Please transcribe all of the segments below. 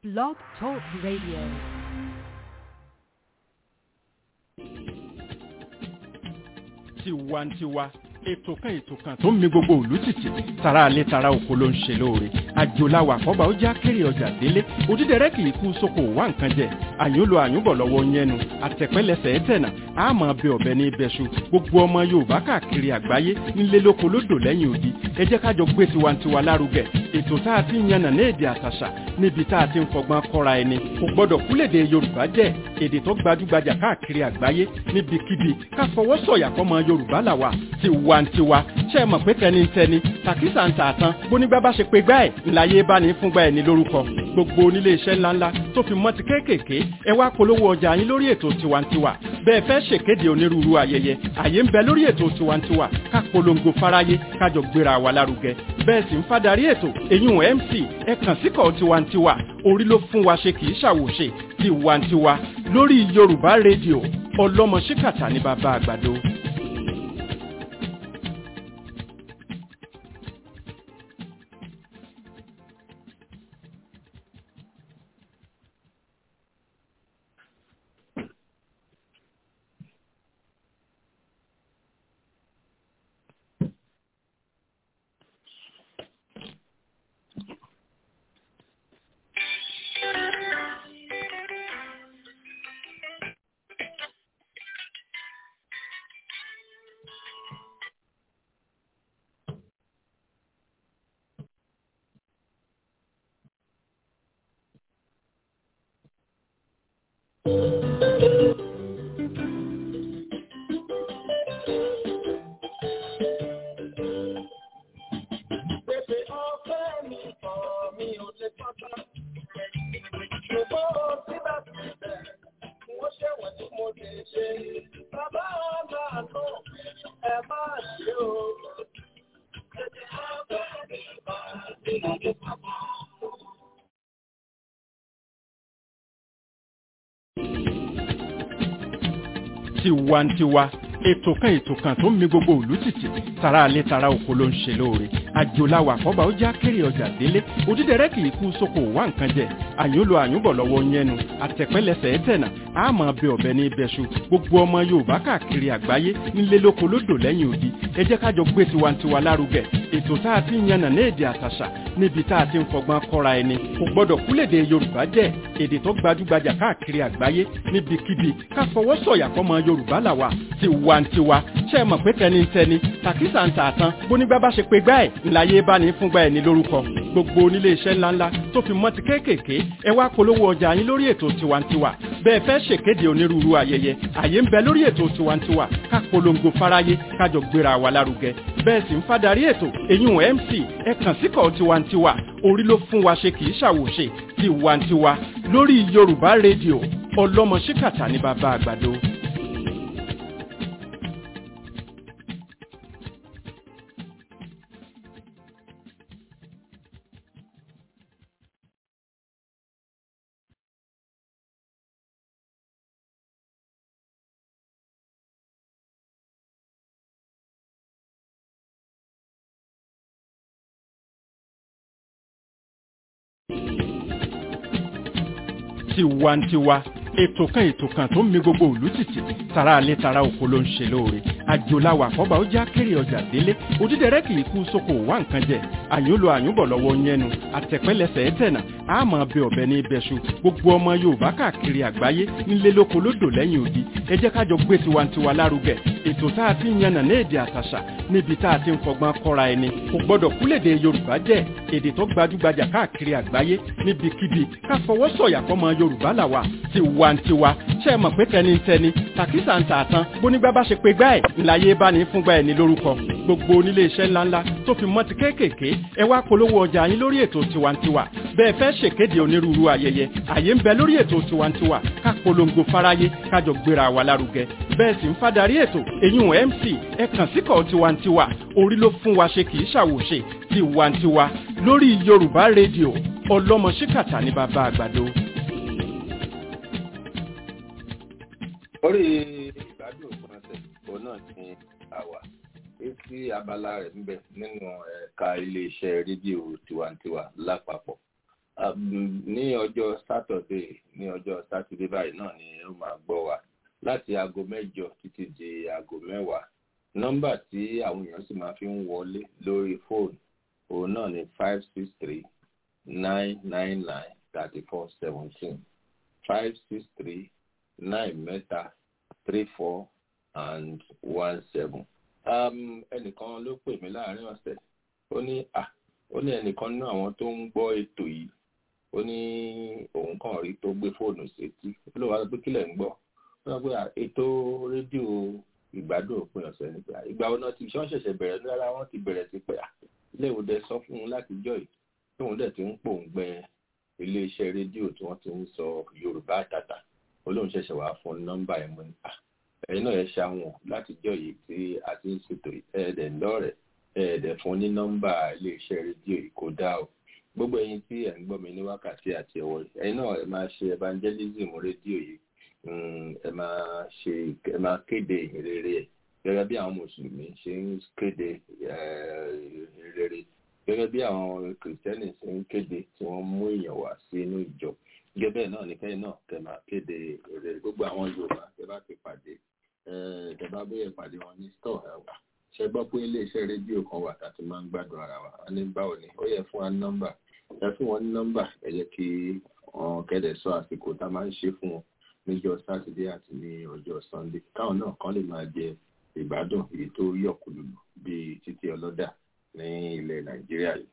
Blog Talk Radio. tiwantiwa ètò kan ètò kan tó ń mi gbogbo òlú tìtì tara alẹ́ tara oko ló ń ṣe lóore àjòláwà àkọ́bà ó já kéré ọjà délé òdídẹrẹ́ kì í kú sóko wá nǹkan jẹ àyùnlò àyùnbọ̀ lọ́wọ́ yẹnu àtẹ̀pẹ́lẹsẹ̀ ẹ̀tẹ̀nà àmọ́ bẹ ọ̀bẹ ní ibẹ̀ṣu gbogbo ọmọ yorùbá káàkiri àgbáyé nílé lóko lódò lẹ́yìn odi ẹ jẹ́ kájọ gbé tiwantiwa lárugẹ ètò tá a ti ń yànnà ní èdè àtàṣà níbi tá a ti ń fọgbọ́n kọ́ra ẹni kò gbọ́dọ̀ kúlèdè yorùbá jẹ́ èdè tó gbajúgbajà káàkiri àgbáyé níbikíbi ká fọwọ́ sọ̀yà fọmọ yorùbá làwà tiwantiwa ṣe é mọ̀ pé tẹnitẹni tàkísà ń tà tán bónígbà bá ṣe pé gbá ẹ̀ ńláyé bá ní fúngbà ẹ̀ ní lórúkọ gbogbo onílé iṣẹ́ ńláńlá tó fi mọ́ ti kéékèèké ẹ wá polówó ọjà yín lórí ètò tiwantiwa bẹ́ẹ̀ fẹ́ ṣèkéde onírúurú ayẹyẹ àyè ń bẹ lórí ètò tiwantiwa ká polongo fáráyé kájọ gbéra wa lárugẹ bẹ́ẹ̀ sì ń fadarí ètò èyún mc ẹ kàn síkọ̀ tiwantiwa orí ló fún wa ṣe kì í ṣàwòṣe tiwantiwa lórí yorùbá rédíò ọlọ́mọ ṣíkàtà ní bàbá àgbàdo. Pèsè ọ̀fẹ́ mi kọ̀ mi ò lè tọ́ta. Ṣùgbọ́n síbẹ̀síbẹ̀, wọ́n ṣẹ̀wọ̀n tí mo lè ṣe. Bàbá ọ̀gá àtọ̀ ẹ má ṣe o. Pèsè ọ̀fẹ́ mi kọ̀ mi ò lè tọ́ta. tiwantiwa ètò kan ètò kan tó ń mi gbogbo òlú tìtì tara alẹ́ tara oko ló ń ṣe lóore àjòláwà àkọ́bà ó já kéré ọjà délé òdídẹrẹ́ kì í kú sóko wá nǹkan jẹ àyùnlò àyùnbọ̀ lọ́wọ́ yẹnu àtẹ̀pẹ́lẹsẹ̀ ẹ̀tẹ̀nà àmọ́ bẹ ọ̀bẹ ní ibẹ̀ṣu gbogbo ọmọ yorùbá káàkiri àgbáyé nílé lóko lódò lẹ́yìn odi ẹ jẹ́ kájọ gbé tiwantiwa lárugẹ ètò tá a ti ń yànnà ní èdè àtàṣà níbi tá a ti ń fọgbọ́n kọ́ra ẹni kò gbọ́dọ̀ kúlèdè yorùbá jẹ́ èdè tó gbajúgbajà káàkiri àgbáyé níbikíbi ká fọwọ́ sọ̀yà fọmọ yorùbá làwà tiwantiwa ṣe é mọ̀ pé tẹnitẹni tàkísà ń tà tán bónígbà bá ṣe pé gbá ẹ̀ ńláyé bá ní fúngbà ẹ̀ ní lórúkọ gbogbo onílé iṣẹ́ ńláńlá tó fi mọ́ ti kéékèèké ẹ wá polówó ọjà yín lórí ètò tiwantiwa bẹ́ẹ̀ fẹ́ ṣèkéde onírúurú ayẹyẹ àyè ń bẹ lórí ètò tiwantiwa ká polongo fáráyé kájọ gbéra wa lárugẹ bẹ́ẹ̀ sì ń fadarí ètò èyún mc ẹ kàn síkọ̀ tiwantiwa orí ló fún wa ṣe kì í ṣàwòṣe tiwantiwa lórí yorùbá rédíò ọlọ́mọ ṣíkàtà ní bàbá àgbàdo. tiwantiwa ètò kan ètò kan tó ń mi gbogbo òlú tìtì tara alẹ́ tara oko ló ń ṣe lóore àjòláwà àkọ́bà ó já kéré ọjà délé òdídẹrẹ́ kì í kú sóko wá nǹkan jẹ àyùnlò àyùnbọ̀ lọ́wọ́ yẹnu àtẹ̀pẹ́lẹsẹ̀ ẹ̀tẹ̀nà àmọ́ bẹ ọ̀bẹ ní ibẹ̀ṣu gbogbo ọmọ yorùbá káàkiri àgbáyé nílé lóko lódò lẹ́yìn odi ẹ jẹ́ kájọ gbé tiwantiwa lárugẹ ètò tá a ti ń yànnà ní èdè àtàṣà níbi tá a ti ń fọgbọ́n kọ́ra ẹni kò gbọ́dọ̀ kúlèdè yorùbá jẹ́ èdè tó gbajúgbajà káàkiri àgbáyé níbikíbi ká fọwọ́ sọ̀yà fọmọ yorùbá làwà tiwantiwa ṣe é mọ̀ pé tẹnitẹni tàkísà ń tà tán bónígbà bá ṣe pé gbá ẹ̀ ńláyé bá ní fúngbà ẹ̀ ní lórúkọ gbogbo onílé iṣẹ́ ńláńlá tó fi mọ́ ti kéékèèké ẹ wá polówó ọjà yín lórí ètò tiwantiwa bẹ́ẹ̀ fẹ́ ṣèkéde onírúurú ayẹyẹ àyè ń bẹ lórí ètò tiwantiwa ká polongo fáráyé kájọ gbéra wa lárugẹ bẹ́ẹ̀ sì ń fadarí ètò èyún mc ẹ kàn síkọ̀ tiwantiwa orí ló fún wa ṣe kì í ṣàwòṣe tiwantiwa lórí yorùbá rédíò ọlọ́mọ ṣíkàtà ní bàbá àgbàdo. orí ìgbádùn òpin ọ̀sẹ̀ òun náà ní àwà etí abala rẹ̀ ń bẹ nínú ẹ̀ka iléeṣẹ́ rédíò tiwantiwa lápapọ̀ ní ọjọ́ sátọ̀dé ní ọjọ́ sátidé báyìí náà ni ó máa gbọ́ wa láti aago mẹ́jọ títí di aago mẹ́wàá nọ́mbà tí àwọn èèyàn sì máa fi ń wọlé lórí fóònù òun náà ni five six three nine nine nine thirty four seventeen five six three nine mẹ́ta three four and one seven. Um, ẹnìkan ló pè mí láàrin ọ̀sẹ̀ ó ní à ó ní ẹnìkan nínú àwọn tó ń gbọ́ ètò yìí ó ní òun kàn rí tó gbé fóònù sétí ó ló wá pé kílẹ̀ ń gbọ́ ó sọ pé ètò rédíò ìgbádùn òpin ọ̀sẹ̀ nípa ìgbà wo náà ti ṣọ́ ṣẹ̀ṣẹ̀ bẹ̀rẹ̀ ní rárá wọ́n ti bẹ̀rẹ̀ sí pé ilé ìwòdẹ sọ fún un láti jọ yìí tóun dẹ̀ ti ń pòǹgbẹ iléeṣẹ́ rédíò tí wọ́n ti ń sọ yorùbá àtàtà olóhùn ṣẹ̀ṣẹ̀ wá fún nọ́mbà ẹ̀ mọ́ nípa ẹ̀yin náà ẹ ṣàwọn láti jọ yìí tí a ti ń ṣètò ẹ̀ẹ́dẹ̀ ńlọ́rẹ̀ ẹ̀ẹ́dẹ̀ fún ní nọ́mbà iléeṣẹ́ rédíò yìí kó dá o gbogbo ẹ̀yin tí ẹ̀ ń gbọ́ mi ní wákàtí àti ẹ̀wọ̀ ẹ̀yin náà ẹ máa ṣe evangelism rédíò yìí ẹ máa ṣe ẹ máa kéde ìrere ẹ̀ gẹ́gẹ́ bí àwọn mùsùlùmí ṣe ń kéde ìrere gẹ́gẹ́ bí àwọn kìrìsìtẹ́nì ṣe ń kéde tí wọ́n mú èèyàn wá sí inú ìjọ gẹ́gẹ́ bẹ́ẹ̀ náà ní kẹ́yìn náà kẹ́ máa kéde ìrere gbogbo àwọn yorùbá tẹ́ bá ti pàdé tẹ́ bá bóyá ìpàdé wọn ní stọ̀ ẹ̀wà ṣe gbọ́ pé iléeṣẹ́ rédíò kan wà tá a ti máa ń gbádùn ara wa a ní báwo ni ó yẹ fún wa ní nọ́mbà ẹ fún wọn ní nọ́mbà ẹ jẹ́ kí wọn kẹ́dẹ̀ sọ àsìkò tá a máa ń ṣe fún wọn níjọ́ sátidé àti ní ọjọ́ sannde káwọn náà kàn lè máa jẹ ìgbádùn èyí tó yọkùlùlù bíi títí ọlọ́dà ní ilẹ̀ nàìjíríà yìí.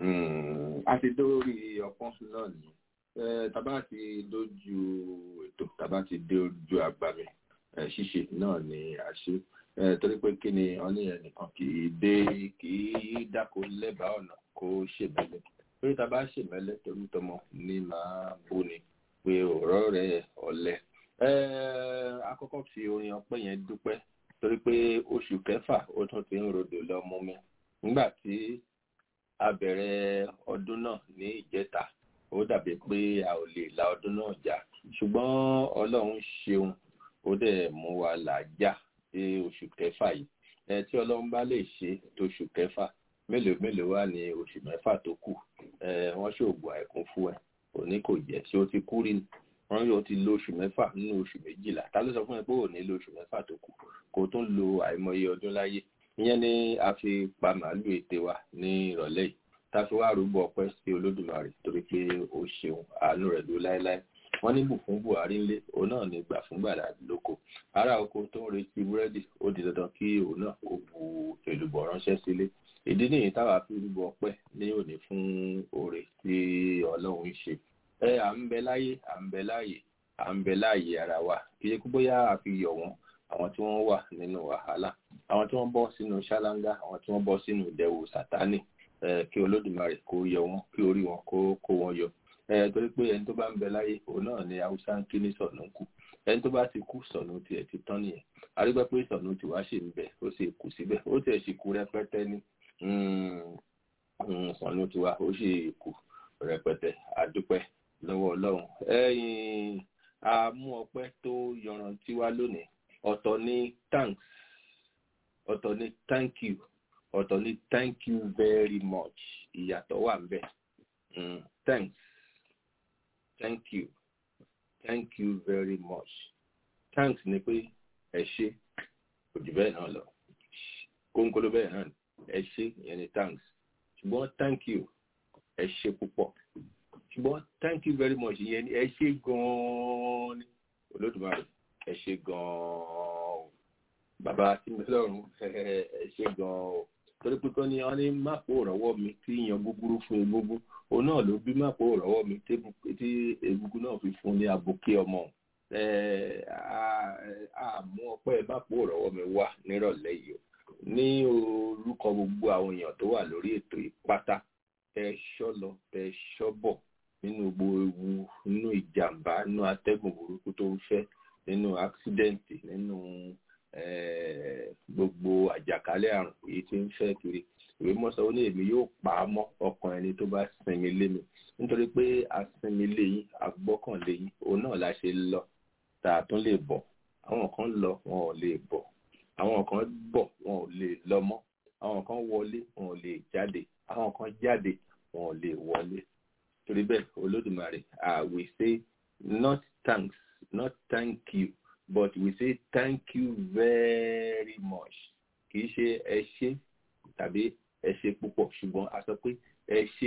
a ti dórí ọpọ́n náà ní tábà ti dójú ètò tábà ti dójú agbami ṣíṣe náà ni a ṣe torí pé kí ni wọ́n ní ẹnìkan kì í dé kì í dáko lẹ́bàá ọ̀nà kó ṣèmẹ́lẹ́ torí tábà ṣèmẹ́lẹ́ torí tọmọ ní máa bó ni pé ọ̀rọ̀ rẹ̀ ọ̀lẹ. akọ́kọ́ fi orin ọpẹ́ yẹn dúpẹ́ torí pé oṣù kẹfà ó tún ti ń rodò lọ mú mi nígbà tí a bẹ̀rẹ̀ ọdún náà ní ìjẹta ó dàbí pé a ò lè la ọdún náà jà ṣùgbọ́n ọlọ́run ṣeun ó dẹ̀ mú wa là já dé oṣù kẹfà yìí ẹ tí ọlọ́run bá lè ṣe tóṣù kẹfà mélòó mélòó wà ní oṣù mẹ́fà tó kù ẹ wọ́n ṣoògùn àìkún fún ẹ òní kò jẹ́ ṣé ó ti kú rí ni wọ́n yóò ti lo oṣù mẹ́fà nínú oṣù méjìlá ta ló sọ fún ẹ pé òní lo oṣù mẹ́fà tó kù kò tún lo àìmọye ọdún láyé ìyẹn ni a fi pa màálù ète wa ní ìrọ̀lẹ́ yìí tá a fi wá rúbọ ọpẹ́ sí olódùmarè torí pé ó ṣeun àánú rẹ̀ ló láéláé wọ́n ní bù fún buhari ńlé òun náà ní gbà fún gbàdá lóko ará oko tó ń retí búrẹ́dì ó di dandan kí òun náà kó bu èlùbọ̀ ránṣẹ́ sílé ìdí nìyí táwa fi rúbọ ọpẹ́ ní òní fún oore tí ọlọ́run ń ṣe ẹ à ń bẹ láyé à ń bẹ láàyè à ń bẹ láàyè ara wa kì í kú bóyá a fi yọ̀ wọ́n àwọn tí wọ́n wà nínú wàhálà àwọn tí wọ́n bọ́ sínú ṣáláńgá àwọn tí wọ́n bọ́ sínú ìdẹ̀wò sátánì kí olódùmarè kó yọ wọn kí orí wọn kó kó wọn yọ torí pé ẹni tó bá ń bẹ láyé òun náà ni haúsá ń kí ní sọ̀nù kù ẹni tó bá ti kú sọ̀nù tiẹ̀ ti tán nìyẹn àrígbẹ́ pé sọ̀nù tiwa ṣì ń bẹ ó sì kù síbẹ̀ ó tiẹ̀ sì kú rẹpẹtẹ ní sọ̀nù tiwa ó sì kù rẹpẹtẹ àdúpẹ́ lọ́wọ́ ọlọ́run ẹ̀yìn àmú ọpẹ́ tó yanrantí wá lónìí ọ̀tọ̀ ní thanks ọ̀tọ̀ ní thank you ọ̀tọ̀ ní thank you very much ìyàtọ̀ wà ń bẹ̀ mm, thanks thank you thank you very much thanks ni pé ẹ ṣé kò jù bẹ́ẹ̀ náà lọ kónkóló bẹ́ẹ̀ náà ẹ ṣé ìyẹn ni thanks ṣùgbọ́n thank you ẹ ṣé púpọ̀ ṣùgbọ́n thank you very much ìyẹn ni ẹ ṣé gan-an ni olódùmarè ẹ ṣé gan-an o bàbá tí mi lọ́rùn ẹ ṣé gan-an o torí pé kọ́ ni wọ́n ní mápò rọ́wọ́ mi tí yan gbúgbúrú fún egungun òun náà ló bí mápò rọ́wọ́ mi tí egungun náà fi fún ní abòkè ọmọ àmú ọpẹ́ mápò rọ́wọ́ mi wá nírọ̀lẹ́ yìí o ní orúkọ gbogbo àwọn èèyàn tó wà lórí ètò ìpátá tẹ ṣọ́ lọ tẹ ṣọ́ bọ̀ nínú gbogbo ewu nínú ìjàmbá nínú atẹ́gùn burúkú tó ń fẹ́ nínú àksidẹ́ǹtì nínú gbogbo àjàkálẹ̀ àrùn èyí tí ń fẹ́ kiri ìwé mọ́sán ó ní èmi yóò pa á mọ́ ọkàn ẹni tó bá sinmi lé mi nítorí pé asinmi lé yín agbọ́kànlé yín òun náà la ṣe lọ tá a tún lè bọ̀ àwọn kan lọ wọn ò lè bọ̀ àwọn kan bọ̀ wọn ò lè lọ mọ́ àwọn kan wọlé wọn ò lè jáde àwọn kan jáde wọn ò lè wọlé torí bẹ́ẹ̀ olódùmarè ah we say not thanks not thank you but we say thank you very much kì í ṣe ẹ ṣé tàbí ẹ ṣé púpọ̀ ṣùgbọ́n a sọ pé ẹ ṣé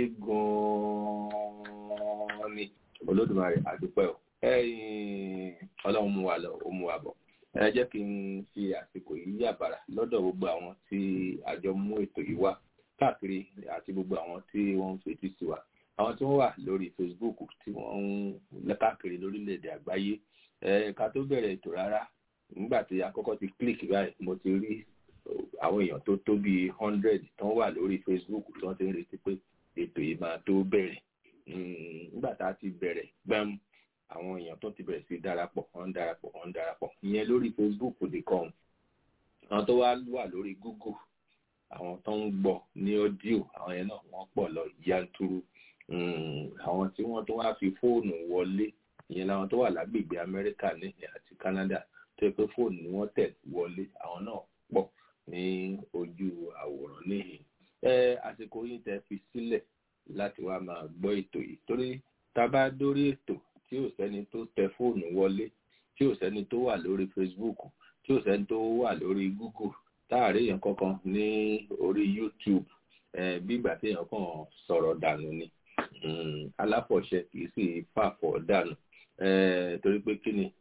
gan-an ni olódùmarè àdúpẹ́ o ẹ̀yin ọlọ́run mú wa lọ ó mú wa bọ̀ ẹ jẹ́ kí n fi àsìkò yìí yàbàrà lọ́dọ̀ gbogbo àwọn tí àjọ mú ètò yìí wá káàkiri àti gbogbo àwọn tí wọ́n ń fetí sí wa àwọn tí wọ́n wà lórí Facebook tí wọ́n ń káàkiri lórílẹ̀‐èdè àgbáyé ká tó bẹ̀rẹ̀ ètò rárá nígbà tí àkọ́kọ́ ti click báyìí mo ti rí àwọn èèyàn tó tó bíi hundred tán wà lórí Facebook tí wọ́n ti ń retí pé ètò yìí máa tó bẹ̀rẹ̀ nígbà tá a ti bẹ̀rẹ̀ gbẹ́m àwọn èèyàn tó ti bẹ̀rẹ̀ sí darapọ̀ wọ́n ń darapọ̀ wọ́n ń darapọ̀ ìyẹn lórí Facebook nìkan àwọn tó wá wà lórí Google àwọn tó ń gbọ́ ní ọ́díò àwọn yẹn náà wọ́n pọ̀ lọ yanturu àwọn tí wọ́n tó wá fi fóònù wọlé ìyẹn làwọn tó wà lágbègbè Amẹ́ríkà ní àti Canada tó yẹ pé fóònù ni wọ́n tẹ̀ wọlé àwọn náà pọ̀ ní ojú àwòrán níhìn ẹ àsìkò yìí tẹ́ fi sílẹ̀ láti wá máa gbọ́ ètò yìí torí tá a bá dórí ètò tí ò sẹ́ni tó tẹ fóònù wọlé tí ò sẹ́ni tó wà lórí Facebook tí ò sẹ́ni tó wà lórí Google táàrí èèyàn kankan ní orí YouTube bí ìgbà tí èèyàn kàn sọ̀rọ̀ dànù ni aláfọ̀ṣẹ kì í sì fàfọ̀ dànù torí pé kí ni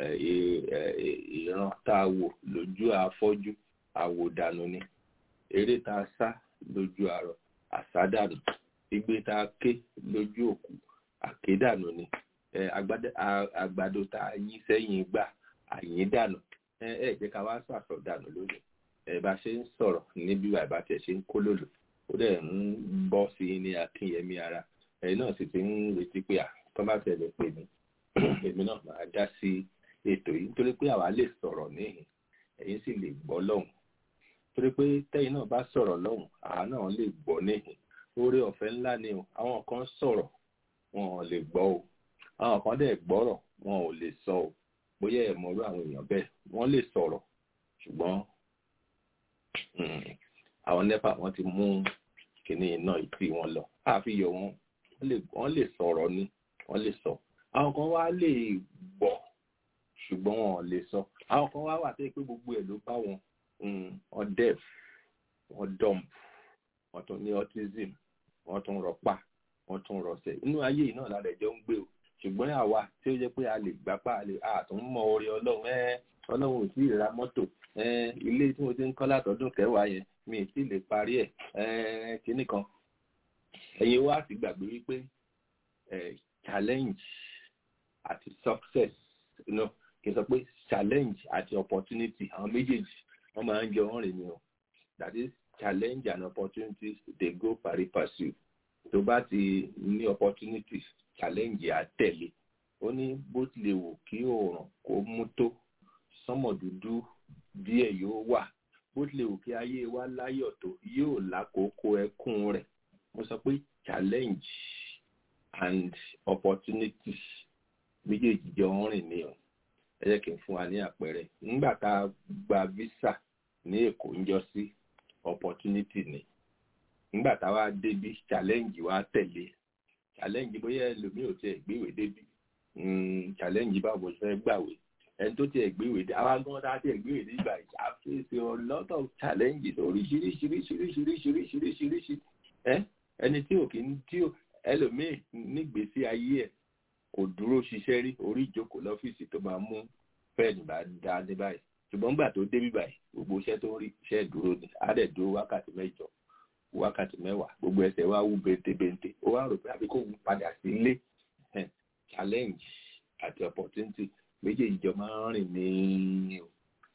ìran tá a wò lójú afọ́jú àwòdànù ni eré tá a sá lójú àrọ̀ àsádànù igbe tá a ké lójú òkú àkédànù ni àgbàdo tá a yí sẹ́yìn gbà àyín dànù ẹ ẹ jẹ́ ká wá sàsọ dànù lónìí ẹ bá ṣe ń sọ̀rọ̀ níbi wà bá tiẹ̀ ṣe ń kó lòlò ó dẹ̀ ń bọ́ sí i ní akínyẹmí ara ẹ̀yin náà sì ti ń retí pé à tó bá tẹ̀lé pè mí èmi náà máa dá sí ètò yìí nítorí pé àwa lè sọ̀rọ̀ níhìn ẹ̀yin sì lè gbọ́ lọ́hùn torí pé tẹ́yin náà bá sọ̀rọ̀ lọ́hùn àwa náà lè gbọ́ níhìn oore ọ̀fẹ́ ńlá ni o àwọn kan sọ̀rọ̀ wọn ò lè gbọ́ o àwọn kan dẹ̀ gbọ́rọ̀ wọn ò lè sọ o bóyá ẹ̀ mọ̀rú àwọn èèyàn bẹ́ẹ̀ wọ́n lè sọ̀rọ̀ ṣùgbọ́n àwọn nepa wọ́n ti mú kíní iná ìtì wọn lọ àfi yọ wọn wọ́n lè sọ̀rọ̀ ni wọ́n lè sọ àwọn kan wá lè gbọ́ ṣùgbọ́n wọn ò lè sọ àwọn kan wá wà tó pé gbogbo ẹ̀ ló bá wọn wọn deaf wọn dumb wọn tún ní autism wọn tún rọpa wọn tún rọsẹ̀ inú ayé yìí náà lálẹ́ jọ ń gbé o ṣùgbọ́n àwa tí ó jẹ́ pé a lè gbapá a lè àtún mọ orí ọlọ́run ẹ ọlọ́run ò tí ì ra mọ́tò ẹ ilé tí mo ti ń kọ́ látọdún kẹwàá yẹn mi ì tí ì lè parí ẹ̀ ẹ kíní kan ẹ̀yin wá sì gbàgbé wípé ẹ challenge àti success no kì í sọ pé challenge àti opportunity àwọn méjèèjì wọ́n máa ń jọ wọ́n rìn ni o that is challenge and opportunities dey go pari passu tó bá ti ní opportunities challenge àtẹ̀lé ó ní bó tilẹ̀ wù kí oòrùn kó mú tó sánmọ̀ dúdú díẹ̀ yóò wà bó tilẹ̀ wù kí ayé wa láyọ̀ tó yóò lákòókò ẹkún rẹ̀ mo sọ pé challenge and opportunities méjèèjì jọ ń rìn ní o ẹ jẹ́ kí n fún wa ní àpẹẹrẹ nígbà tá a gba visa ní èkó ń jọ sí opportunity ni nígbà tá a wá débi challenge wa tẹ̀lé challenge bóyá ẹlòmíì ò tiẹ̀ gbéwè débi challenge báwo ṣe fẹ́ gbàwé ẹni tó tiẹ̀ gbéwè dé àwa gan tá a tiẹ̀ gbéwè dé ìgbà ìjà fèsì a lot of challenges oríṣiríṣiríṣiríṣiríṣiríṣiríṣi ẹ ẹni tí ò kí ń tí ò ẹlòmíì nígbèésí ayé ẹ̀ kò dúró ṣiṣẹ́ rí orí ìjókòó lọ́fíìsì tó máa mú pẹ́ẹ̀nì bá dá ní báyìí ṣùgbọ́n gbà tó débí báyìí gbogbo iṣẹ́ tó ń rí iṣẹ́ dúró ni á dẹ̀ dúró wákàtí mẹ́jọ wákàtí mẹ́wàá gbogbo ẹsẹ̀ wá wú bentebente ó wá rò pé àbí kò wú padà sí ilé challenge àti opportunity méjèèjì jọ máa ń rìn ní o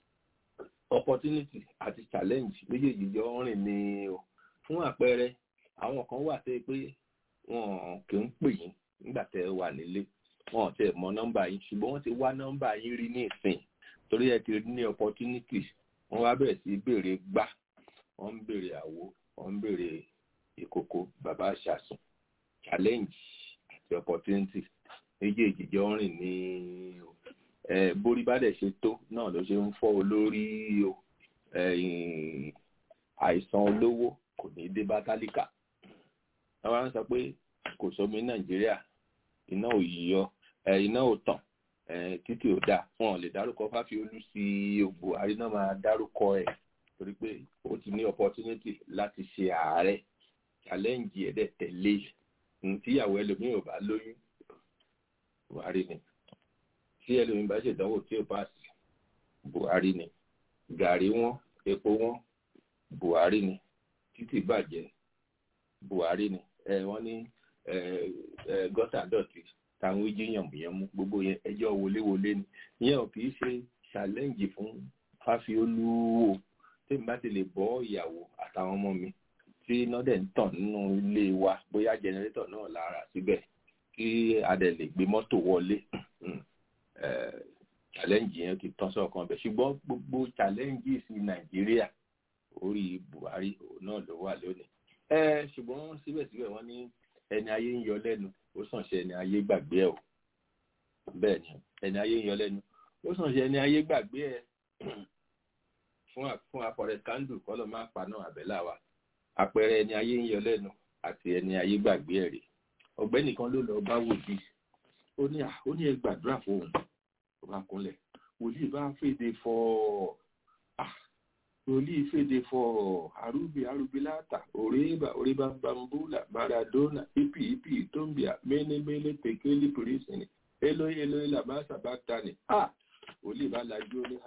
opportunity àti challenge méjèèjì jọ ń rìn ní o fún àpẹẹrẹ àwọn kan wà tẹ́ pé wọn kì í pè yín nígbà tẹ́ ẹ wà nílé wọn ò tẹ́ mọ nọ́mbà yín ṣùgbọ́n wọ́n ti wá nọ́mbà yín rí ní ìsìn torí ẹ ti ní opportunity wọ́n wá bẹ̀rẹ̀ sí béèrè gbà wọ́n ń béèrè àwo wọ́n ń béèrè ìkòkò bàbá àṣàsùn challenge àti opportunity méjèèjì jọ ń rìn ní ẹ borí bá dẹ̀ ṣe tó náà ló ṣe ń fọ́ olórí o àìsàn olówó kò ní dé bá tálíkà àwọn sọ pé kò sómi nàìjíríà iná ò yíyọ iná ò tàn títí ò dáa wọn ò lè dárúkọ fáfiolú sí buhari náà máa dárúkọ ẹ torí pé ó ti ní opportunity láti ṣe ààrẹ challenge ẹ̀ dẹ̀ tẹ̀lé tíyàwó ẹlòmíì ò bá lóyún buhari ni tí ẹlòmíì bá ṣèdánwò tí ò pass buhari ni gàrí wọn epo wọn buhari ni títì bàjẹ́ buhari ni ẹ wọ́n ní gọ́tà dọ̀tí táwọn jí yànmùyànmú gbogbo yẹn ẹjọ́ wọléwọlé ni ìyẹn ò kì í ṣe challenge fún fáfiolú o tèmi bá ti lè bọ́ ìyàwó àtàwọn ọmọ mi tí iná dẹ̀ ń tàn nínú ilé wa bóyá jẹnẹrétọ̀ náà lára síbẹ̀ kí a dẹ̀ lè gbé mọ́tò wọlé challenge yẹn kì í tán sọ̀kan bẹ̀ ṣùgbọ́n gbogbo challenges ní nàìjíríà orí buhari náà ló wà lónìí ẹ ṣùgbọ́n síbẹ̀síbẹ̀ wọ́n ní ẹni ayé ń yọ lẹ́nu ó sàn ṣe ẹni ayé gbàgbé ẹ̀ o bẹ́ẹ̀ ni ẹni ayé ń yọ lẹ́nu ó sàn ṣe ẹni ayé gbàgbé ẹ̀ fún fún afọrẹ kandu kọlọ máa pa náà àbẹ́là wa àpẹẹrẹ ẹni ayé ń yọ lẹ́nu àti ẹni ayé gbàgbé ẹ̀ rè ọ̀gbẹ́ni kan ló lọ bá wòlíì ó ní ó ní ẹ gbàdúrà fóun ó bá kúnlẹ̀ wòlíì bá fèdè fọ wòlíì fèdè fọ arúgbì arúgbì láta òrèbà òrèbà bambula maradona ipi ipi tombia mẹnẹmẹlẹ pẹkẹlí pírísìnì eloyi eloyi làbáṣà bá tani wòlíì bá lajú ó ní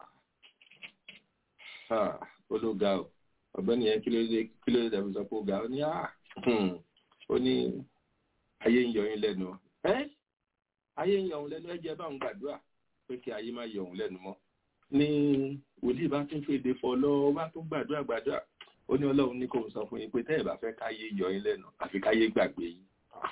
ológa o ọ̀gbẹ́ni yẹn kí ló dé kí ló dé dàbí sọ pé ó ga ó ní ó ní ayé ń yọ yín lẹ́nu ẹ́ ayé ń yọ òun lẹ́nu ẹ jẹ́ báwọn gbàdúrà pé kí ayé má yọ òun lẹ́nu mọ́ ní wòlíì bá tún fèdè fọ lọ bá tún gbàdúrà gbàdúrà ó ní ọlọ́run ní kò sọ fún yín pé tẹ́ẹ̀ bá fẹ́ káyé yọ yín lẹ́nu àfi káyé gbàgbé yín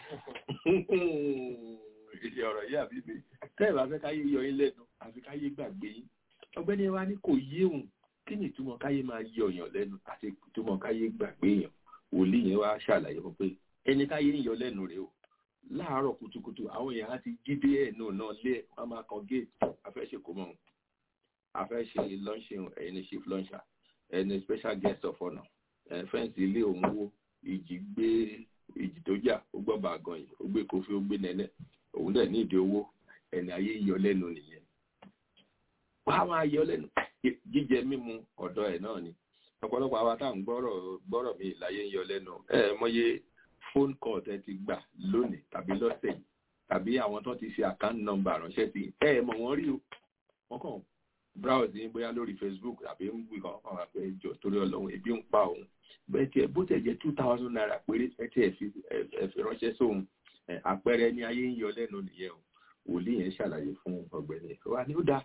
ìṣe ọ̀rọ̀ yìí àbí mi tẹ́ẹ̀ bá fẹ́ káyé yọ yín lẹ́nu àfi káyé gbàgbé yín ọ̀gbẹ́ni wa ní kò yé òun kí ni ìtumọ̀ káyé máa yọ èèyàn lẹ́nu àti ìtumọ̀ káyé gbàgbé èèyàn wòlíì yẹn wá ṣàlàyé fún pé ẹni káyé ń yọ lẹ́nu rẹ̀ o láàárọ̀ kùtùkùtù àwọn èèyàn á ti jíde ẹ̀ náà náà lé ẹ̀ wọ́n máa kan géètì afẹ́ṣe kò mọ̀ afẹ́ ṣe lọ́ńṣìn ẹ̀yin ní chief launcher ẹni special guest of honour fẹ́ǹsì ilé òun wo ìjì gbé ìjì tó jà ó gbọ́ bàgàn yìí ó gbé kofi ó gbé nẹ́nẹ́ òun dẹ̀ ní ìdí owó ẹni ayé yọ lẹ́nu nìyẹn wàá máa yọ lẹ́nu jíjẹ mímu ọ̀dọ̀ ẹ̀ náà ni ọ̀pọ̀lọpọ̀ àwa tá à ń gbọ́rọ̀ gbọ́rọ̀ mi láyé ń yọ lẹ́nu ẹ mọye phone call tẹ ti gbà lónìí tàbí lọ́sẹ̀ yìí tàbí àwọn tó ti ṣe account number ránṣẹ́ sí ẹ mọ̀ wọ́n rí o wọ́n kàn browse ní bóyá lórí facebook tàbí ń wí kan kàn wá pé jọ torí ọlọ́run ebi ń pa òun bẹ́ẹ̀ tiẹ̀ bó tẹ̀ jẹ́ two thousand naira péré ẹ tiẹ̀ fi ẹ fi ránṣẹ́ sóhun àpẹẹrẹ ní ayé ń yọ lẹ́nu nìyẹn o wòlíì yẹn ṣàlàyé fún ọ̀gbẹ́ni wa ni ó dáa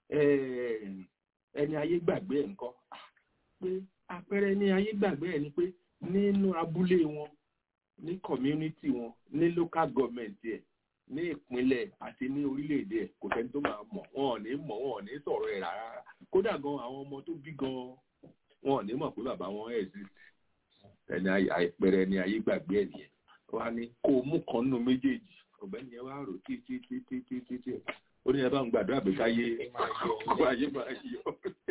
ẹni ayé gbàgbé ẹ̀ ńkọ́ pé àpẹẹrẹ ní ayé gbàgbé ẹ̀ ni pé nínú abúlé wọn ní community wọn ní local government ẹ̀ ní ìpínlẹ̀ àti ní orílẹ̀-èdè ẹ̀ kò sẹ́ni tó máa mọ̀ wọn ò ní mọ̀ wọn ò ní sọ̀rọ̀ ẹ̀ rárá kódà gan àwọn ọmọ tó bí gan wọn ò ní mọ̀ pé bàbá wọn exist ẹni àìpẹrẹ ni ayé gbàgbé ẹ̀ nìyẹn wá ní kó o mú kan nínú méjèèjì ọ̀gbẹ́ni yẹn wá rò tí tí tí tí tí tí tí ó ní ẹ bá ń gbàdúrà pé káyé ayé máa yọ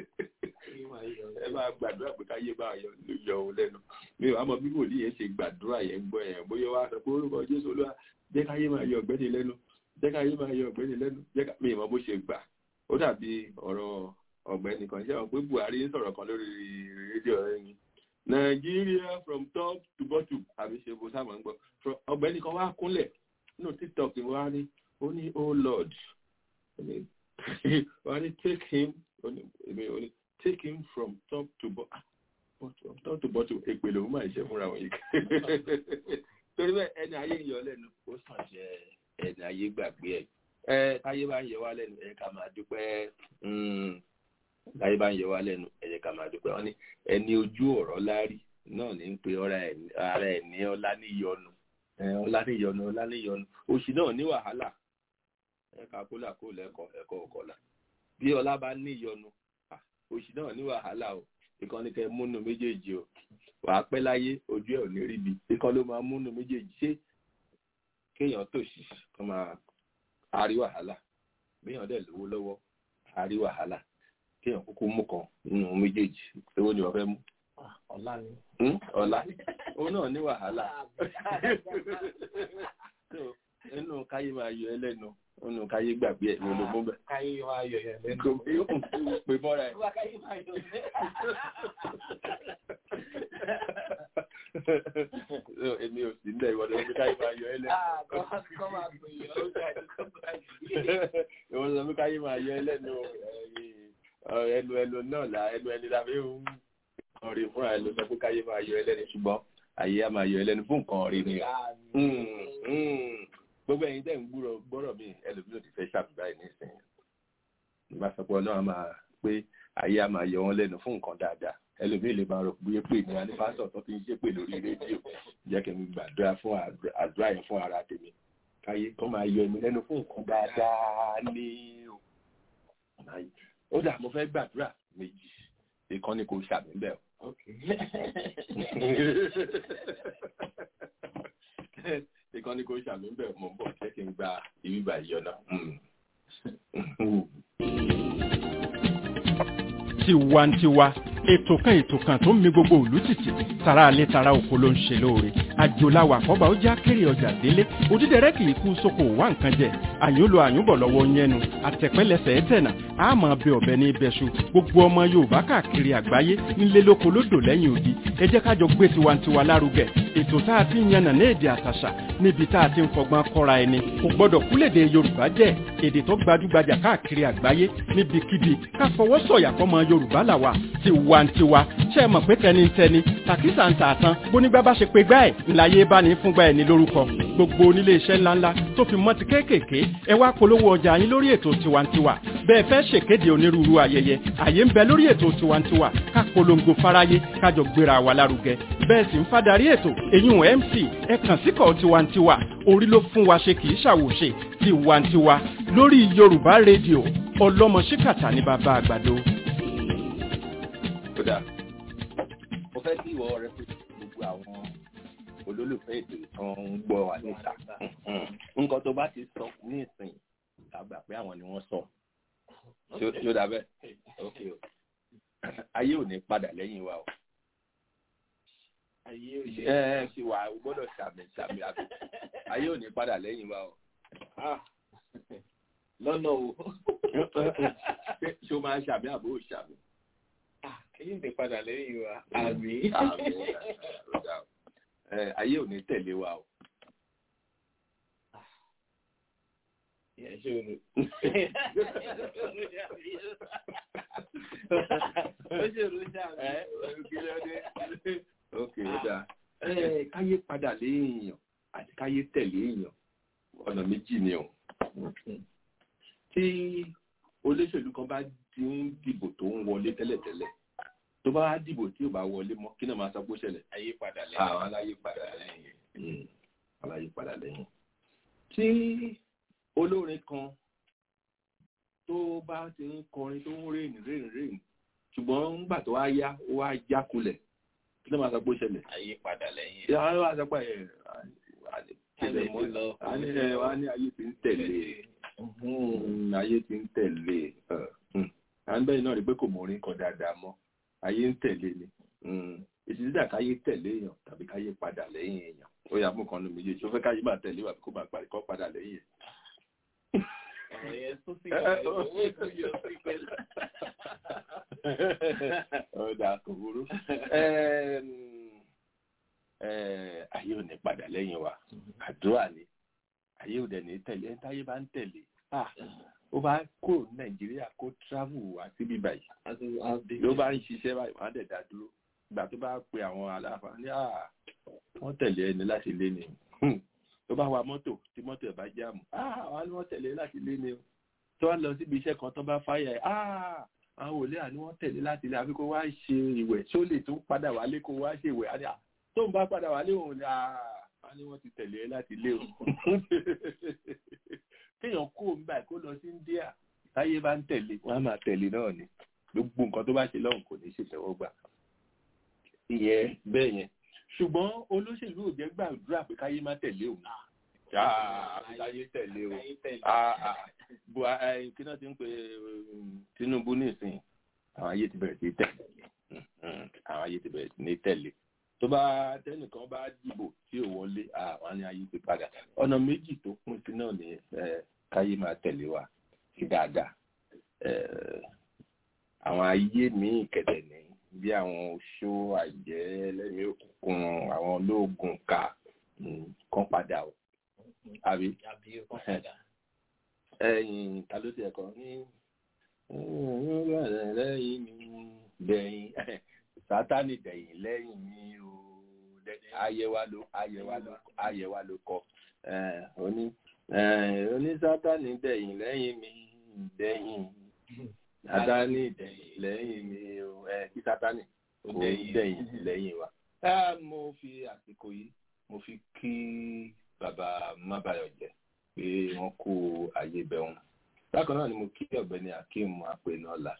ẹ bá gbàdúrà pé káyé máa yọ yọ òun lẹ́nu mi ò àmọ́ bí wòlíì yẹn ṣe gbàdúrà yẹn gbọ́ yẹn bóyá wá sọ pé orúkọ jésù olúwa jẹ́ káyé máa yọ ọ̀gbẹ́ni lẹ́nu jẹ́ káyé máa yọ ọ̀gbẹ́ni lẹ́nu jẹ́ ká mi ìmọ̀ bó ṣe gbà ó dàbí ọ̀rọ̀ ọ̀gbẹ́ni kan ṣé wọn pé buhari ń sọ̀rọ̀ kan lórí rédíò ẹni nàìjíríà from top to bottom àbí ṣe bó sáà máa ń gbọ́ ọ̀gbẹ́ni kan wá kúnlẹ̀ nínú tiktok ni wọ́n á ní ó ní oh lord wọ́n á ní take him take him from top to bottom from top to bottom èpè lòun máa ṣe fúnra wọn yìí torí bẹ́ẹ̀ ẹni ayé ń yọ lẹ́nu ó sàn jẹ́ ẹni ayé gbàgbé ẹ̀ ẹ táyé bá ń yẹ wá lẹ́nu ẹ ká máa dúpẹ́ táyé bá ń yẹ wá lẹ́nu ẹ ká máa dúpẹ́ wọ́n ní ẹni ojú ọ̀rọ̀ lárí náà ní ń pe ara ẹ̀ ní ọlá níyọnu ọlá níyọnu ọlá níyọnu òṣì náà ní wàhálà ẹ̀ka kólà kó lẹ́kọ̀ọ́ ẹ̀kọ́ ọ̀kọ̀là bí ọlá bá níyọnu òṣì náà ní wàhálà o ìkan ní kẹ múnú méjèèjì o wàá pẹ́ láyé ojú ẹ̀ ò ní ríbi ìkan ló máa múnú méjèèjì ṣé kéèyàn tòṣì kó máa àrí wàhálà béèyàn dẹ̀ lówó lọ́wọ́ àrí wàhálà kéèyàn kúkú mú kan nínú méjèèjì owó ni wọ́n fẹ́ mú ọ̀la ni. Hmm? ọ̀la òun náà ní wàhálà So, nínú káyé máa yọ ẹlẹ́nu nínú káyé gbàgbé ẹ̀ ló ló mú bẹ̀. káyé wa yọ yẹn lẹ́nu. kò bí ó pè mọ́ra ẹ̀. wá káyé máa yọ lẹ́nu. So, èmi ò sí nílẹ̀ ìwọ́n lọ́wọ́ káyé máa yọ ẹlẹ́nu. Ah, kọ́ máa kọ́ máa pè é ó jáde tó bá yìí. ìwọ́n lọ́wọ́ káyé máa yọ ẹlẹ́nu Ọ̀, ẹnu ẹnu náà là ẹnu ẹni la fi ń kọrin fúnra ẹ ló sọ pé káyé máa yọ ẹlẹ́nu ṣùgbọ́n àyè á máa yọ ẹlẹ́nu fún nǹkan rí ni. Mm, mm. gbogbo ẹ̀yin tẹ́ ń gbúrọ̀ gbọ́rọ̀ mi ẹlòmíràn ti fẹ́ ṣàbùdá ẹ̀ nísìnyí nígbà sọpọ̀ náà máa pé ayé á máa yọ wọn lẹ́nu fún nǹkan dáadáa ẹlòmíràn lè máa rò pé pé ní alifásọ̀ tó ti ń ṣépè lórí rédíò jẹ́ kí n gbàdúrà fún àdúrà- àdúrà yẹn fún ara tèmi káyé kó máa yọ ẹ̀mí lẹ́nu fún nǹkan dáadáa ní o ó dà mo fẹ́ gbàdúrà méjì ìkànnì kò ṣàmì bẹ́ẹ̀ o ìkànnì kò ṣàmì bẹ́ẹ̀ mo ń bọ̀ jẹ́ kí n gba ìbíbà ìyọ̀nà. tiwantiwa ètò kan ètò kan tó ń mi gbogbo òlú tìtì tara alẹ́ tara oko ló ń ṣe lóore àjòláwà àkọ́bà ó já kéré ọjà délé òdídẹrẹ́ kì í kú sóko wá nǹkan jẹ àyúnlò àyúnbọ̀ lọ́wọ́ yẹnu àtẹ̀pẹ́lẹsẹ̀ ẹ̀tẹ̀nà àmọ́ bẹ ọ̀bẹ ní ibẹ̀ṣu gbogbo ọmọ yorùbá káàkiri àgbáyé nílé lóko lódò lẹ́yìn odi ẹ jẹ́ kájọ gbé tiwantiwa lárugẹ ètò tá a ti ń yànnà ní èdè àtàṣà níbi tá a ti ń fọgbọ́n kọ́ra ẹni kò gbọ́dọ̀ kúlèdè yorùbá jẹ́ èdè tó gbajúgbajà káàkiri àgbáyé níbikíbi ká fọwọ́ sọ̀yà fọmọ yorùbá làwà tiwantiwa ṣe é mọ̀ pé tẹnitẹni tàkísà ń tà tán bónígbà bá ṣe pé gbá ẹ̀ ńláyé bá ní fúngbà ẹ̀ ní lórúkọ gbogbo onílé iṣẹ́ ńláńlá tó fi mọ́ ti kéékèèké ẹ wá polówó ọjà yín lórí ètò tiwantiwa bẹ́ẹ̀ fẹ́ ṣèkéde onírúurú ayẹyẹ àyè ń bẹ lórí ètò tiwantiwa ká polongo fáráyé kájọ gbéra wa lárugẹ bẹ́ẹ̀ sì ń fadarí ètò èyún mc ẹ kàn síkọ̀ tiwantiwa orí ló fún wa ṣe kì í ṣàwòṣe tiwantiwa lórí yorùbá rédíò ọlọ́mọ ṣíkàtà ní bàbá àgbàdo. kódà mo fẹ́ kí ìwọ rẹ pé gbogbo àwọn olólùfẹ́ ètò ìtàn ń gbọ́ wa níta nǹkan tó bá ti sọ ní ìsìn tàgbà pé àwọn ni wọ́n sọ tí ó dà bẹ́ẹ̀ ok o ayé ò ní padà lẹ́yìn wa o ayé ò ẹ ẹ ṣe wà o gbọ́dọ̀ ṣàmì ṣàmì àbí ayé ò ní padà lẹ́yìn wa o Ah, lọ́nà o. ṣé ṣé o máa ń ṣàmì àbó ò ṣàmì. Ah, Èyí ń tẹ padà lẹ́yìn wa. Àmì. Àmì, ó dà o. Ẹ, ayé ò ní tẹ̀lé wa o. Ìyẹn ṣe òru. Ó ṣe òru ṣáà. Ẹ, kí ló dé? ok ó dáa ẹ káyé padà léèyàn àti káyé tẹ̀lé èèyàn ọ̀nà méjì ni o tí olóṣèlú kan bá ti ń dìbò tó ń wọlé tẹ́lẹ̀tẹ́lẹ̀ tó bá dìbò tí ò bá wọlé mọ́ kí náà máa sọ pé ó ṣẹlẹ̀ Ayé padà lẹ́yìn. àwọn aláyé padà lẹ́yìn Mm, aláyé padà lẹ́yìn tí olórin kan tó bá ti ń kọrin tó ń rìn rìn rìn ṣùgbọ́n ńgbà tó wá yá ó wá jákulẹ̀ kí ló máa sọ pé ó ṣẹlẹ̀ Ayé padà lẹ́yìn. ìyá wa wá sọ pé ẹ tẹ̀lé Ayé mọ́ ti lọ. a ní ẹ wá ní ayé ti ń tẹ̀lé Mm, ayé ti ń tẹ̀lé ẹ, mm. à ń bẹ́ẹ̀ náà rí pé kò mọ orin kan dáadáa mọ́ ayé ń tẹ̀lé ni èsì dídà káyé tẹ̀lé èèyàn tàbí káyé padà lẹ́yìn èèyàn ó yà mú kan nu méjèèjì ó fẹ́ káyé máa tẹ̀lé wà kó máa parí kọ́ padà lẹ́yìn ẹ̀. Ọ̀rọ̀ yẹn tó sì kọ̀ owó tó yọ sí pẹ̀lú. ọ̀dà kò burú. Ẹm, ẹ, ayé ò ní padà lẹ́yìn wa àdúrà ni ayé ò dẹ̀ ní tẹ̀lé ẹni táyé bá ń tẹ̀lé ah, ó bá kó nàìjíríà kó travel wá síbí báyìí ló bá ń ṣiṣẹ́ báyìí wọ́n á dẹ̀ dá dúró ìgbà tó bá pe àwọn aláfa ní à wọ́n tẹ̀lé ẹni láti lé ni Hmm. tó bá wa mọ́tò tí mọ́tò ẹ̀ bá jáàmù ah wọ́n á ní wọ́n tẹ̀lé láti lé ni o tó wá lọ síbi iṣẹ́ kan tó bá fáyà ẹ̀ ah àwọn òlé àní wọ́n tẹ̀lé láti lé àbí kó wá ṣe ìwẹ̀ tó lè tún padà wálé kó wá ṣe ìwẹ̀ àní à tó ń bá padà wálé òun ni ah wọ́n ní wọ́n ti tẹ̀lé ẹ láti lé o kéèyàn kó ń báyìí kó lọ sí India táyé bá ń tẹ̀lé wọ́n á máa tẹ̀lé náà ni gbogbo nǹkan tó bá ṣe lọ́hùn kò ní ṣe tẹ́wọ́gbà ìyẹn bẹ́ẹ̀ yẹn ṣùgbọ́n olóṣèlú ò jẹ́ gbàdúrà pé káyé má tẹ̀lé òun Ah, káyé tẹ̀lé o Ah, ah. Bua- eh, kí náà ti ń pe um, Tinubu nísìnyí àwọn ayé ti bẹ̀rẹ̀ sí í tẹ̀lé àwọn ayé ti bẹ̀rẹ̀ sí ní tẹ̀lé tó bá tẹnìkan bá dìbò tí ò wọlé àwọn ní ayé ti padà ọ̀nà méjì tó kún sí náà ni káyé máa tẹ̀lé wa sí dáadáa àwọn ayé míì kẹ̀dẹ̀ ní bí àwọn oṣó àjẹ́ lẹ́mìí òkùnkùn àwọn olóògùn ká kan padà o àbí ẹ̀yìn ta ló ti ẹ̀kọ́ ní lẹ́yìn mi dẹ̀yìn sátánì dẹ̀yìn lẹ́yìn mi o ayẹwa ló ayẹwa ló ayẹwa ló kọ oní oní sátánì dẹ̀yìn lẹ́yìn mi dẹ̀yìn sátánì dẹ̀yìn lẹ́yìn mi o kí sátánì ó dẹ̀yìn lẹ́yìn wa. mo fi àsìkò yìí mo fi kí bàbá mábàyọ̀jẹ́ pé wọ́n kó ayé bẹ̀ wọn bákan náà ni mo kí ọ̀gbẹ́ni akeem apẹnọlá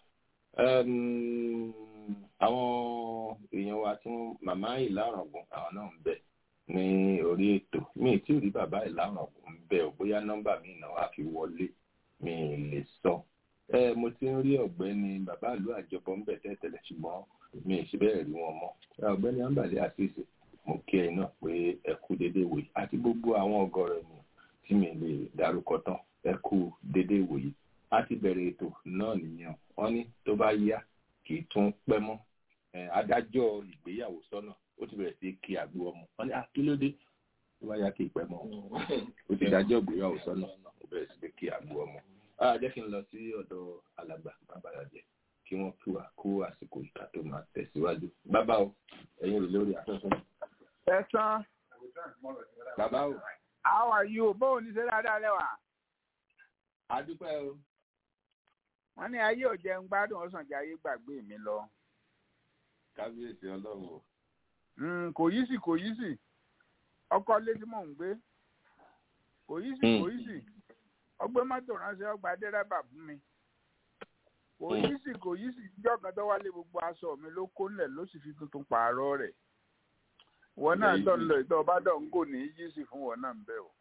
àwọn èèyàn wa tí màmá ìlàrọ̀gùn àwọn náà ń bẹ ní orí ètò mi tí ò rí bàbá ìlàrọ̀gùn ń bẹ ò bóyá nọ́mbà mi náà wá fi wọlé mi lè sọ mo ti ń rí ọ̀gbẹ́ni bàbá ìlú àjọpọ ń bẹ tẹ́tẹ́lẹ̀ ṣùgbọ́n mi ì ṣe bẹ́ẹ̀ rí wọn mọ́ ọ̀gbẹ́ni ambale àṣìṣe mo kí ẹ náà pé ẹ kú déédéé wòye àti gbogbo àwọn ọ̀gọ̀rọ̀ ènìyàn tí mi lè dárúkọ tán ẹ kú déédéé wòye a ti bẹ̀rẹ̀ ètò náà nìyẹn wọ́n ní tó bá yá kì í tún pẹ́ mọ́ adájọ́ ìgbéyàwó sọ́nà ó ti bẹ̀rẹ̀ sí kí àgbo ọmọ wọ́n ní akílódé tó bá yá kì í pẹ́ mọ́ ó ti dájọ́ ìgbéyàwó sọ́nà ó bẹ̀rẹ̀ sí kí àgbo ọmọ. jẹ́ kí n lọ sí ọ̀dọ̀ alàgbà babayàjẹ́ kí wọ́n kí wa kó àsìkò ìka tó máa tẹ̀síwájú. bàbá o ẹ̀yin rè lórí afẹ́fẹ́. ẹ sán. bàbá o. how are you bóun ní ṣe dáadáa lẹ́wà. adúpẹ́ o wọ́n ní ayé ò jẹun gbádùn ọ̀sán jẹ́ ayé gbàgbé mi lọ. kábíyèsí ọlọ́run o. kò yí sí kò yí sí ọkọ létí mò ń gbé kò yí sí kò yí sí ọgbẹ́ mọ́tò ránṣẹ́ ọgbà dẹ́rẹ́bà fún mi kò yí sí kò yí sí ìjọ kan tó wálé gbogbo aṣọ mi ló kó nílẹ̀ ló sì fi tuntun pààrọ̀ rẹ̀ wọn náà tó ń lọ ìtọ́ ọba dọ̀ ń kò ní í yí sí fún wọn náà ń bẹ̀ o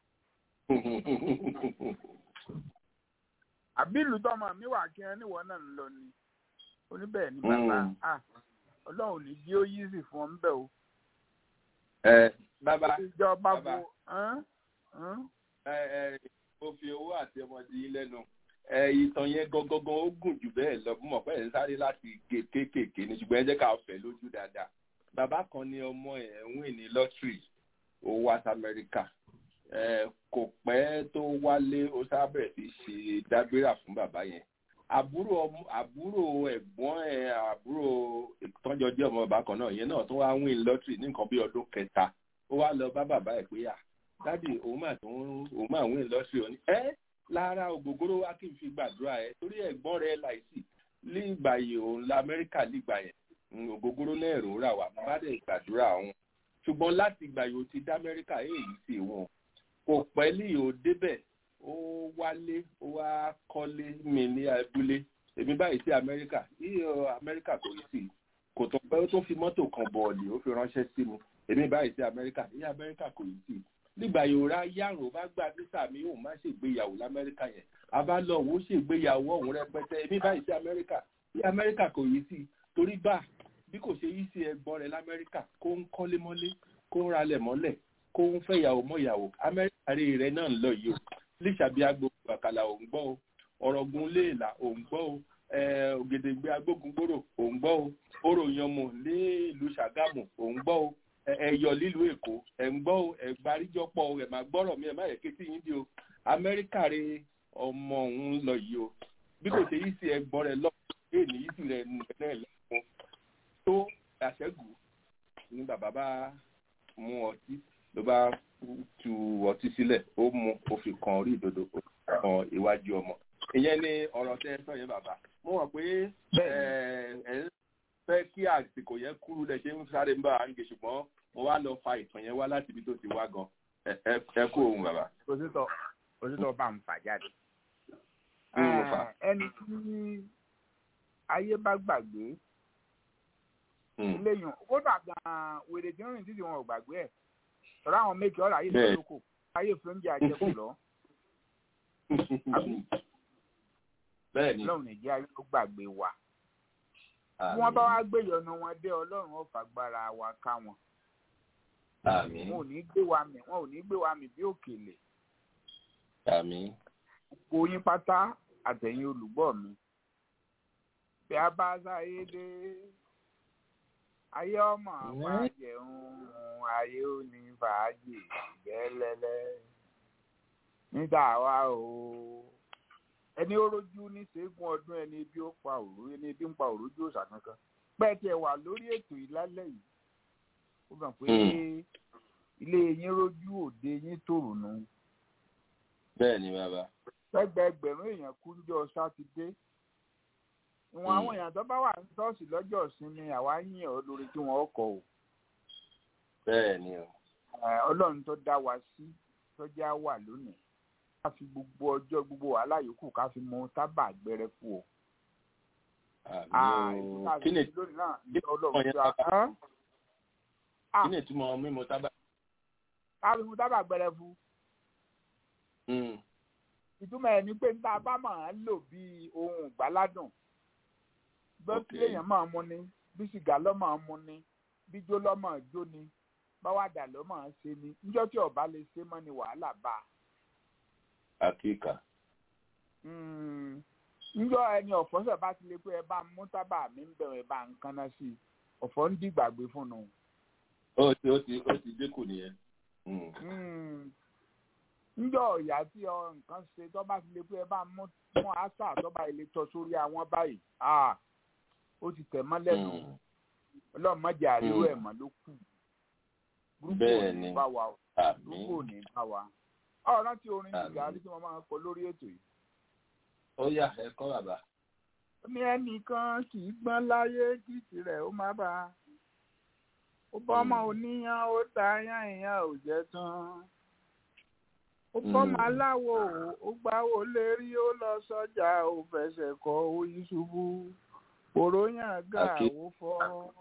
àbí ìlú tọmọ mi wà kí ẹ níwọ náà ń lọ ni oníbẹ̀ ní bàbá ọlọ́run ní jí ó yí sí fún ọ ń bẹ̀ o. ẹ bàbá ìjọba bàbá bo ẹ ẹ mo fi owó àti ọmọdé yín lẹ́nu ẹ ìtàn yẹn gangan ó gùn jù bẹ́ẹ̀ lọ mo mọ̀ pé ẹ̀ ń sáré láti gé kéékèèké ní ṣùgbọ́n ẹ jẹ́ ká fẹ́ lójú dáadáa bàbá kan ní ọmọ ẹ̀ ń wìn ní lọ́tírì ó wá sí amẹ́ríkà kò pẹ́ tó wálé ó sábẹ̀ fi ṣe dágbéra fún bàbá yẹn àbúrò àbúrò ẹ̀gbọ́n ẹ̀ àbúrò ìtọ́jọ jẹ́ ọmọ bàbá kan náà yẹn náà tó wá win lọ́tìrì ní nǹkan bí ọdún kẹta ó wá lọ bá bàbá ẹ̀ pé à dádì òun mà tó òun mà win lọ́tìrì òní ẹ́ lára ògógóró wá kí n fi gbàdúrà ẹ torí ẹ̀gbọ́n rẹ̀ láìsí nígbà yìí òun la amẹ́ríkà nígbà yẹn ògógóró náà rò rà wá bá dẹ̀ gbàdúrà òun ṣùgbọ́n láti ìgbà yìí ó ti dá amẹ́ríkà èyí sí wọn kò pẹ́ lì ó débẹ̀ ó wálé ó wá kọ́lé mi ní abúlé èmi báyìí sí amẹ́ríkà yíyọ amẹ́ríkà kò sí kò tó pẹ́ ó tó fi mọ́tò kan bọ̀ọ̀lì ó fi ránṣẹ́ sí mi èmi báyìí sí amẹ́ríkà yíyọ amẹ́ríkà kò sí nígbà yóò rá yàrá bá gba visa mi òun má ṣègbéyàwó lamẹ́ríkà yẹn abá lọ òun ṣègbéyàwó ọ̀hún rẹpẹtẹ èmi báyìí sí amẹ́ríkà yíyọ amẹ́ríkà kò yí sí torí bá bí kò ṣe yí sí ẹ̀gbọ́n rẹ̀ lamẹ́ríkà kó ń kọ́lé mọ́lé kó ń ralẹ̀ mọ́lẹ̀ kó ń fẹ́ ìyàwó mọ́ ìyàwó amẹ́ríkà rí rẹ̀ náà ń lọ yìí o líṣàbí agbo bàkàlà òun gbọ́ o ọ̀rọ̀gun léèlà òun gbọ́ o ògèdègbè agbógungbòrò òun gbọ́ o orò yanmọ léèlú ṣàgámù òun gbọ́ o ẹ̀yọ̀ lílu èkó ẹ̀ ń gbọ́ o ẹ̀gbáríjọpọ̀ ẹ̀ máa gbọ́rọ̀ mi ẹ̀ má yẹ kétí yín di o amẹ́ríkà rí ọmọ òun lọ yìí o bí kò ṣe yìí sí ẹgbọ́n rẹ lọ́wọ́ èèní yìí sì rẹ̀ náà lẹ́kùn tó àṣẹ́gù ni bàbá bá mú ọtí ló bá tu ọtí sílẹ̀ ó mú ó fi kan orí ìdodo ó fi kan iwájú ọmọ ìyẹn ni ọ̀rọ̀ tẹ́ ẹ sọ yẹn bàbá mo mọ̀ pé ẹ ẹ fẹ́ kí àsìkò yẹn kúrú lẹ ṣe ń sáré ń bá à ń gé ṣùgbọ́n mo wá lọ fa ìtàn yẹn wá láti ibi tó ti wá gan ẹ kú òun bàbá. òtítọ́ òtítọ́ bá ń fà jáde. mo fà. ẹni tí ayé bá gbàgbé léyìn kódà gan-an wèrè tí ń rìn títí wọn ò gbàgbé ẹ̀ sọ̀rọ̀ àwọn méjì ọ̀rọ̀ ayé ló lóko ayé fún oúnjẹ àjẹkù lọ. bẹ́ẹ̀ ni lọ́run nìjẹ́ ayé ló gbàgbé wa. bí wọ́n bá wá gbé ìyọnu wọn dé ọlọ́run ó fàgbára wa ká wọn àmín wọn ò ní gbé wa mì wọn ò ní gbé wa mì bí òkèlè àmín gbogbo yín pátá àtẹ̀yìn olùgbọ́ mi bí a bá sáyé dé ayé ọmọ máa jẹun ayé ò ní fàájì gẹ́lẹ́lẹ́ nígbà wa o ẹni ó rojú ní ṣẹ́gun ọdún ẹni bí ó pa òru ẹni bí ń pa òru ojú òòṣà kankan pẹ́ẹ́ tiẹ̀ wà lórí ètò ìlálẹ́ yìí ó gbà pé ilé yín rojú òde yín tòrò nù bẹ́ẹ̀ ni bàbá ẹgbẹẹgbẹ̀rún èèyàn kú níjọ́ sátidé ìwọ̀n àwọn èèyàn tó bá wà ní ṣọ́ọ̀ṣì lọ́jọ́ ìsinmi àwa yìn ọ́ lórí tí wọ́n kọ̀ ọ́ bẹ́ẹ̀ ni o ọlọ́run tó dá wa sí tó já wà lónìí ká fi gbogbo ọjọ́ gbogbo wàhálà yòókù ká fi mọ tábà gbẹrẹ fún o. àmín o kí ni lónìí náà kí ọlọ́run ni tó a kán kí ni ìtumọ̀ mímu tábà. ká fi mọ tábà gbẹrẹ fún. Mm, ìtumọ̀ ẹ̀ ni pé níta bá máa ń lò bí ohun ìgbáládùn bó Ok. tilẹ̀ èèyàn máa mú ni bí sìgá lọ́ máa mú ni bí jó lọ́ máa jó ni báwádà lọ́ máa ṣe ni níjọ́ tí ọba lè ṣe mọ́ ni wàhálà bá a. àkíkà Mm. níjọ́ ẹni ọ̀fọ́sẹ̀ bá ti lè pé ẹ bá ń mú tábà mi ń bẹ̀rẹ̀ ẹ bá ń kanná sí i ọ̀fọ́ ń dìgbàgbé fún un. ó ti ó ti ó ti dínkù nìyẹn. Mm, Mm. níjọ́ ọ̀yà tí ọ nǹkan ṣe tó bá ti lè pé ẹ bá mú mú àṣà tó bá ilé tọ́ sórí àwọn báyìí ah, ó ti tẹ̀ mọ́ lẹ́nu mm, ọlọ́mọdé àríwó Mm. ẹ̀ mọ́ ló kù gúrúpù ò Bẹ́ẹ̀ ní ni. bá wa o àmín gúrúpù ò ní bá wa ọ̀rọ̀ tí orin Àmín. ìgbà tí wọ́n máa ń kọ lórí ètò yìí ó yá ẹ kọ́ bàbá. ó ní ẹnìkan kì í gbọ́n láyé kí tirẹ̀ ó má bàa ó bọ́mọ Mm. oníyan ó ta yán ìyàn ò jẹ́ tán ó bọ́mọ Mm. aláwo ó gbáwo lérí ó lọ sọ́jà ó fẹsẹ̀ kọ oyún ṣubú òróyàn gà Àkí- ó fọ́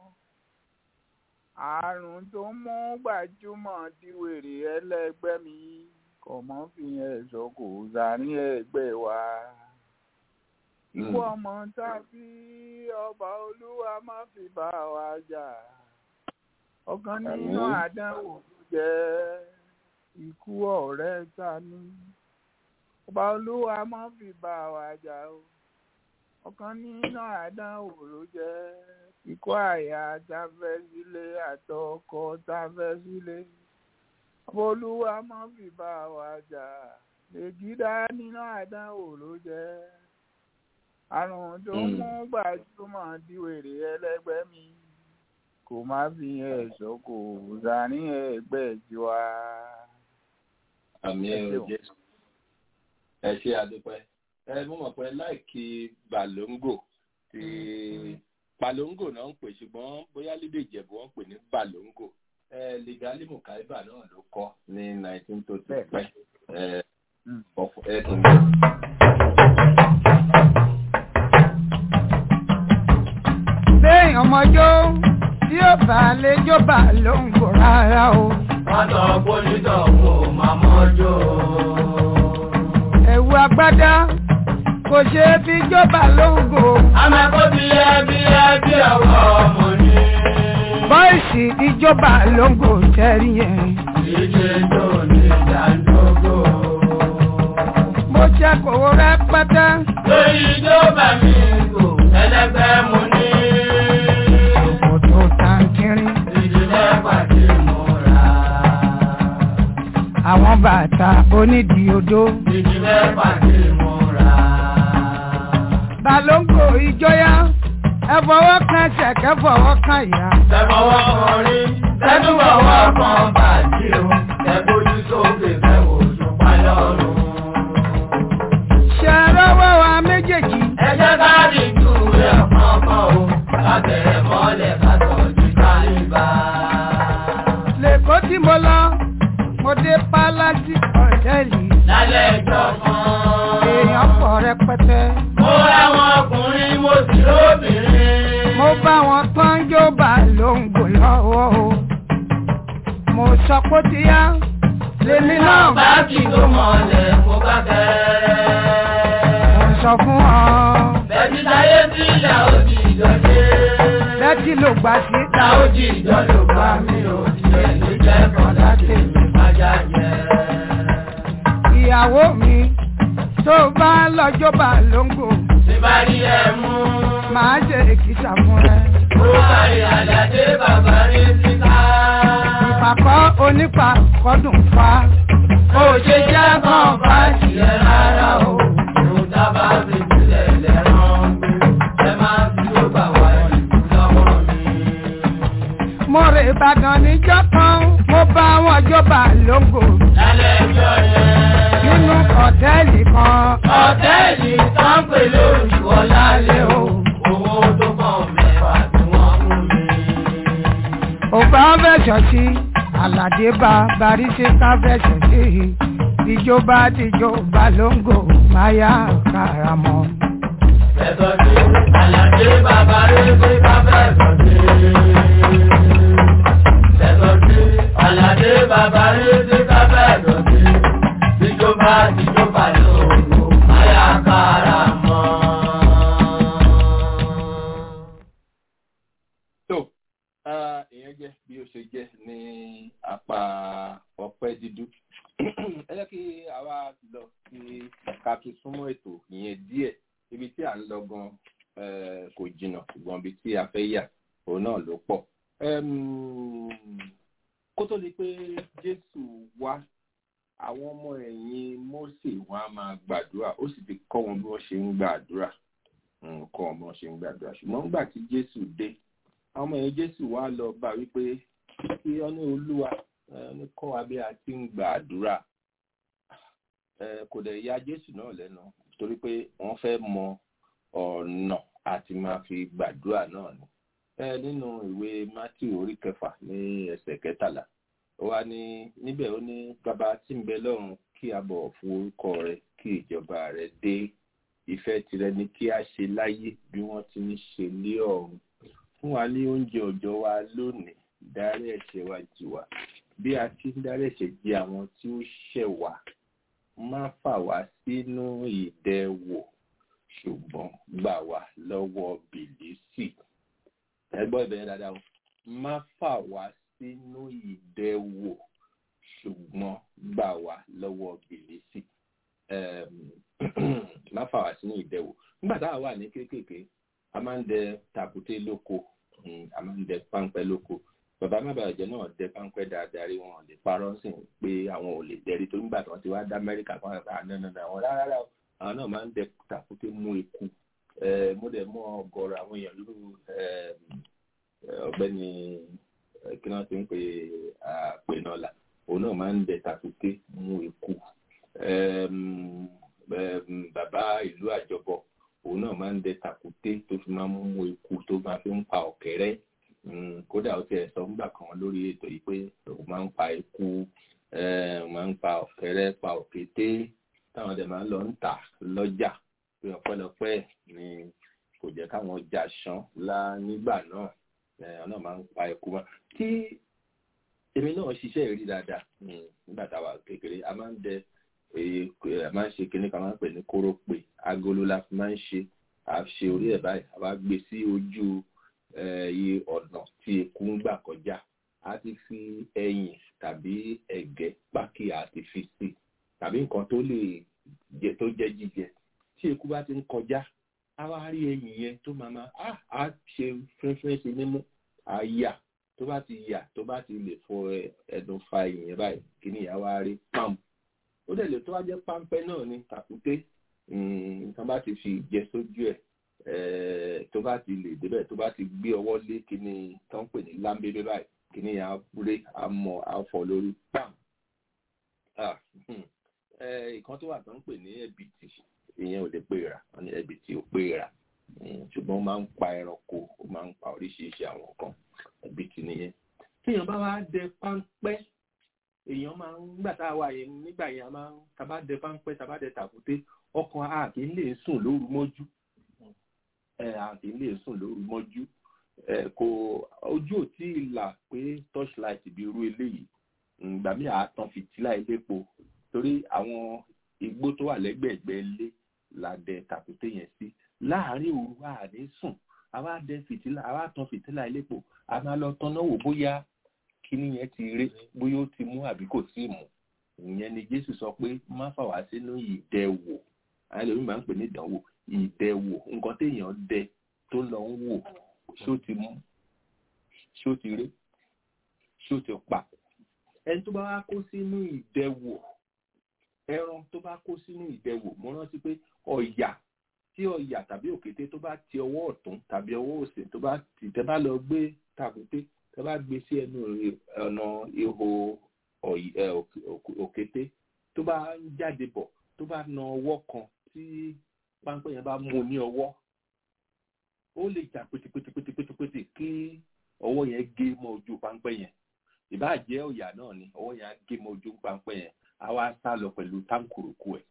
àrùn tó ń mú gbajúmọ̀ di wèrè ẹlẹ́gbẹ́ mi kò mọ́ fi ẹ̀sọ́ kò sàárín ẹgbẹ́ wa ikú Mm. ọmọ tàbí ọba olúwa má fi bá wa jà ọ̀kan nínú Àmín. àdánwò ló jẹ́ ikú ọ̀rẹ́ ta ni ọba olúwa má fi bá wa jà o ọ̀kan nínú àdánwò ló jẹ́ ikú àyà táfẹ́ sílé àtọkọ táfẹ́ sílé ọba olúwa má fi bá wa jà lèjìdá nínú àdánwò ló jẹ́ àrùn tó Mm. mú gbajúmọ̀ di wèrè ẹlẹ́gbẹ́ mi kò má fi ẹ̀ṣọ́ kò sàárín ẹgbẹ́ tiwa. àmì Ẹ ẹ ò ṣeun. jẹ́ ẹ ṣe àdúpẹ́ ẹ mú mọ̀ pé láìkí balongo ti balongo náà ń pè ṣùgbọ́n bóyá lédè ìjẹ̀bú wọ́n pè ní balongo ẹ ligali mukaiba náà ló kọ́ ní nineteen tó ti Bẹ́ẹ̀. pẹ́ ẹ Mm. ọ̀fọ̀ ẹ tún bẹ́ẹ̀. Bẹ́ẹ̀ ọmọjó tí ó bá lè jọba ló ń gò rárá o. Mọ́tò pólítọ̀ kò máa mọ́jọ́. Ẹ̀wù agbádá kò ṣe é fi jọba ló ń gò. Amẹ́kọ́ bí ẹ bí ẹ bí ọwọ́ ọmọ ní. Bọ́ìsì ìjọba ló ń gò tẹ́rí yẹn. Ìdíje tó ní ìdádógó. Mo ṣe kò rẹpẹtẹ. Lórí ìjọba mi kò ẹlẹ́gbẹ́ mu ní. Kò tó tàǹkìrín. Ìdílé pàdé múra. Àwọn bàtà onídìí odó. Ìdílé pàdé múra. Balóńgò ìjọyà. Ẹ fọwọ́ kan ṣẹ̀kẹ́ fọwọ́ kan ìyá. Tẹ̀fọwọ́ kan rí, tẹ́tùbọ̀wọ́ kan bàjí o. Tẹ̀gbójú sókè fẹ́wò ṣùpá lọ́rùn. Ṣé rọ́wọ́ wa méjèèjì? Ẹ jẹ́ ká di ju rẹ̀ kọ̀ọ̀kan o. Ká bẹ̀rẹ̀ mọ́lẹ̀ ká tọ́jú kálíbà. Lèkó tí mo lọ, mo dé Pálásì Hòtẹ́ẹ̀lì. Lálẹ́ ẹjọ́ kan. Èèyàn pọ̀ rẹpẹtẹ. Mo ráwọn ọkùnrin, mo sì lóbìnrin. Mo bá wọn pọ́njó bá lóńgò lọ́wọ́ o. Mo sọ pé ó ti yá. Lèmi náà bá kí tó mọ̀lẹ̀ mo bá kẹ́rẹ́. mo sọ fún ọ. Bẹ̀bí táyé sí ìyá òbí ìjọ́jẹ́. jí ló gbà sí. Ta ó jí ìjọ ló bá mi ò tiẹ̀ lè jẹ́ kọ́dá tèmi májá jẹ́. ìyàwó mi tó bá lọ́jọ́ bá lóńgò Tí bá rí ẹ mú. máa ṣe èkìtà fún ẹ. Ó kárí àlàdé bàbá rí síta. ìpàkọ́ onípa kọ́dùn fa. Ó ṣe jẹ́ kàn bá tiẹ̀ rárá o. Òun dábàá fi sílẹ̀ lẹ́rán. Ẹ máa fi ó bà wá ìlú lọ́wọ́ mi. mo rè ìbàdàn níjọ́ kan mo bá wọn jọba lóńgò Lálẹ́ ẹjọ́ yẹn. nínú ọ̀tẹ́ẹ̀lì kan. Ọ̀tẹ́ẹ̀lì kan pè lórí Wọlálé o. Owó tó pọ̀ mẹ́fà tí wọ́n mú mi. ògbà fẹsọ̀ sí àlàdé bá baríṣe ká fẹsọ̀ sí ìjọba tìjọba lóńgò máyà karamọ́. Fẹ̀sọ̀ sí Àlàdé bàbá rẹ̀ pé ká fẹ̀sọ̀ sí. Fẹ̀sọ̀ sí Àlàdé bàbá rẹ̀ pé ká fẹ̀sọ̀ sí. Tíjọba tíjọba lóòrò máyà kára mọ́. tó ah, ìyẹn jẹ́ bí ó ṣe jẹ́ ní apá ọpẹ́ dídú ẹ jẹ́ kí àwa lọ sí ká tún súnmọ́ ètò ìyẹn díẹ̀ ibi tí à ń lọ gan eh, kò jìnnà ṣùgbọ́n ibi tí a fẹ́ yà òun náà ló pọ̀ Em, kó tó di pé Jésù wá àwọn ọmọ ẹ̀yìn Mósè wọn á máa gbàdúrà ó sì ti kọ́ wọn bí wọ́n ṣe ń gbàdúrà Mm, kọ́ wọn bí wọ́n ṣe ń gbàdúrà ṣùgbọ́n nígbà tí Jésù dé àwọn ọmọ ẹ̀yìn Jésù wá lọ bá wípé kí ọ ní Olúwa ẹ, ní kọ́ wa bí a ti ń gbàdúrà ẹ, kò dẹ̀ ya Jésù náà lẹ́nu torí pé wọ́n fẹ́ mọ ọ̀nà àti máa fi gbàdúrà náà ni ẹ nínú ìwé Matthew orí kẹfà ní ẹsẹ̀ kẹtàlá ó wá ní níbẹ̀ ó ní bàbá tí ń bẹ lọ́run kí a bọ̀wọ̀ fún orúkọ rẹ kí ìjọba rẹ dé ìfẹ́ tirẹ̀ ni kí a ṣe láyé bí wọ́n ti ń ṣe lé ọ̀run fún wa ní oúnjẹ òòjọ́ wa lónìí dárí ẹ̀ṣẹ̀ wa jì wá bí a ti ń dárí ẹ̀ṣẹ̀ jì àwọn tí ó ṣẹ̀ wá má fà wá sínú ìdẹwò ṣùgbọ́n gbà wá lọ́wọ́ bìlísì ẹ gbọ́ ìbẹ̀rẹ̀ dáadáa o má fà wá sínú ìdẹwò ṣùgbọ́n gbà wá lọ́wọ́ bìlísì Em, má fà wá sínú ìdẹwò nígbà táwa wà ní kéékèèké a máa ń dẹ tàkúté lóko mm, a máa ń dẹ páńpẹ́ lóko bàbá mábàjẹ́ náà dẹ páńpẹ́ dáadáa rí wọn lè parọ́ sí i pé àwọn ò lè dẹrí tó nígbà tí wọ́n ti wá dá Amẹ́ríkà kan àgbà ànánà àwọn rárá o àwọn náà máa ń dẹ tàkúté mú eku Eh, mo dẹ̀ mọ̀ ọ̀gọ̀rọ̀ àwọn èèyàn lóru ọ̀gbẹ́ni eh, kí wọ́n ti ń pè àpè náà là òun náà máa ń dẹ tàkúté mú eku Em, em, bàbá ìlú àjọbọ òun náà máa ń dẹ tàkúté tó fi máa ń mú eku tó máa fi ń pa ọ̀kẹ́rẹ́ Mm, kódà ó tiẹ̀ sọ ńgbà kan lórí ètò yìí pé òun máa ń pa eku eh, máa ń pa ọ̀kẹ́rẹ́ pa òkété táwọn ọdẹ máa ń lọ ń tà lọ́jà pé ọpẹ́lọpẹ́ ni kò jẹ́ káwọn ọjà ṣán lá nígbà náà eh, ọ̀nà máa ń pa eku mọ́ tí èmi náà ṣiṣẹ́ ìrí dáadáa mm, nígbà táwa kékeré a máa ń dẹ èyí a máa ń ṣe kinní kan máa ń pè ní kórópè agolo la fi máa ń ṣe a ṣe orí ẹ̀ báyìí a wá gbé sí ojú iye ọ̀nà tí eku ń gbà kọjá a ti fi ẹyìn tàbí ẹ̀gẹ́ pákí a ti fi sí tàbí nǹkan tó lè jẹ tó jẹ́ jíjẹ tí eku bá ti ń kọjá a wá rí ẹyìn yẹn tó máa ma á á ṣe fínfín sí mímú a yà tó bá ti yà tó bá ti lè fọ ẹnu fa ẹyìn yẹn báyìí kí ni ìyá wa rí pam ó dẹ̀ lè tó wá jẹ́ páńpẹ́ náà ní tàkúté nǹkan bá ti fi jẹ sójú ẹ̀ tó bá ti lè débẹ̀ tó bá ti gbé ọwọ́ lé kíní tó ń pè ní lámbébé báyìí kíní yà á búré á mọ á fọ lórí pam ìkan tó wà tó ń pè ní ẹ̀bìtì ìyẹn ò lè pè rà wọn ní ẹ̀bìtì ò pè rà ṣùgbọ́n ó máa ń pa ẹranko ó máa ń pa oríṣiríṣi àwọn nǹkan ẹ̀bìtì nìyẹn tíyàn bá wá dẹ páńpẹ́ èèyàn máa ń gbà tá a wà yẹn nígbà yẹn a máa ń tàbá dẹ páńpẹ́ tàbá dẹ tàkúté ọkàn a kì í lè sùn lóru mọ́jú ẹ a kì í lè sùn lóru mọ́jú ẹ kò ojú ò tí ì là pé torchlight bí irú eléyìí ìgbà míì àtàn fìtílà elépo torí àwọn igbó tó wà lẹ́gbẹ̀ẹ́gbẹ́ ilé la dẹ tàkúté yẹn sí láàárín òru a ní sùn àwa dẹ fìtílà àwa tan fìtílà elépo a máa lọ tanná wò bóyá kíní yẹn ti ré bóyá ó ti mú àbí kò tíì mú ìyẹn ni jésù sọ pé má fà wá sínú ìdẹwò àwọn ẹlòmíín máa ń pè ní ìdánwò ìdẹwò nǹkan téèyàn dẹ tó lọ ń wò ṣó ti mú ṣó ti ré ṣó ti pa ẹni tó bá wá kó sínú ìdẹwò ẹran tó bá kó sínú ìdẹwò mo rántí pé ọ̀yà tí ọ̀yà tàbí òkété tó bá ti ọwọ́ ọ̀tún tàbí ọwọ́ òsì tó bá ti tẹ́ bá lọ gbé tàkúté tẹ́ bá gbé sí ẹnu ọ̀nà ihò òkété tó bá ń jáde bọ̀ tó bá na ọwọ́ kan tí páńpẹ́ yẹn bá mú ní ọwọ́ ó lè jà pétépétépétépété kí ọwọ́ yẹn gé mọ́ ojú páńpẹ́ yẹn ìbáà jẹ́ ọ̀yà náà ni ọwọ́ yẹn á gé mọ́ ojú páńpẹ́ yẹn á wá sá lọ pẹ̀lú táǹkùrùkù ẹ̀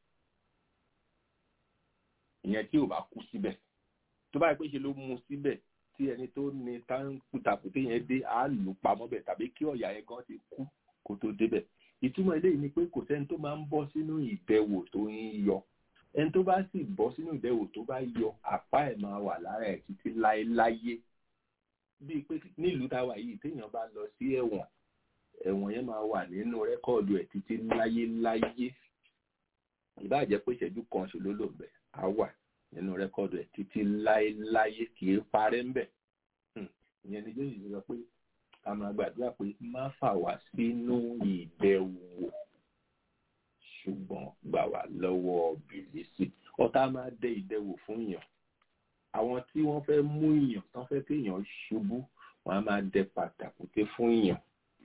ìyẹn tí ò bá kú síbẹ̀ tó bá yẹ pé ṣe ló mú síbẹ̀ tí ẹni tó ní táǹkùtàkùté yẹn dé á lù pamọ́ bẹ̀ tàbí kí ọ̀yà yẹn gan ti kú kó tó débẹ̀ ìtumọ̀ eléyìí ni pé kò sẹ́ni tó máa ń bọ́ sínú ìdẹwò tó ń yọ ẹni tó bá sì bọ́ sínú ìdẹwò tó bá yọ àpá ẹ̀ máa wà lára ẹ̀ títí láéláyé bíi pé nílùú táwa yìí téèyàn bá lọ sí ẹ̀wọ̀n ẹ̀wọ̀n yẹn máa wà nínú rẹ́kọ̀dù ẹ̀ títí láyéláyé ìbáàjẹ́ pé ìṣẹ́jú kan ṣe ló lò ń bẹ̀ á wà nínú rẹ́kọ̀dù ẹ̀ títí láéláyé kì í parẹ́ ń bẹ̀ ìyẹn ni jésù sọ pé a máa gbàdúrà pé má fà wá sínú ìdẹwò ṣùgbọ́n gbà wá lọ́wọ́ bìlísì ọ̀tá máa dẹ ìdẹwò fún yàn àwọn tí wọ́n fẹ́ mú yàn tán fẹ́ kéèyàn ṣubú wọ́n á máa dẹ pàtàkùté fún yàn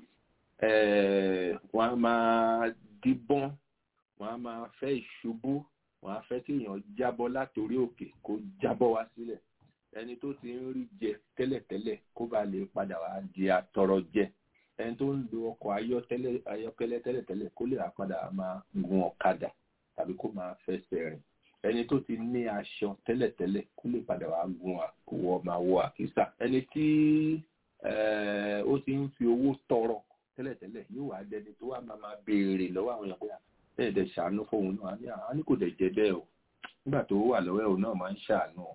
wọ́n á máa díbọ́n wọ́n á máa fẹ́ ìṣubú wọ́n á fẹ́ kéèyàn jábọ́ látòrí òkè kó jábọ́ wá sílẹ̀ ẹni tó ti ń rí jẹ tẹ́lẹ̀tẹ́lẹ̀ kó ba lè padà wá di atọrọ jẹ ẹni tó ń lo ọkọ̀ ayọ́kẹ́lẹ́ tẹ́lẹ̀tẹ́lẹ̀ kó lè padà máa gun ọ̀kadà tàbí kó máa fẹsẹ̀ rìn ẹni tó ti ní aṣọ tẹ́lẹ̀tẹ́lẹ̀ kó lè padà wá gun àwọ̀ máa wọ àkísà ẹni tí ó ti ń fi owó tọrọ tẹ́lẹ̀tẹ́lẹ̀ yóò wá dẹni tó wá máa máa béèrè lọ́wọ́ àwọn èèyàn pé bẹ́ẹ̀ dẹ̀ ṣàánú fóun náà á ní kò dẹ̀ jẹ́ bẹ́ẹ̀ o nígbà tó wà lọ́wọ́ ẹ̀ òun náà máa ń ṣàánú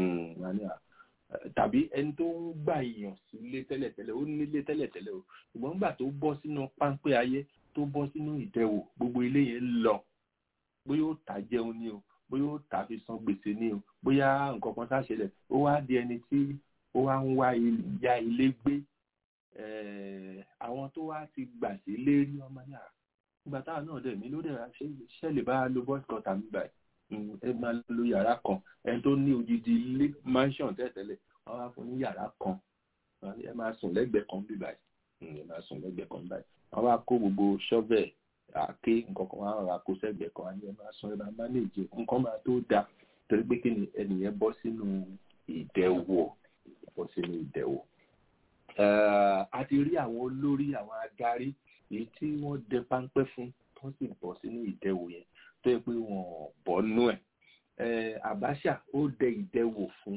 tàbí ẹni tó ń gbà èèyàn sílé tẹ́lẹ̀tẹ́lẹ̀ ó nílé tẹ́lẹ̀tẹ́lẹ̀ o ṣùgbọ́n nígbà tó bọ́ sínú páńpẹ́ ayé tó bọ́ sínú ìdẹwò gbogbo ilé yẹn lọ bóyá ó tà jẹun ni o bóyá ó tà fi san gbèsè ni o bóyá nǹkan kan sáṣẹlẹ̀ ó wá di ẹni tí ó wá ń wá ya ilé gbé àwọn tó wá ti gbà sí lérí ọmọ náà nígbà táwọn náà dẹ̀ mí ló dẹ̀ ṣẹlẹ̀ bá lo bọ́ọ̀sì kan tàbí báyìí ẹ máa lo yàrá kan ẹni tó ní odidi ilé mansion tẹ́tẹ́lẹ̀ wọ́n wá fún ní yàrá kan ẹ máa sùn lẹ́gbẹ̀ẹ́ kan bí báyìí ẹ máa sùn lẹ́gbẹ̀ẹ́ kan báyìí wọ́n wá kó gbogbo shovel àáké nǹkan kan wọ́n wá kó sẹ́gbẹ̀ẹ́ kan ẹ máa sùn ẹ máa manage nǹkan máa tó da torí pé kí ni ẹnìyẹn bọ́ sínú ìdẹ̀wò bọ́ sínú ìdẹ̀wò. a ti rí àwọn olórí àwọn adarí èyí tí wọ́n dẹ páńpẹ́ fún tó sì bọ́ sínú ìdẹ̀wò yẹn tó yẹ pé wọn bọ́ nú ẹ̀ Abacha ó dẹ ìdẹwò fún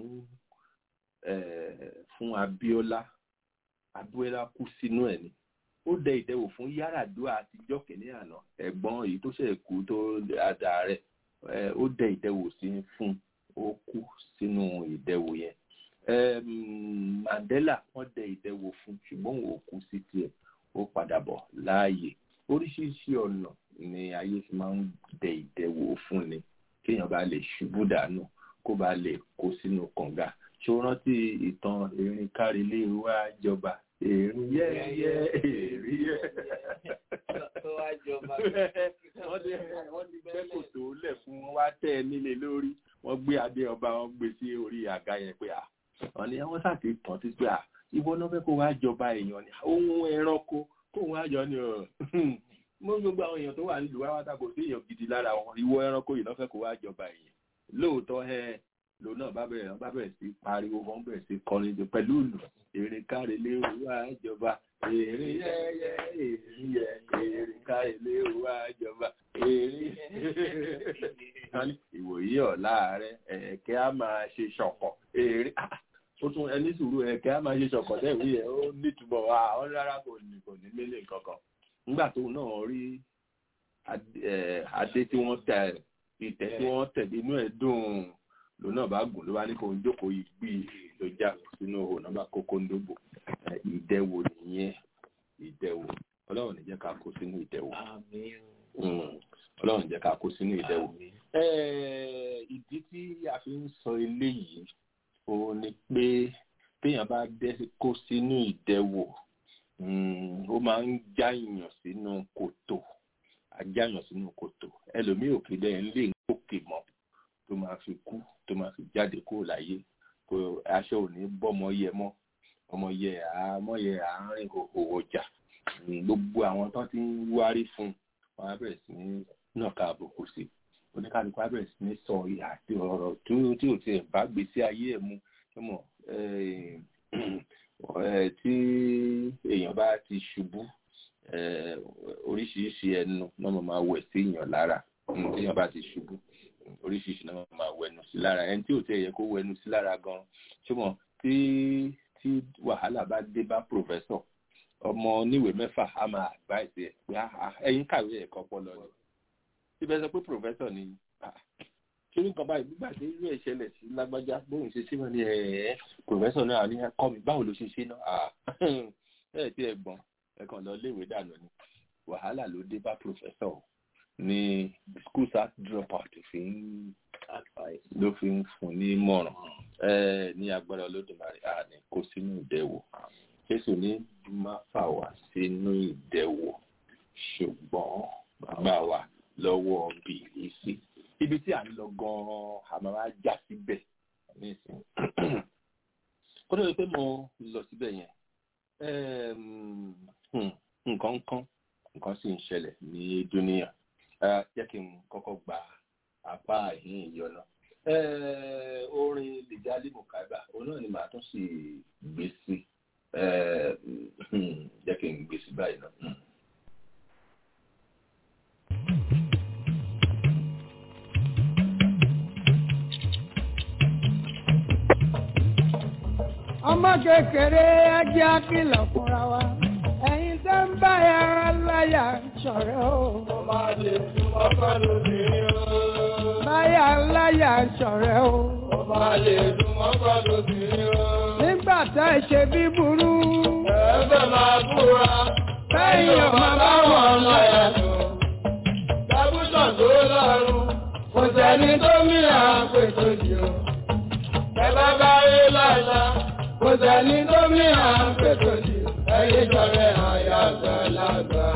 fún Abiola Abiola kú sínú ẹ̀ ni ó dẹ ìdẹwò fún Yar'Adua àtijọ́ kìíní àná ẹ̀gbọ́n èyí tó ṣe kú tó ada rẹ̀ ó dẹ ìdẹwò sí fún ó kú sínú ìdẹwò yẹn Mandela wọ́n dẹ ìdẹwò fún ṣùgbọ́n òun ò kú sí tiẹ̀ ó padà bọ̀ láàyè oríṣiríṣi ọ̀nà ni ayé fi máa ń dẹ ìdẹwò fún ni kéèyàn bá lè ṣubú dànù kó bá lè kó sínú kànga ṣé o rántí ìtàn erin kárílé wá jọba erin yẹ́yẹ́ erin yẹ́ wọ́n ti gbẹ́ kòtò lẹ̀ fún wọn wá tẹ́ ẹ nílé lórí wọ́n gbé adé ọba wọn gbé sí orí àga yẹn pé à wọ́n ní wọ́n sàti tàn sí pé à ìwọ náà fẹ́ kó wá jọba èèyàn ni ohun ẹranko kó wá jọ ni mo gbogbo àwọn èèyàn tó wà nílùú wa wáta kò sí èèyàn gidi lára wọn ìwọ ẹranko yìí lọ́fẹ̀ẹ́ kó wá jọba èèyàn lóòótọ́ ẹ lòun náà bá bẹ̀rẹ̀ wọn bá bẹ̀rẹ̀ sí pariwo wọn bẹ̀rẹ̀ sí kọrin jù pẹ̀lú ìlú èrè káre lé wá jọba èrè yẹ́yẹ́ èrè yẹ èrè káre lé wá jọba èrè ìwòye ọ̀la rẹ ẹ̀kẹ́ á máa ṣe ṣọ̀kọ̀ èrè ó tún ẹni sùúrù ẹ̀kẹ́ á máa ṣe ṣọ̀kọ̀ tẹ̀wé yẹn ó nítumọ̀ wá ọ̀n rárá kò ní kò ní mílíọ̀nù kankan nígbà tó náà rí adé tí wọ́n tẹ ìtẹ́ tí wọ́n tẹ̀lé inú ẹ̀ dùn lòun náà bá gùn ló bá ní kó ń jókòó yìí gbé ló já sínú òhò náà bá kókó ń dóbò ìdẹwò nìyẹn ìdẹwò ọlọ́run ní jẹ́ ká kó sínú ìdẹwò ọlọ́run jẹ́ ká kó sínú ìdẹwò ìdí tí a fi ń sọ eléyìí òun ni pé téèyàn bá dẹ́ kó sínú ìdẹwò ó máa ń jáyàn sínú kòtò ajáyàn sínú kòtò ẹlòmíì òkè dẹ́yìn lè ń gòkè mọ́ tó máa fi kú tó máa fi jáde kúrò láyé kó aṣọ ò ní bọ́mọ yẹ mọ́ ọmọ yẹ àmọ́ yẹ àárín òwò jà gbogbo àwọn tó ti ń wárí fún wọn á bẹ̀rẹ̀ sí ní nàka àbùkù sí oníkálukú á bẹ̀rẹ̀ sí ní sọ ìhà àti ọ̀rọ̀ tí ò tiẹ̀ bá gbèsè ayé ẹ̀ mu mọ̀ tí èèyàn bá ti ṣubú oríṣiríṣi ẹnu náà mo máa wẹ̀ sí èèyàn lára tí èèyàn bá ti ṣubú oríṣiríṣi náà mo máa wẹnu sí lára ẹni tí ò tẹ̀ yẹ kó wẹnu sí lára gan ṣùgbọ́n tí tí wàhálà bá dé bá pòfẹ́sọ̀ ọmọ oníwèé mẹ́fà á máa advice ẹ̀ pé ẹ̀yin kàwé ẹ̀kọ́ pọ̀ lọ ni síbẹ̀ sọ pé pòfẹ́sọ̀ ni ṣé nǹkan báyìí nígbà tí irú ẹ̀ ṣẹlẹ̀ sí lágbájá bóun ṣe ṣe wọn ni ẹ̀ẹ́ pòfẹ́sọ̀ náà ní kọ́ mi báwo ló ṣe ṣe náà ẹ̀ tí ẹ gbọ́n ẹ kàn lọ léèwé dànù ni wàhálà ló dé bá pòfẹ́sọ̀ ní school start drop out fi ń ló fi ń fún ní mọ̀ràn ní agbára olódùmarè àní kó sínú ìdẹ̀wò jésù ní má fà wá sínú ìdẹ̀wò ṣùgbọ́n gbà wá lọ́wọ́ bìlísì ibi tí à ń lọ gan-an àmọ́ wá já síbẹ̀ nísìnyí kó tó di pé mo lọ síbẹ̀ yẹn nǹkan kan nǹkan sì ń ṣẹlẹ̀ ní dúníyà jẹ́ kí n kọ́kọ́ gba apá ìhín ìyọ̀nà orin lìjálì mùkábà òun náà ni màá tún sì gbé sí jẹ́ kí n gbé sí báyìí náà. ọmọ kékeré ajé àkìlọ̀ fúnra wa ẹ̀yin tẹ́ ń bá yàrá láyà ṣọ̀rẹ́ o. Mo máa lè fún ọkọ lóbìnrin o. báyà láyà ṣọ̀rẹ́ o. Mo máa lè fún ọkọ lóbìnrin o. nígbà tá ẹ ṣe bí burú. Ẹ̀fẹ̀ máa búra. Bẹ́yìn ò máa bá wọn láyà tó. Dábùsàn tó lọ́rùn. Kò sẹ́ni tó mìíràn pètò jù. Ẹ bá bá rí láyà. Kò sẹ́ni tó mìíràn pètò jù. Ẹyin sọ̀rọ̀ àyà àgbàlagbà.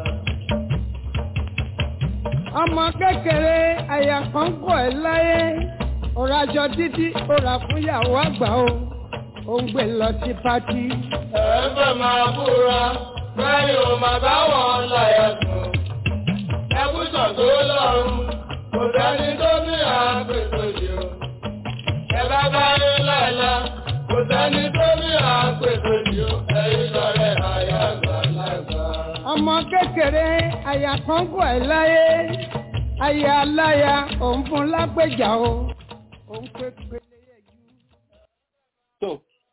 ọmọ kékeré àyà kan kọ̀ ẹ́ láyé ọ̀rọ̀ àjọ títí ọ̀rọ̀ àfúnyàwó àgbà o ò ń gbé lọ sí pátí. Ẹ̀fẹ̀ máa búra. Bẹ́yìn ò máa bá wọn láyà tó. Ẹkúsàn tó lọ́rùn. Kò sẹ́ni tó mìíràn pètò jù. Ẹ bá bá rí láyà. Kò sẹ́ni tó mìíràn pètò jù. Ẹyin sọ̀rọ̀ àyà àgbàlagbà. ọmọ kékeré àyà kan kọ̀ ẹ́ láyé àyà aláya òun fún lágbèjà o òun pé pélé yẹjú. so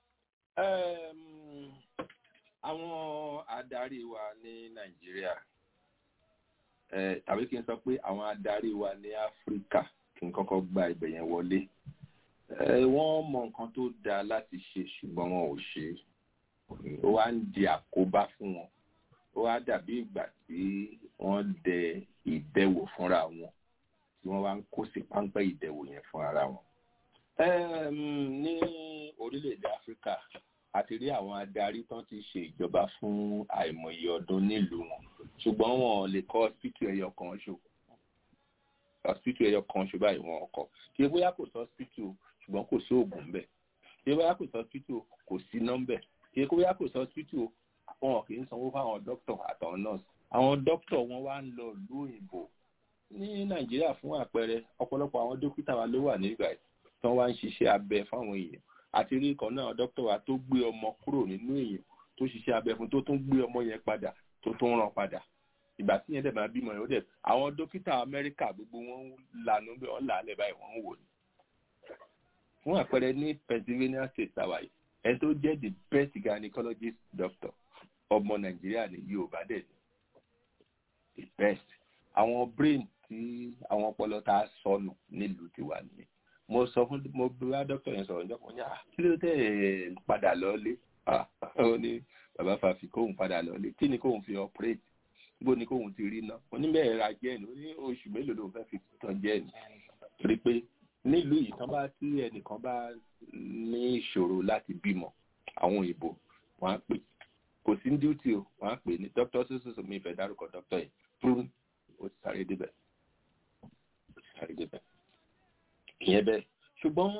um, àwọn adarí wa ní nàìjíríà eh, tàbí kí n sọ pé àwọn adarí wa ní áfíríkà kí n kọ́kọ́ gba ibẹ̀ yẹn wọlé Eh, wọ́n mọ nǹkan tó dáa láti ṣe ṣùgbọ́n wọn ò ṣe é ó wá ń di àkóbá fún wọn ó wá dàbí ìgbà tí wọ́n dẹ ìdẹwò fúnra wọn tí wọ́n wá ń kó sí páńpẹ́ ìdẹwò yẹn fún ara wọn. Ẹm, ní orílẹ̀-èdè áfíríkà a ti rí àwọn adarí tán ti ṣe ìjọba fún àìmọye ọdún nílùú wọn ṣùgbọ́n wọn ò lè kọ́ hospital ẹyọ kan ṣo hospital ẹyọ kan ṣo báyìí wọn kọ́ kí bóyá kò sí hospital ṣùgbọ́n kò sí oògùn bẹ́ẹ̀ kí bóyá kò sí hospital kò sí nọ́mbẹ̀ kí bóyá kò sí hospital wọn kì í sanwó fáwọn dókítà àtàwọn nọ́ọ̀sì àwọn dókítà wọn wá ń lọ ìlú òyìnbó ní nàìjíríà fún àpẹẹrẹ ọ̀pọ̀lọpọ̀ àwọn dókítà wa ló wà nígbà yìí tí wọ́n wá ń ṣiṣẹ́ abẹ fáwọn èèyàn àti rí kan náà dókítà wa tó gbé ọmọ kúrò nínú èèyàn tó ṣiṣẹ́ abẹ fún tó tún gbé ọmọ yẹn padà tó tún ràn padà ìgbà tí yẹn dẹ̀ máa bímọ yẹn ó dẹ̀ àwọn dókítà amẹ́ríkà gbogbo wọn lànà bẹ́ẹ̀ wọ́n là á lẹ̀ báyìí wọ́n ń wò ní. fún àpẹẹrẹ ní pennsylvania state àwàyè ẹni tó jẹ́ the best gynecologist doctor ọmọ nàìjíríà ní yorùbá dẹ̀ ní the best àwọn brain tí àwọn ọpọlọ tá a sọnù nílùú tiwa nìyẹn mo sọ fún mo bá dókítà yẹn sọ̀rọ̀ níjọ́ kan ní "Ah, kí ló tẹ̀ ẹ́ padà lọ́lé Ah, ó ní bàbá fàfi kóhùn padà lọ́lé kí ni kóhùn fi operate bó ni kóhùn ti rí náà oníbẹ̀rẹ̀ ra jẹ́ẹ̀nì ó ní oṣù mélòó ló fẹ́ fi tán jẹ́ẹ̀nì torí pé nílùú yìí tán bá tí ẹnìkan bá ní ìṣòro láti bímọ àwọn òyìnbó wọn á pè kò sí ní duty o wọn á pè ní dr sososo mi ìfẹ́ dárúkọ dr yìí fún ó ti sáré débẹ̀ ó ti sáré débẹ̀ ìyẹn bẹ́ẹ̀ ṣùgbọ́n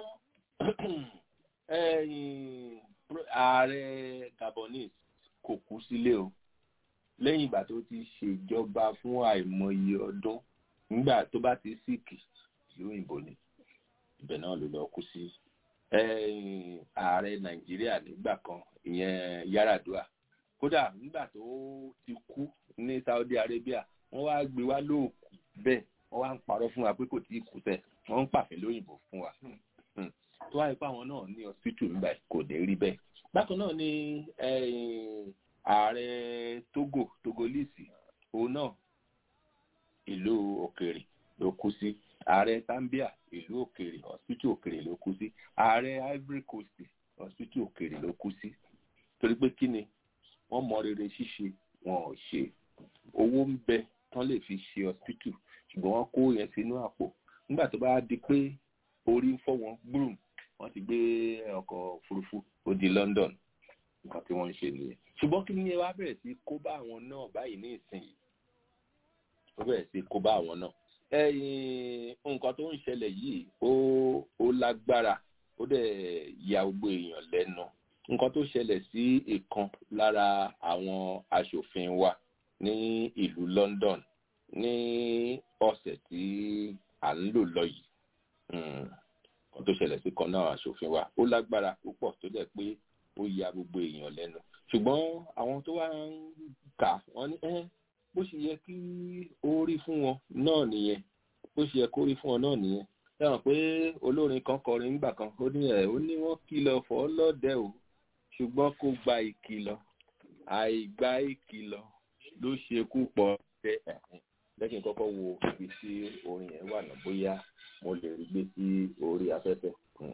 ẹ̀yìn ààrẹ gabonese kò kú sílé o lẹ́yìn ìgbà tó ti ṣèjọba fún àìmọye ọdún nígbà tó bá ti síkì ìlú òyìnbó ni ibẹ̀ náà ló lọ kú sí ẹ̀yìn ààrẹ nàìjíríà nígbà kan ìyẹn yaradua kódà nígbà tó ti kú ní saudi arabia wọ́n wá gbé wá lóòkù bẹ́ẹ̀ wọ́n wá ń parọ́ fún wa pé kò tí ì kú tẹ̀ wọ́n ń pàfẹ́ lóyìnbó fún wa Hmm. tó wáyé pé àwọn náà ní hospital nígbà yìí kò dé rí bẹ́ẹ̀ bákan náà ni ẹ̀yìn ààrẹ togo togolese òun náà ìlú òkèèrè ló kú sí ààrẹ zambia ìlú òkèèrè hospital òkèèrè ló kú sí ààrẹ ivory coast hospital òkèèrè ló kú sí torí pé kí ni wọ́n mọ rere ṣíṣe wọn ò ṣe owó ń bẹ tán lè fi ṣe hospital ṣùgbọ́n wọ́n kó yẹn sínú àpò nígbà tó bá di pé orí ń fọ́ wọn gbúrùm wọ́n ti gbé ọkọ̀ òfurufú ó di london nǹkan tí wọ́n ń ṣe nìyẹn ṣùgbọ́n kí ni wàá bẹ̀rẹ̀ sí kó bá àwọn náà báyìí ní ìsinyìí ó bẹ̀rẹ̀ sí kó bá àwọn náà ẹ̀yìn nǹkan tó ń ṣẹlẹ̀ yìí ó ó lágbára ó dẹ̀ ya gbogbo èèyàn lẹ́nu nǹkan tó ṣẹlẹ̀ sí ìkan lára àwọn aṣòfin wa ní ìlú london ní ọ̀sẹ̀ tí à ń lò lọ yìí nǹkan tó ṣẹlẹ̀ sí kan náà aṣòfin wa ó lágbára púpọ̀ tó dẹ̀ pé ó ya gbogbo èèyàn lẹ́nu ṣùgbọ́n àwọn tó wá ń kà wọ́n ní ẹ́ bó ṣe yẹ kí ó rí fún wọn náà nìyẹn bó ṣe yẹ kó rí fún wọn náà nìyẹn sẹ́wọ̀n pé olórin kan kọrin nígbà kan ó ní ẹ̀ ó ní wọ́n kìlọ̀ fọ́ lọ́dẹ o ṣùgbọ́n kó gba ìkìlọ̀ àìgbá ìkìlọ̀ ló ṣekú pọ̀ tẹ ẹ̀hìn lẹ́kìn kọ́kọ́ wo ibi tí orin yẹn wà náà bóyá mo lè rí gbé sí orí afẹ́fẹ́.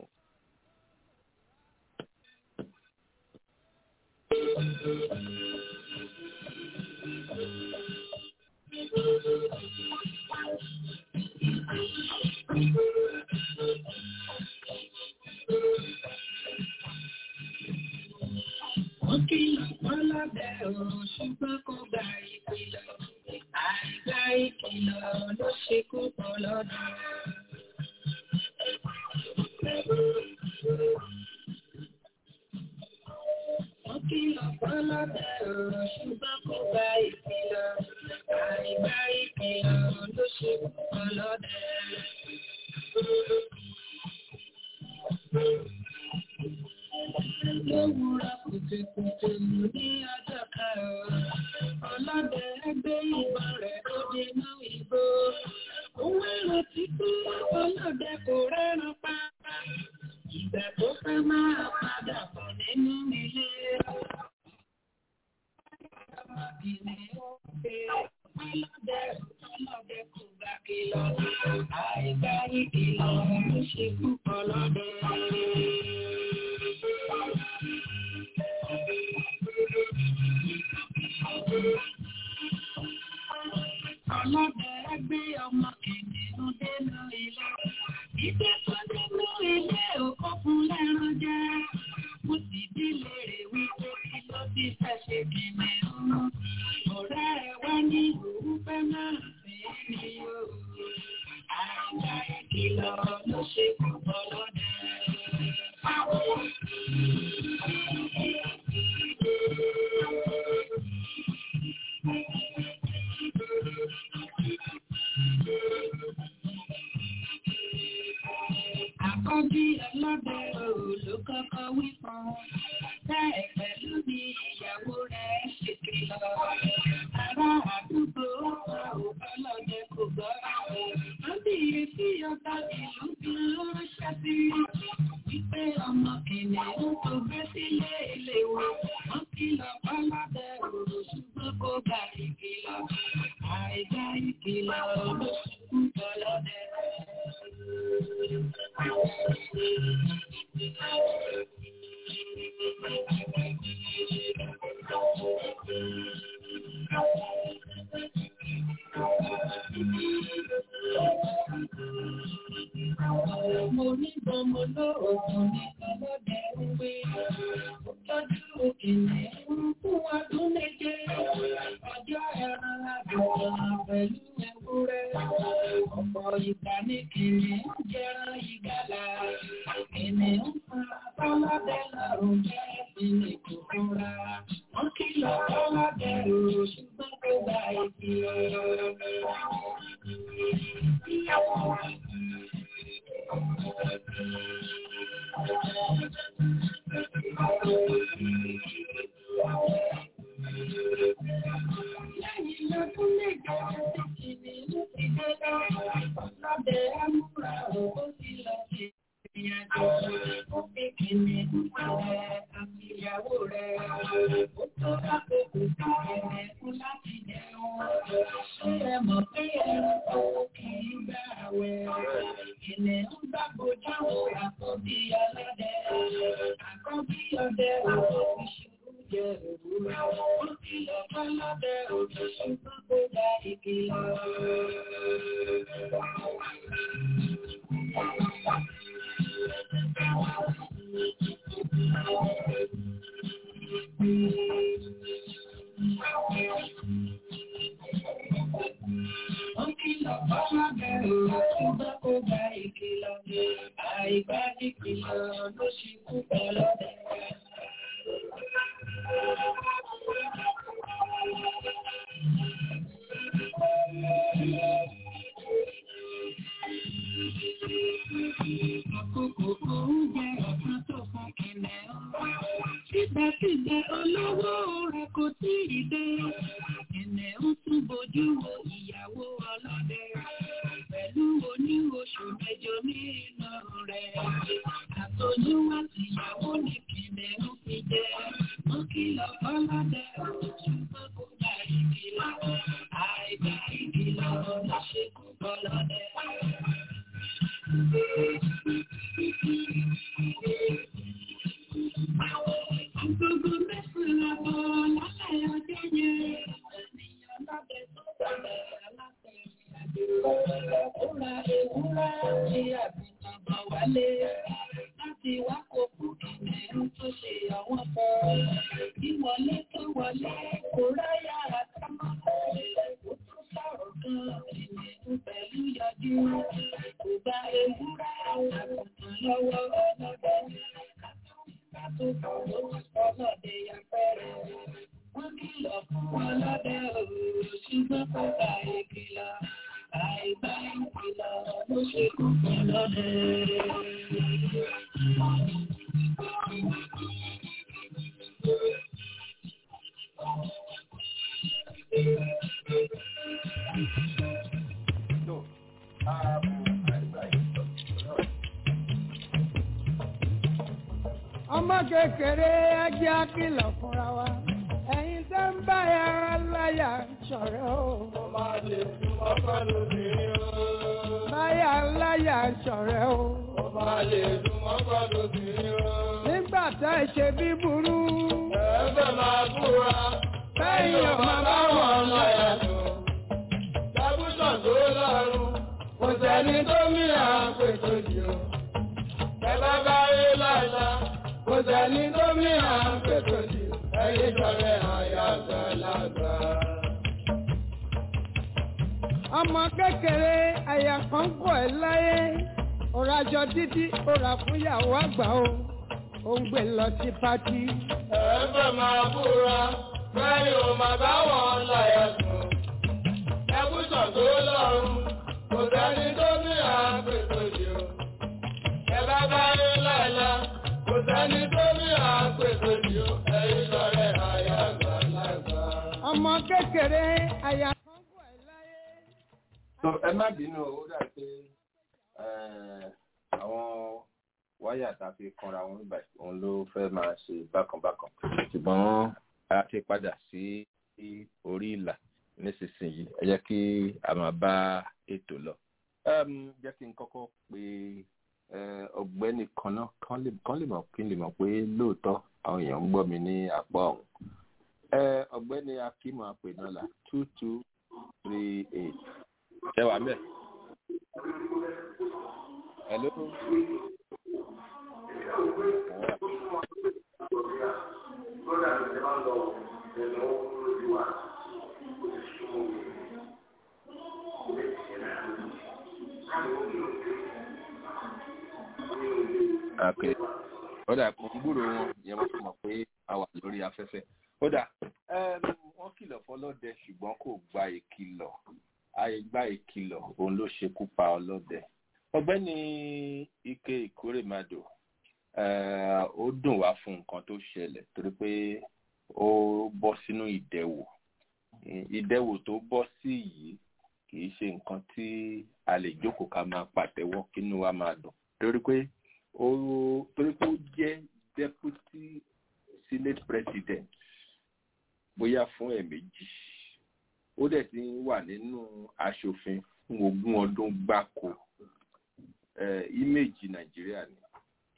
Wọ́n kìlọ̀ wọ́n lábẹ́ ọ̀rọ̀ ṣùgbọ́n kò gba ìkìlọ̀. Àìgbá ìkìlọ̀ ló ṣekú pọ̀ lọ́dọ̀. Wọ́n kìlọ̀ wọ́n lábẹ́ ọ̀rọ̀ ṣùgbọ́n kò gba ìkìlọ̀. Àìgbá ìkìlọ̀ ló ṣekú pọ̀ lọ́dọ̀. Lówùúrọ̀ kùtùkùtù ní ọjọ́ karùn-ún, ọlọ́dẹ ẹgbẹ́ ìbọn rẹ̀ tó dínú ìbò. Òun èrò tí pé ọlọ́dẹ kò rẹ́ran pa. Ìgbà tó fẹ́ máa padà bọ̀ nínú ilé. Ọmọbìnrin ó gbé ọlọ́dẹ ọlọ́dẹ kò gbà kìlọ̀. Àìgbá ìkìlọ̀ ló ṣe púpọ̀ lọ́dẹ. Ọlọ́dẹ ẹgbẹ́ ọmọ kìnìún dénú ilé. Ìgbẹ́ tó nínú ilé òkú fún lẹ́ran jẹ́. Mo sì dílé rẹ̀ wípé kí ló ti fẹ́ ṣe kìnìún. Ọ̀rẹ́ ẹ wá ní òun fẹ́ máa sí ní o. Àìgbà ìkìlọ̀ ló ṣe púpọ̀ lọ́dẹ. Àkọ́bí ọlọ́dẹ ló kọ́kọ́ wí fún un. Bẹ́ẹ̀ pẹ̀lú bí ìyàwó rẹ̀ ṣe kìlọ̀. Ará àdúgbò ọ̀pọ̀ ọlọ́dẹ kò gbọ́. Wọ́n bí etí ọba ìlú bí ránṣẹ́ sí. Wípé ọmọ kìnìún tó gbé sílé ilé wọn. Wọ́n kìlọ̀ ọlọ́dẹ òru ṣùgbọ́n kò gbà ìkìlọ̀. Àìgbà ìkìlọ̀ ló ṣubú tọ́lọ́dẹ. Mo ní bọ́mọ lóògùn ní ọlọ́dẹ ń gbé. Ó tọ́jú òkèlè ń fún ọdún méje. Ọjọ́ ẹran àgùntàn pẹ̀lú ewúrẹ́. Ọ̀pọ̀ ìgbà ní kìnì ń jẹran ìgalà. Kìnì ń fa ọlọ́dẹ lọ́rùn jẹ́ ìpínlẹ̀ kòkòrà. Wọ́n kìlọ̀ ọlọ́dẹ rò ṣùgbọ́n kò gba ìkìlọ̀. Lẹ́yìn lọ́dún méje tí kìnìún ti dé lọ́wọ́, ọlọ́dẹ amúra ó ti lọ sí ìrìnàjò. Ó fi kìnìún pàdé àti ìyàwó rẹ̀. Ó tó àkókò tí kìnìún láti jẹun. Ṣé ẹ mọ̀ pé ẹranko kì í gbà wẹ̀? Kìnìún bá bojú àkọ́bí ọlọ́dẹ. Àkọ́bí ọdẹ òkú ìṣubú jẹ òwúrọ̀. Ó ti lọ bá lọ́dẹ òkú ṣùgbọ́n kó gba ìkìlọ̀. Wọ́n kìlọ̀ bá lọ́dẹ òkú ṣùgbọ́n kó gba ìkìlọ̀. Àìgbá ìkìlọ̀ ló ṣekú pa lọ́dẹ. Àkókò oúnjẹ ọ̀sán tó fún kìnìún. Síbẹ̀síbẹ̀ olówó rẹ̀ kò tí ì dé. Kìnìún tún bojú wo ìyàwó ọlọ́dẹ. Pẹ̀lú oní oṣù mẹ́jọ nínú rẹ̀. Àtọ́jú àti ìyàwó ní kìnìún fi jẹ́. Wọ́n kìlọ̀ fọ́lọ́dẹ ṣùgbọ́n kò gba ìkìlọ̀. Àìgbà ìkìlọ̀ ló ṣekú fọ́lọ́dẹ. Gbogbo mẹ́sàn-án bọ̀ lálẹ́ ọjọ́ yẹn. Ènìyàn lábẹ́ tó bẹ̀rẹ̀ aláṣẹ ìrìnàjò. Ó ra ewúrẹ́ àti àgùntàn bọ̀ wálé. Láti wá kókó kìnìún tó ṣe àwọn kan. Ìwọlé tó wọlé kò ráyà àtàmọ́. Ó tún sọ̀rọ̀ kan kìnìún pẹ̀lú yọjú. Kò gba ewúrẹ́ àgùntàn lọ́wọ́ ọlọ́dẹ. Ọlọ́dẹ yàpẹrẹ. Wọ́n kìlọ̀ fún ọlọ́dẹ òòrùn ṣùgbọ́n kò bá ìkìlọ̀. Àìbá ìkìlọ̀ ló ṣe kú fún ọlọ́dẹ. ọmọ kékeré ẹjẹ́ àkìlọ̀ fúnra wa ẹ̀yin tẹ́ ń bá ya láyà ṣọ̀rẹ́ o. báyà láyà ṣọ̀rẹ́ o. nígbà tá ẹ ṣe bí burú. Ẹ̀fẹ̀ máa búra. bẹ́yìn ọmọ bá wọn láyà tó. Dábùsàn tó lọ́rùn. Kò sẹ́ni tó mìíràn pètò jù. Ẹ bá bá rí láìla. Kò sẹ́ni tó mìíràn pètò jù. Ẹyin sọ̀rọ̀ àyàgbà lágbà. ọmọ kékeré àyà kan kọ̀ ẹ́ láyé òrajọ títí òrà fún ìyàwó àgbà o ò ń gbé lọ sí pátí. Ẹ̀fẹ̀ máa búra. Bẹ́ẹ̀ni ò máa bá wọn láyà sùn. Dábùsàn tó lọ́rùn. Kò sẹ́ni tó mìíràn pètò jù. Ẹ bá bá rí láìla. Kò sẹ́ni tó mìíràn pètò jù. Ẹyin sọ̀rọ̀ àyàgbà lágbà. ọmọ kékeré àyà kan kọ̀ ẹ́ láyé. so ẹ má bínú ó dà pé eh, àwọn wáyà tá a fi kanra wọn nígbà òun ló fẹ́ máa ṣe bákanbákan ṣùgbọ́n a ti padà sí orí ìlà nísinsìnyí ẹ jẹ́ kí a máa bá ètò lọ. Em, jẹ́ kí n kọ́kọ́ pe eh, ọ̀gbẹ́ni kan náà kán lè kán lè mọ̀ kí n lè mọ̀ pé lóòótọ́ àwọn èèyàn ń gbọ́ mi ní apá ọ̀hún. Eh, ọ̀gbẹ́ni akímọ̀ àpènọ́là two two three eight. ṣé wàá mẹ́? hello. Okay. ó dà kó gbúrò wọn yẹn wọ́n fi mọ̀ pé a wà lórí afẹ́fẹ́. ó dà ẹm, wọ́n kìlọ̀ fọlọ́dẹ ṣùgbọ́n kò gba ìkìlọ̀ àìgbá ìkìlọ̀ òun ló ṣekú pa ọlọ́dẹ. ọ̀gbẹ́ni ike ìkórèmàdò eh, ó dùn wá fún nǹkan tó ṣẹlẹ̀ torí pé ó bọ́ sínú ìdẹ̀wò ìdẹ̀wò tó bọ́ sí yìí kì í ṣe nǹkan tí a lè jókòó ká máa pàtẹ́wọ́ kínú wa máa dùn torí pé ó torí pé ó jẹ́ deputy senate president bóyá fún ẹ̀ẹ̀mejì ó dẹ̀ ti ń wà nínú aṣòfin fún ogún ọdún gbáko eh, íméèjì nàìjíríà ni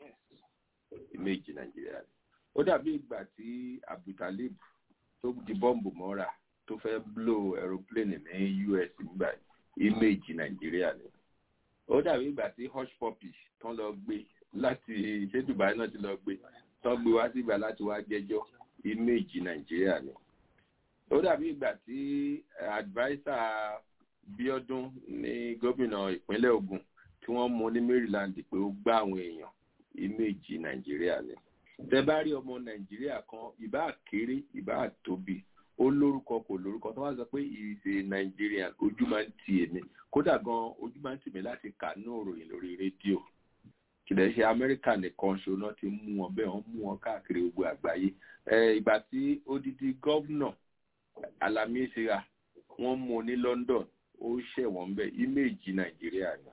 íméèjì nàìjíríà ni ó dàbí ìgbà tí abdultalib tó di bọ́ǹbù mọ́ra tó fẹ́ blow aeroplane ní us nígbà íméèjì nàìjíríà ni ó dàbí ìgbà tí hush puppy tán lọ gbé láti ṣé dubai náà ti lọ gbé tán gbé wá sígbà láti wá jẹ́jọ́ íméèjì nàìjíríà ni ó dàbí ìgbà tí adviser bíọ́dún ní gómìnà ìpínlẹ̀ ogun tí wọ́n mú ní maryland pé ó gbá àwọn èèyàn íméèjì nàìjíríà ni tẹ bá rí ọmọ nàìjíríà kan ìbá kéré ìbá tóbi ó lórúkọ kò lórúkọ tó wá sọ pé ìṣe nàìjíríà ojú máa ń ti èmi kódà gan ojú máa ń tì mí láti kà ní òròyìn lórí rédíò kìlẹ̀ ṣe amẹ́ríkà nìkan ṣo náà ti mú wọn bẹ́ẹ̀ wọ́n mú wọn káàkiri gbogbo àgbáyé ìgbà tí odidi gọ́vnà alami ìṣera wọ́n mú ní london ó ṣẹ̀wọ̀n bẹ́ẹ̀ íméèjì nàìjíríà ni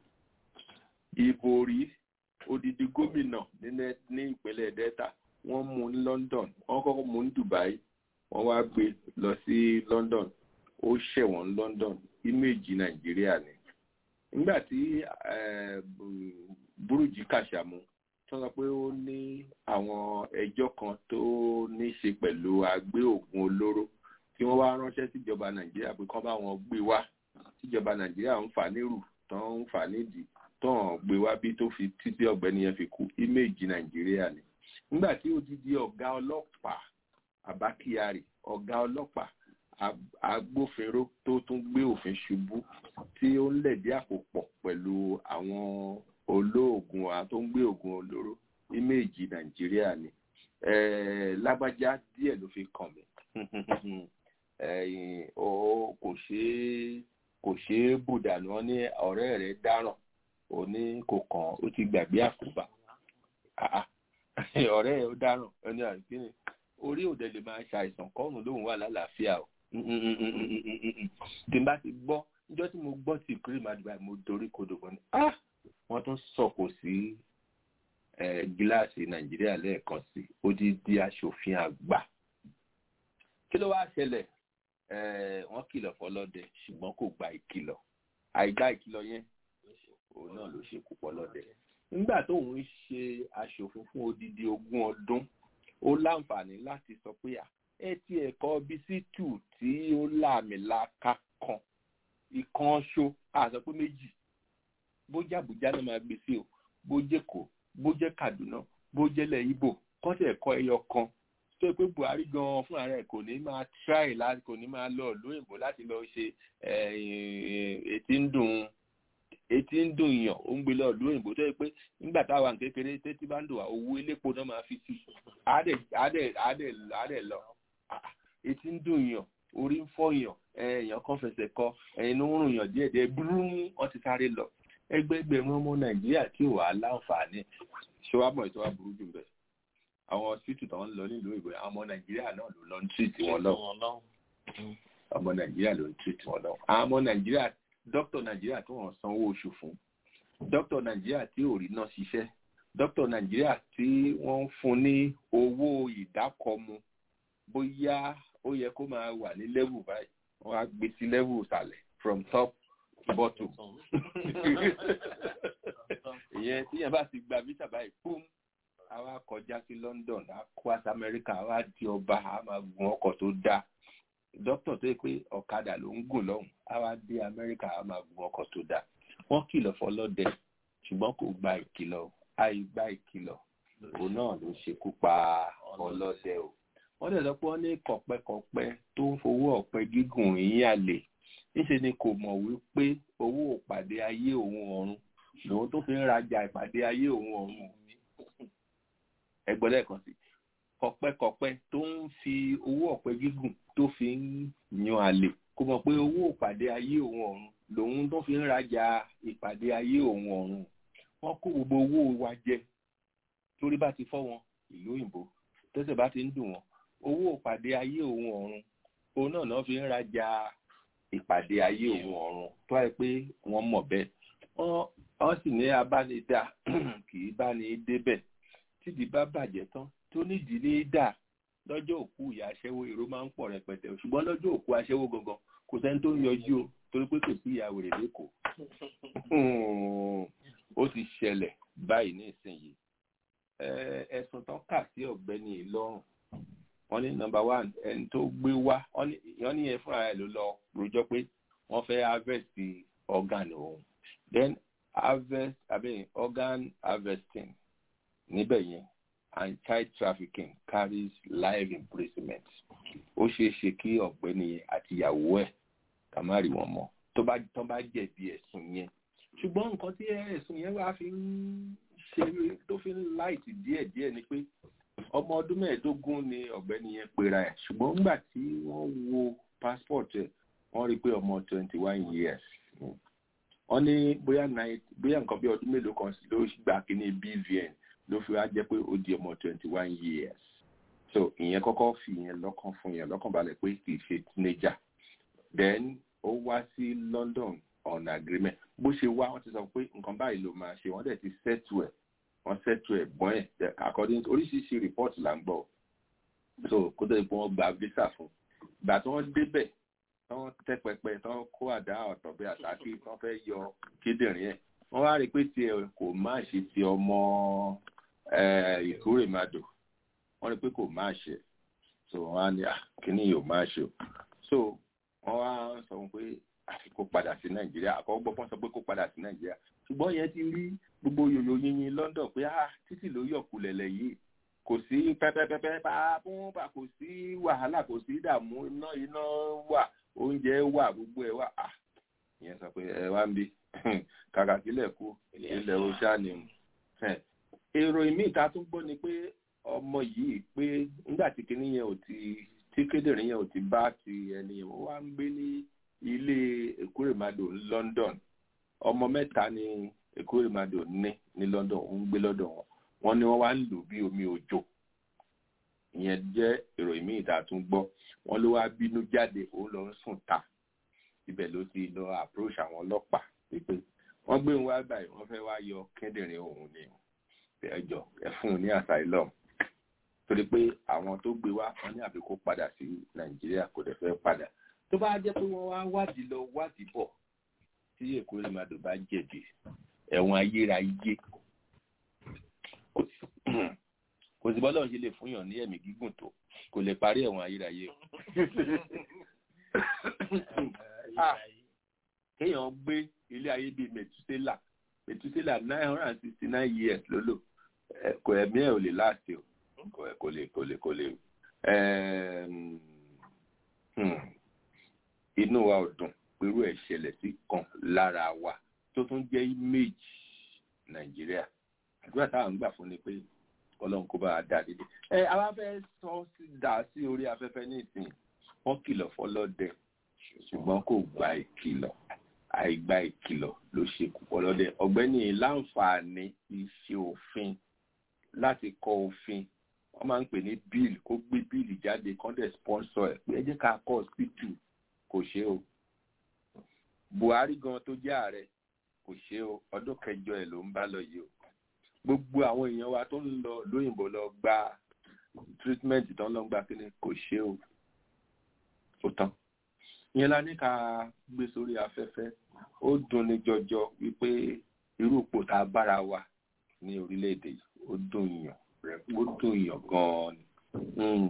ìbò rí odidi gómìnà ní ìpínlẹ̀ delta wọ́n mú ní london wọ́n kọ́kọ́ mú ní dubai wọ́n wá gbé lọ sí london ó ṣẹ̀wọ̀n ní london íméèjì nàìjíríà ni nígbà tí burújí kàṣàmù tó sọ pé ó ní àwọn ẹjọ́ kan tó ní ṣe pẹ̀lú àgbé ògùn olóró tí wọ́n wá ránṣẹ́ síjọba nàìjíríà pé kán bá wọn gbé wá tíjọba nàìjíríà ń fà nírù tán ń fà nídìí tán gbé wá bí tó fi títí ọ̀gbẹ́ni yẹn fi kú íméèjì nàìjíríà ni nígbà tí odidi ọ̀gá ọlọ́pàá Abba Kyari ọ̀gá ọlọ́pàá agbófinró tó tún gbé òfin ṣubú tí ó ń lẹ̀dí àpò pọ̀ pẹ̀lú àwọn olóògùn wa tó ń gbé ògùn olóró íméèjì nàìjíríà ni lágbájá díẹ̀ ló fi kàn mí kò ṣeé kò ṣeé bùdànù wọn ní ọ̀rẹ́ rẹ̀ dáràn ó ní kò kàn ó ti gbàgbé àkóbá ọ̀rẹ́ ẹ̀ ó dáràn ẹni àìkíni orí òde lè máa ṣàìsàn kọ́rùn lóhùn wà lálàáfíà o tí n bá ti gbọ́ níjọ́ tí mo gbọ́ tí ìkórè máa dùbà mo dorí kodò gan ni wọ́n tún sọ̀kò sí gíláàsì nàìjíríà lẹ́ẹ̀kan sí odidi aṣòfin àgbà kí ló wá ṣẹlẹ̀ wọ́n kìlọ̀ fọlọ́dẹ ṣùgbọ́n kò gba ìkìlọ̀ àìgbá ìkìlọ̀ yẹn òun náà ló ṣe púpọ̀ lọ́dẹ nígbà tóun ń ṣe aṣòfin fún odidi ogún ọdún ó láǹfààní láti sọ pé ẹ ti ẹ̀kọ́ bísítù tí ó láàmìlaka kan ìkan ṣo àṣọ pé méjì bójá àbújá náà máa gbé sí o bójẹ́ kó bójẹ́ kaduna bójẹ́lẹ̀ ibo kọ́sẹ̀ ẹ̀kọ́ ẹyọ kan tó pé buhari gan fúnra rẹ̀ kò ní máa try láti kò ní máa lọ lóyìnbó láti lọ ṣe ètí ń dùn etí ń dùn yàn ó ń gbé lọ ìlú òyìnbó tó yẹ pé nígbà táwa ń kékeré tẹ́tí bá ń dùn wá owó elépo náà máa fi sí àádẹ́ lọ etí ń dùn yàn orí ń fọ́ yàn èèyàn kan fẹsẹ̀ kọ ẹ̀yìn ló ń rùn yàn díẹ̀díẹ̀ búrúm wọ́n ti sáré lọ ẹgbẹgbẹ̀rún ọmọ nàìjíríà tí ò wá láǹfààní ṣé wàá mọ̀ ètò wa burú jù bẹ́ẹ̀ àwọn hospital tó ń lọ nílùú ìbò àwọn ọmọ nàìjíríà náà ló lọ ń tírìtì wọn lọ ọmọ nàìjíríà ló ń tírìtì wọn lọ àwọn ọmọ nàìjíríà dókítà nàìjíríà tí wọ́n sanwó oṣù fún dókítà nàìjíríà tí ò rí náà ṣiṣẹ́ dókítà nàìjíríà tí wọ́n ń fún ní owó ìdákọ̀mu bóyá ó yẹ kó máa wà ní level báyìí wọ́n á gbé sí level ìsàlẹ̀ from top to bottom ìyẹn tíyẹn bá ti gba visa báyìí pum àwa kọjá sí London a kó àti Amẹ́ríkà àwa di ọba a máa gun ọkọ̀ tó dáa dókítà tó yẹ pé ọ̀kadà ló ń gùn lọ́hùn àwa dé Amẹ́ríkà a máa gun ọkọ̀ tó dáa wọ́n kìlọ̀ fọlọ́dẹ ṣùgbọ́n kò gba ìkìlọ̀ àìgbà ìkìlọ̀ òun náà ló ṣekú pa ọlọ́dẹ o wọ́n dẹ̀ sọ pé wọ́n ní kọ̀pẹ́kọ̀pẹ́ tó ń fowó ọ̀pẹ gígùn yín àlè níṣẹ́ ni kò mọ̀ wípé owó ìpàdé ayé òun ọ̀run lòun tó fi ń rajà ìpàdé ayé òun ọ̀run ẹgbẹ́ lẹ́ẹ̀kan sí kọ̀pẹ́kọ̀pẹ́ tó ń fi owó ọ̀pẹ gígùn tó fi ń yan àlè kò mọ̀ pé owó ìpàdé ayé òun ọ̀run lòun tó fi ń rajà ìpàdé ayé òun ọ̀run wọ́n kó gbogbo owó wa jẹ torí bá ti fọ́ wọn ìlú òyìnbó tẹ́sẹ̀ bá ti ń dùn wọn owó ìpàdé ayé òun ọ̀run òun náà náà fi ń rajà ìpàdé ayé òun ọ̀run tó wáyé pé wọ́n mọ̀ bẹ́ẹ̀ wọ́n sì ní abánidá kì í bá ní débẹ̀ tídìí bá bàjẹ́ tán tó nídìí ní dà lọ́jọ́ òkú ìyá aṣẹ́wó èrò máa ń pọ̀ rẹpẹtẹ ṣùgbọ́n lọ́jọ́ òkú aṣẹ́wó gangan kò sẹ́ni tó ń yọjú o torí pé kò sí ìyá wèrè lẹ́kọ̀ọ́ ó ti ṣẹlẹ̀ báyìí ní ìsinyìí ẹ̀sùn tán kà sí ọ̀gbẹ́ni ìlọrùn wọ́n ní nọ́mbà one ẹni tó gbé wá wọ́n ní yẹn fúnra ẹ̀ ló lọ rojọ́ pé wọ́n fẹ́ harvest organ òun then harvest abẹ́yẹn organ harvesting níbẹ̀ yẹn and child trafficking carries life imprisonment ó ṣeé ṣe kí ọ̀gbẹ́ni yẹn àti ìyàwó ẹ̀ ká má rí wọn mọ́ tó bá tó bá jẹ̀bi ẹ̀sùn yẹn ṣùgbọ́n nǹkan tí ẹ̀sùn yẹn wá fi ń ṣe tó fi ń láìtì díẹ̀díẹ̀ ni pé ọmọ ọdún mẹ́ẹ̀ẹ́dógún ni ọ̀gbẹ́ni yẹn pera ẹ̀ ṣùgbọ́n nígbà tí wọ́n wo passport ẹ̀ wọ́n rí i pé ọmọ twenty one years wọ́n ní bóyá bóyá nǹkan bí ọdún mélòó kan ló gbà kíní BVN ló fi wá jẹ́ pé ó di ọmọ twenty one years so ìyẹn kọ́kọ́ fi ìyẹn lọ́kàn fún yẹn lọ́kàn balẹ̀ pé kì í ṣe teenager then ó wá sí London on agreement bó ṣe wá wọ́n ti sọ pé nǹkan báyìí ló máa ṣe wọ́n dẹ̀ ti settle ẹ̀ wọ́n settle ẹ̀ gbọ́n ẹ̀ according to oríṣiríṣi report là ń gbọ́ so kó tó di pé wọ́n gba visa fún ìgbà tí wọ́n débẹ̀ tí wọ́n tẹ́ pẹpẹ tí wọ́n kó àdá ọ̀tọ̀ bí àtàkì tí wọ́n fẹ́ yọ kíndìnrín ẹ̀ wọ́n wá rí i pé tiẹ̀ kò má ṣe ti ọmọ ìkórèmadò wọ́n rí i pé kò má ṣe so wọ́n á ní kíní yóò má ṣe o so wọ́n wá sọ pé àfi kó padà sí nàìjíríà àkọ́kọ́ gbọ́ fọ́n sọ pé kó padà sí nàìjíríà ṣùgbọ́n yẹn ti rí gbogbo yòyò yinyin London pé ah títì ló yọ̀kù lẹ̀lẹ̀ yìí kò sí pẹ́pẹ́pẹ́pẹ́ pàápàá kò sí wàhálà kò sí ìdààmú iná iná wà oúnjẹ wà gbogbo ẹ̀ wà ah ìyẹn sọ pé ẹ wá ń bí kàkà sílẹ̀ kú ilẹ̀ oṣà ni èrò ìmí ìta tún gbọ́ ni pé ọmọ yìí pé nígbà tí kinní yẹn ò ti tí kédèrè yẹn ò ti bá ti ẹni yẹn wọ́n wá ń gbé ní ilé Èkórèmàdò London ọmọ mẹ́ta ni Èkórèmàdò ní ní London ó ń gbé lọ́dọ̀ wọn wọ́n ní wọ́n wá ń lò bí omi òjò ìyẹn jẹ́ ìròyìn míì tá a tún gbọ́ wọ́n ló wá bínú jáde ó lọ ń sùn ta ibẹ̀ ló ti lọ approach àwọn ọlọ́pàá pé wọ́n gbé wọn wá báyìí wọ́n fẹ́ wá yọ kíndìnrín òun ni ẹjọ́ ẹ fún un ní asylum torí pé àwọn tó gbé wá wọ́n ní àfi kó padà sí Nàìjíríà kò dẹ̀ fẹ́ padà tó bá jẹ́ pé wọ́n wá wádìí lọ wádìí bọ̀ tí Èkórèmàdò bá jẹ̀bi ẹ̀wọ̀n ayérayé kò sí bọ́lá òun ṣe lè fún yàn ní ẹ̀mí gígùn tó kò lè parí ẹ̀wọ̀n ayérayé kéèyàn gbé ilé ayé bíi Mẹtúsélà Mẹtúsélà nine hundred and sixty nine years ló lò kò ẹ̀mí ẹ̀ ò lè láti o kò lè kò lè kò lè inú wa ò dùn pẹ̀lú ẹ̀ ṣẹlẹ̀ sí kan lára wa tó tún jẹ́ image Nàìjíríà àdúrà táwọn ń gbà fún ni pé ọlọ́run kó bá a dá dédé. ẹ àwa fẹ́ sọ sí dà sí orí afẹ́fẹ́ ní ìsìn wọ́n kìlọ̀ fọlọ́dẹ ṣùgbọ́n kò gba ìkìlọ̀ àìgba ìkìlọ̀ ló ṣe kú fọlọ́dẹ ọ̀gbẹ́ni láǹfààní iṣẹ́ òfin láti kọ òfin wọ́n máa ń pè ní bíìlì kó gbé bíìlì jáde kọ́ńdẹ̀ sponsor ẹ̀ pé ẹ jẹ́ ká kọ́ hospital kò ṣe o Buhari gan tó jẹ́ ààrẹ kò ṣe o ọdún kẹjọ ẹ̀ ló ń bá lọ yìí o gbogbo àwọn èèyàn wa tó ń lọ lóyìnbó lọ gba treatment tó ń lọ gba kíni kò ṣe o ó tán ìyẹn la ní ká gbé sórí afẹ́fẹ́ ó dùn ní jọjọ wípé irú ipò tá a bára wa ní orílẹ̀-èdè yìí ó dùn yàn rẹ̀ ó dùn yàn gan-an ni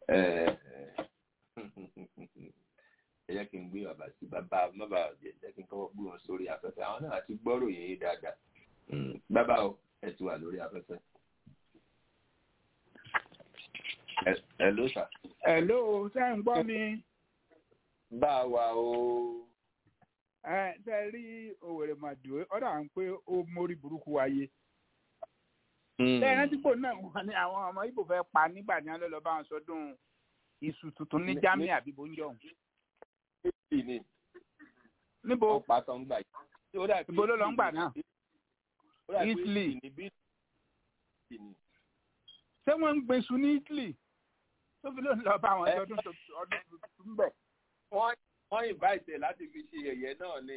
ẹ jẹ́ kí n gbé bàbá sí bàbá bàbá jẹ́ jẹ́ kí n kọ́kọ́ gbé wọn sórí afẹ́fẹ́ àwọn náà ti gbọ́rò yìí dáadáa bàbá o ẹ ti wà lórí afẹ́fẹ́. ẹ ló sà. ẹ ló ṣe ń gbọ́ mi. bá a wà o. ẹ ṣe rí òwèrè màdùn ọ̀dà ń pé ó mórí burúkú wáyé. ṣé ẹ rántí pò náà wọn ni àwọn ọmọ ibo fẹ́ pa nígbà tí wọ́n lọ lọ bá wọn sọdún iṣu tuntun ní germany àbí bóńjọ. níbo ọ̀pá tó ń gbà yìí. ibo ló lọ ń gbà náà. Italy. ṣé wọ́n ń gbèsù ní Italy tó fi lóun lọ bá àwọn ọdún tuntun bẹ̀. wọ́n invite láti fi ṣe ẹ̀yẹ náà ni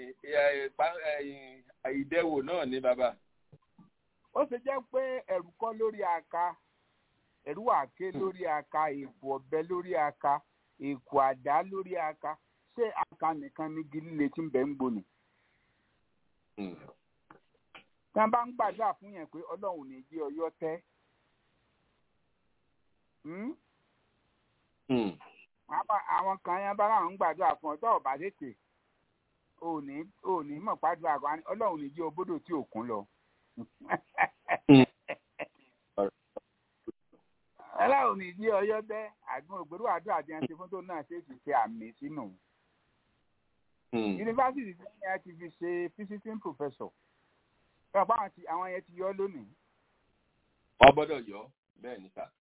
ìdẹ́wò náà ni bàbá. ó ṣe jẹ́ pé ẹ̀rù kọ́ lórí aka ẹ̀rù àké lórí aka èkó ọ̀bẹ lórí aka èkó àdá lórí aka ṣé aka nìkan ní gílíle tí ń bẹ ń gbóni. tí wọ́n bá ń gbàdúrà fún yẹn pé ọlọ́run ní jí ọyọ́ tẹ́ àwọn kan yẹn bá láwọn ń gbàdúrà fún ọjọ́ ọ̀bá tètè òní òní mọ̀ pàdúrà kan ọlọ́run ní jí obódò tí òkun lọ. ọlọ́run ní jí ọyọ́ tẹ́ àdúgbò ògbérú àdúrà tí wọ́n ti fún tó náà ṣe ti ṣe àmì sínú. yunifásitì tí wọ́n ti fi ṣe visiting professor ọ̀pá àwọn yẹn ti yọ lónìí. wọ́n gbọ́dọ̀ yọ bẹ́ẹ̀ ní sà.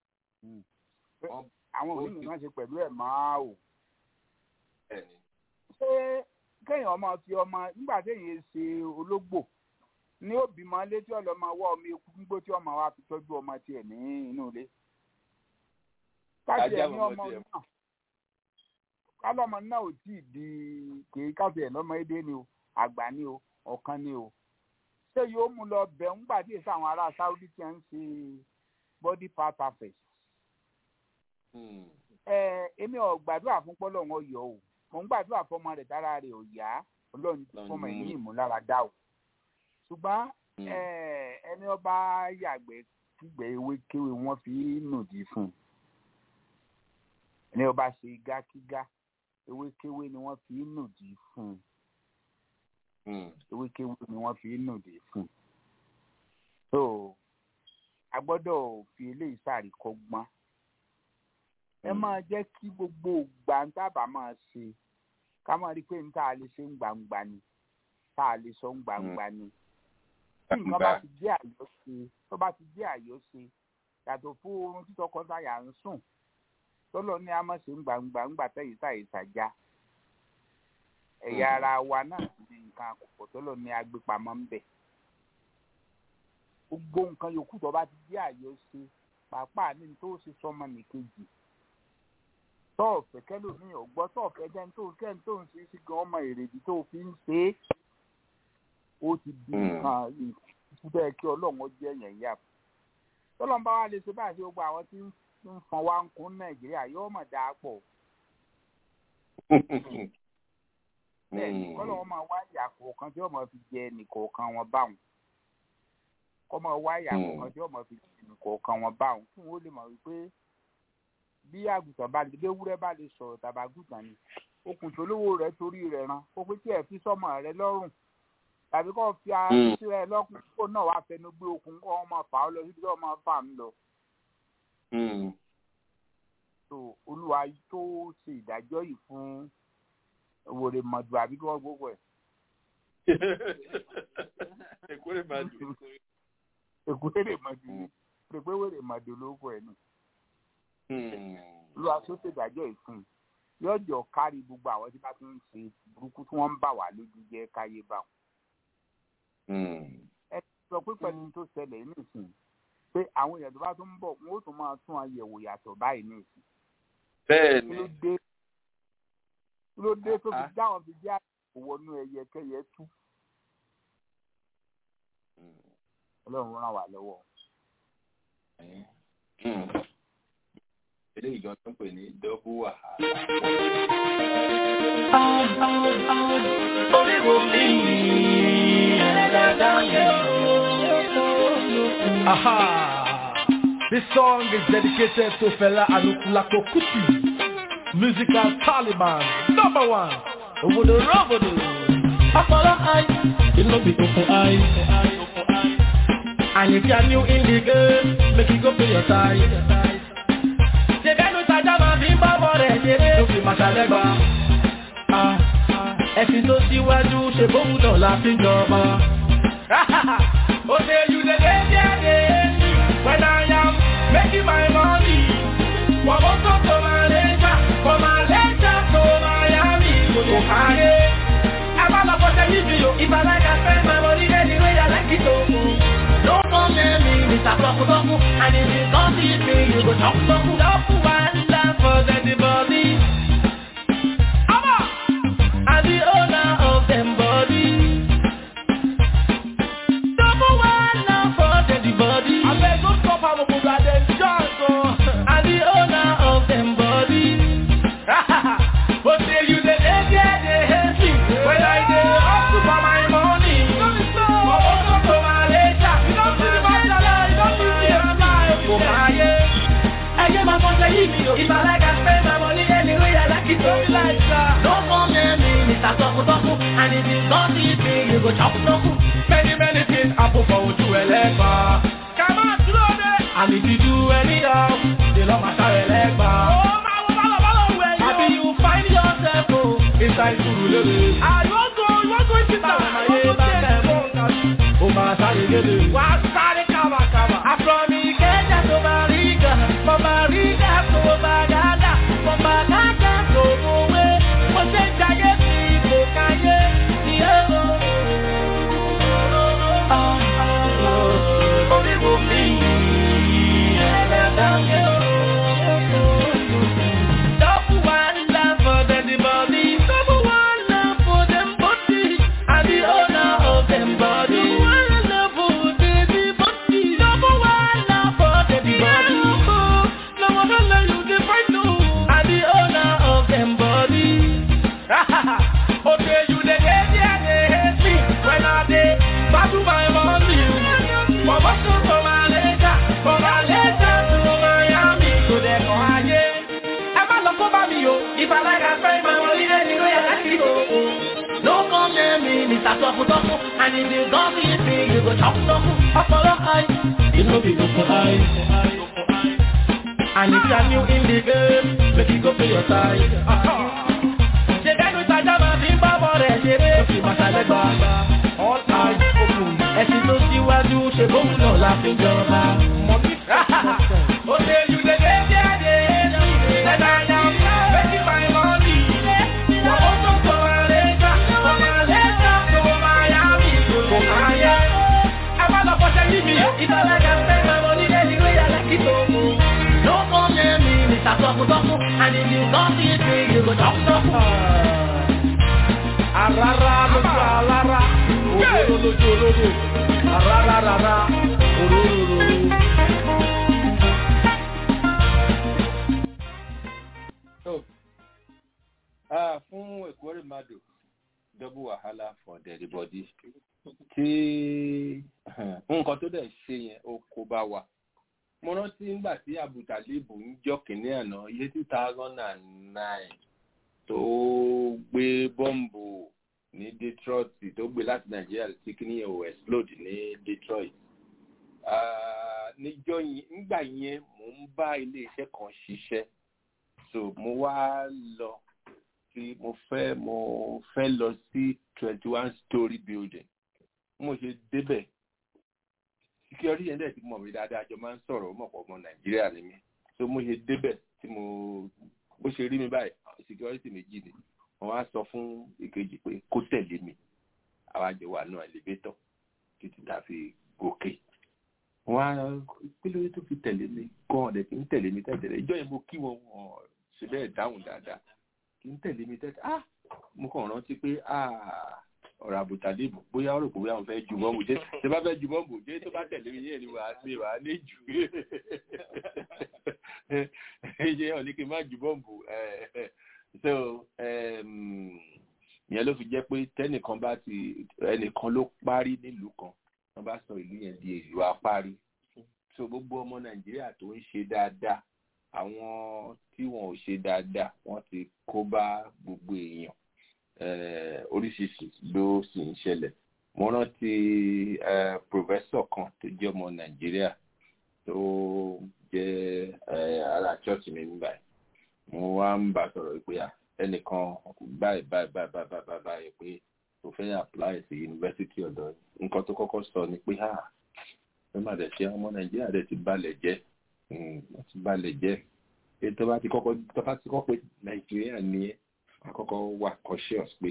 àwọn òní nìkan ṣe pẹ̀lú ẹ̀ máa wò. bẹ́ẹ̀ni. ṣé kéèyàn ọmọ fi ọmọ nígbà téèyàn ṣe ológbò ní òbímọ létí ọlọmọ wọ ọmọ eku gbígbó tí ọmọ wa fi tọ́jú ọmọ tiẹ̀ ní inú ilé. káṣí ẹ̀ ní ọmọ náà kálọ́mọ náà ò tí ì di kèé káṣí ẹ̀ lọ́mọ édé ni o àgbà ni o ọ̀kan ni o ṣé yóò mú lọ bẹ̀ ń gbà díẹ̀ sáwọn ará Saudi tí wọ́n ń ṣe body part perfect. ẹ èmi ò gbàdúrà fún pọ́lọ́ wọn yọ o mò ń gbàdúrà fọmọ rẹ̀ dára rẹ̀ ò yá ọlọ́run fọmọ ẹ̀ ní ìmúláradá o ṣùgbọ́n ẹni ọba yàgbẹ́ kígbẹ́ ewé kéwé wọ́n fi nùdí fún un ẹni ọba ṣe gákígá ewé kéwé ni wọ́n fi nùdí fún un ewékéwé ni wọ́n fi nùdí fún so a gbọ́dọ̀ fi eléyìí ṣàríkọ́gbọ́n ẹ máa jẹ́ kí gbogbo gbàǹtàbà máa ṣe ká máa rí i pé n tá a lè ṣe ń gbangba ni tá a lè sọ ń gbangba ni tí nǹkan bá ti jẹ́ àyọ́ṣe tó bá ti jẹ́ àyọ́ṣe yàtọ̀ fún oorun títọ́ kọ́ńtàyà ń sùn tọ́lọ́ ní a máa ṣe ń gbangba ńgbà tẹ̀yìn táyì ṣàjá ẹ̀yà ara wa náà ní nǹkan àkọ́kọ́ tó lọ ní agbépamọ́ ń bẹ̀. gbogbo nǹkan yòókù tó bá ti jẹ́ àyọ̀ṣe pàápàá ní tó ṣe sọmọ nìkejì tọ́ọ̀fẹ́ kẹ́lòmíì ò gbọ́ tọ́ọ̀fẹ́ jẹ́ tó kẹ́ni tó ń ṣe sí gan ọmọ èrèdí tó fi ń ṣe é ó ti di nǹkan ìfúdẹ́ kí ọlọ́run jẹ́ yẹn yà fún. tọ́lọ́mbà wa lè ṣe báyìí gbogbo àwọn tí ń fọn wá ń kún nàìjíríà yóò mọ̀ dáa pọ̀ bẹ́ẹ̀ni kọlọ wọn máa wá ìyà kọ̀ọ̀kan tí wọn máa fi jẹ nìkọ̀ọ̀kan wọn báwọn kọ máa wá ìyà kọ̀ọ̀kan tí wọn máa fi jẹ nìkọ̀ọ̀kan wọn báwọn fún wọn lè mọ̀ wípé bí àgùntàn bá lè léwúrẹ́ bá lè sọ̀rọ̀ tàbí àgùntàn ni okùn tó lówó rẹ̀ torí rẹ̀ ran ó pé tí ẹ fi sọmọ rẹ̀ lọ́rùn tàbí kó fi àṣì rẹ̀ lọ́kùn kó náà wá fẹnu gbé okùn kó wọn máa fà á lọ síbi tí wọn máa fà á lọ. olúwa tó ṣe ìdájọ́ yìí fún wòlé mọ̀dù àbí kí wọ́n gbogbo ẹ̀. èkúrè mọ̀dù. èkúrè mọ̀dù ni pé pé wèrè mọ̀dù lóko ẹ̀ nù. olúwa tó ṣèdájọ́ ìfún yóò jọ kárí gbogbo àwọn tí wọ́n ti ń ṣe burúkú tí wọ́n ń bà wá lójú jẹ́ káyé bá wọn. ẹ sọ pé pẹ̀lú tó ṣẹlẹ̀ nísìnyí pé àwọn èèyàn tó bá tún ń bọ̀ wọn ó tún máa tún àyẹ̀wò yàtọ̀ báyìí nísìnyí. bẹ́ẹ̀ ni ló dé tó fi dáhùn fi jẹ́ àwọnú ẹyẹ kẹyẹ tú. ọlọ́run ràn wá lọ́wọ́. eléyìí gan tó ń pè ní dọ́bù wàhálà. orí wo mi ẹ̀rọ dáadáa yẹn. Aha! This song is dedicated to Fela Anukulako Kuti, musical Taliban, number one, Obodo Robodo. Apollo eye, it no be open eye. And if you are new in the game, make you go pay your tithe. Ṣèbẹ́nu tajà máa fi ń bá bọ̀ rẹ̀ ṣeré. Ló fi máa ṣàlẹ́gbà. Ẹ̀sìn tó síwájú ṣe bóun náà la fi ń jọba. Ó ṣe you dey dey there dey when I am making my money. Wọ́n mú tó tó máa lẹ́jà, kò máa lẹ́jà tó Miami. Kò káyé. Ẹ bá lọ fọ́ṣẹ́ níbi o. Ìbàlágà fẹ́ máa wọlé lẹ́ni wé yàrá kí tó mú. No come near me, Mr. Toku Toku, and if you don't see me, you go talk Toku. Toku one love for anybody. Abba! I'm the owner of them body. Double one love for anybody. I beg don't stop am o, but dem just go. I'm the owner of them body. But say you dey dey there, dey hate me. When I dey hustle for my money. For also to my later. You don't see my dollar, you don't see my life. Kò máa yé. Ẹyẹ máa fọ́nṣẹ́ yìí mi o. If I like I spend my money anyway, I like it so like that. No come near me, Mr. Toku Toku. And if you don't see me, you go chop Toku. Many many things happen for ojú ẹlẹ́gbà. Kàmá dúró dé. And if you do anyhow, they lọ́ máa sáré lẹ́gbà. Ó máa wọ bálọ̀ bálọ̀ wẹ̀ yóò. Àbí you find yourself o. Inside sùúrù lóde. Àyọ̀gò ìwọ́gò ìtìta. Àyè bá tẹ̀ mọ́ ó máa sáré lédè. Wà á sáré kàwàkàwà. Àfọ̀mì kẹ́jà tó máa rí gà. Mo máa rí gà tó máa gàdà. Mo máa gàdà tó mú wé. Mo ṣe ń jayé sí ipò káyé. Ní ẹ̀rọ. Orí wo mi? Ẹlẹ́dàá mi ò. Double one love for anybody. Double one love for them body. I'm the owner of them body. Double one love for baby body. Double one love for baby body. No one will let you define no. I'm the owner of them body. okay, you dey dey there, dey hate me when I dey battle my money. For Boston to Malaysia, for Malaysia to Miami, to the Ohio. Ẹ má lọ kó bá mi o. Ìbàlágà fẹ́ máa wọlé lẹ́ni ló yẹ láti kó o. No come near me, Mr. Toku Toku. And if you don't see me, you go chop Toku. Ọpọlọ eye, it no be open eye. And if you are new in the game, make you go pay your tithe. Ṣé bẹ́ẹ̀ ni tajà máa fi ń bá bọ̀ rẹ̀ ṣeré? Ó fi máa ṣàlẹ́gbà. All eyes open. Ẹ̀sìn tó síwájú ṣe bóun náà la fi jọba. Ó ṣe you dey dey there dey hate me. Then I am making my money. Wọ́n ó tó tó Malaysia, from Malaysia to Miami. Kò máa yẹ. Ẹ má lọ fọṣẹ́ yí mi. Ìbáraga fẹ́ máa mọ nílé ìwé yàrá kí tó mú. No come near me, Mr. Toku Toku. And if you don't see me, you go chop Toku. Arara lójú alára, òdodo lójú olódò. Arara rara, òróró. So, ah, fún Èkórè Mado, double wàhálà for everybody. Tí nǹkan tó dẹ̀ ṣe yẹn, ó kó bá wa. Mo rántí nígbà tí Abutalibu ń jọ kìnní àná, iye two thousand and nine tó gbé bọ́ǹbù ní Detroit tó gbé láti Nàìjíríà tí kìnní yẹn ò explode ní Detroit. Ah, níjọ́ yẹn, nígbà yẹn, mò ń bá ilé iṣẹ́ kan ṣiṣẹ́ so mo wá lọ sí mo fẹ́ mo fẹ́ lọ sí twenty one story building mo ṣe débẹ̀ security yẹn dẹ̀ ti mọ̀ mí dáadáa jọ máa ń sọ̀rọ̀ ó mọ̀ pọ̀ ọmọ nàìjíríà ni mí so mo ṣe débẹ̀ tí mo bó ṣe rí mi báyìí security méjì ni wọ́n wá sọ fún ìkejì pé kó tẹ̀lé mi àwa jọ wà náà elevator títí tá a fi gòkè wọ́n á kí ló dé tó fi tẹ̀lé mi gan ọ̀dẹ̀ kì í tẹ̀lé mi tẹ̀tẹ̀lẹ̀ ìjọ yẹn mo kí wọn wọn ṣe bẹ́ẹ̀ dáhùn dáadáa kì í tẹ̀lé mi tẹ̀tẹ̀ ah mo kàn rántí pé ah ọ̀rọ̀ àbùtàdébù bóyá ọ̀rọ̀ kò bóyá wọn fẹ́ ju bọ́ǹbù jẹ́ ṣe bá fẹ́ ju bọ́ǹbù jẹ́ tó bá tẹ̀lé mi yẹn ni wàá ṣe wàá lé jù ṣe ọ̀ ní kí n má ju bọ́ǹbù so ìyẹn ló fi jẹ́ pé tẹ́nìkan bá ti ẹnìkan ló parí nílùú kan wọ́n bá sọ ìlú yẹn di ìlú apárí so gbogbo ọmọ nàìjíríà tó ń ṣe dáadáa àwọn tí wọn ò ṣe dáadáa wọn ti kó bá gbogbo èèyàn oríṣiríṣi ló sì ń ṣẹlẹ̀ mo rántí pòfẹ́sọ̀ kan tó jẹ́ ọmọ nàìjíríà tó jẹ́ ara church mi nígbà yìí mo wá ń bá sọ̀rọ̀ pé ẹnìkan báyìí báyìí báyìí báyìí báyìí pé tó fẹ́ apply sí yunifásitì ọ̀dọ́ nǹkan tó kọ́kọ́ sọ ni pé ẹ má dẹ̀ ṣe ọmọ nàìjíríà dẹ̀ ti balẹ̀ jẹ́ wọ́n ti balẹ̀ jẹ́ ètò bá ti kọ́kọ́ tó bá ti kọ́ pé nàìjíríà ni ẹ́ àkọ́kọ́ wà cautious pé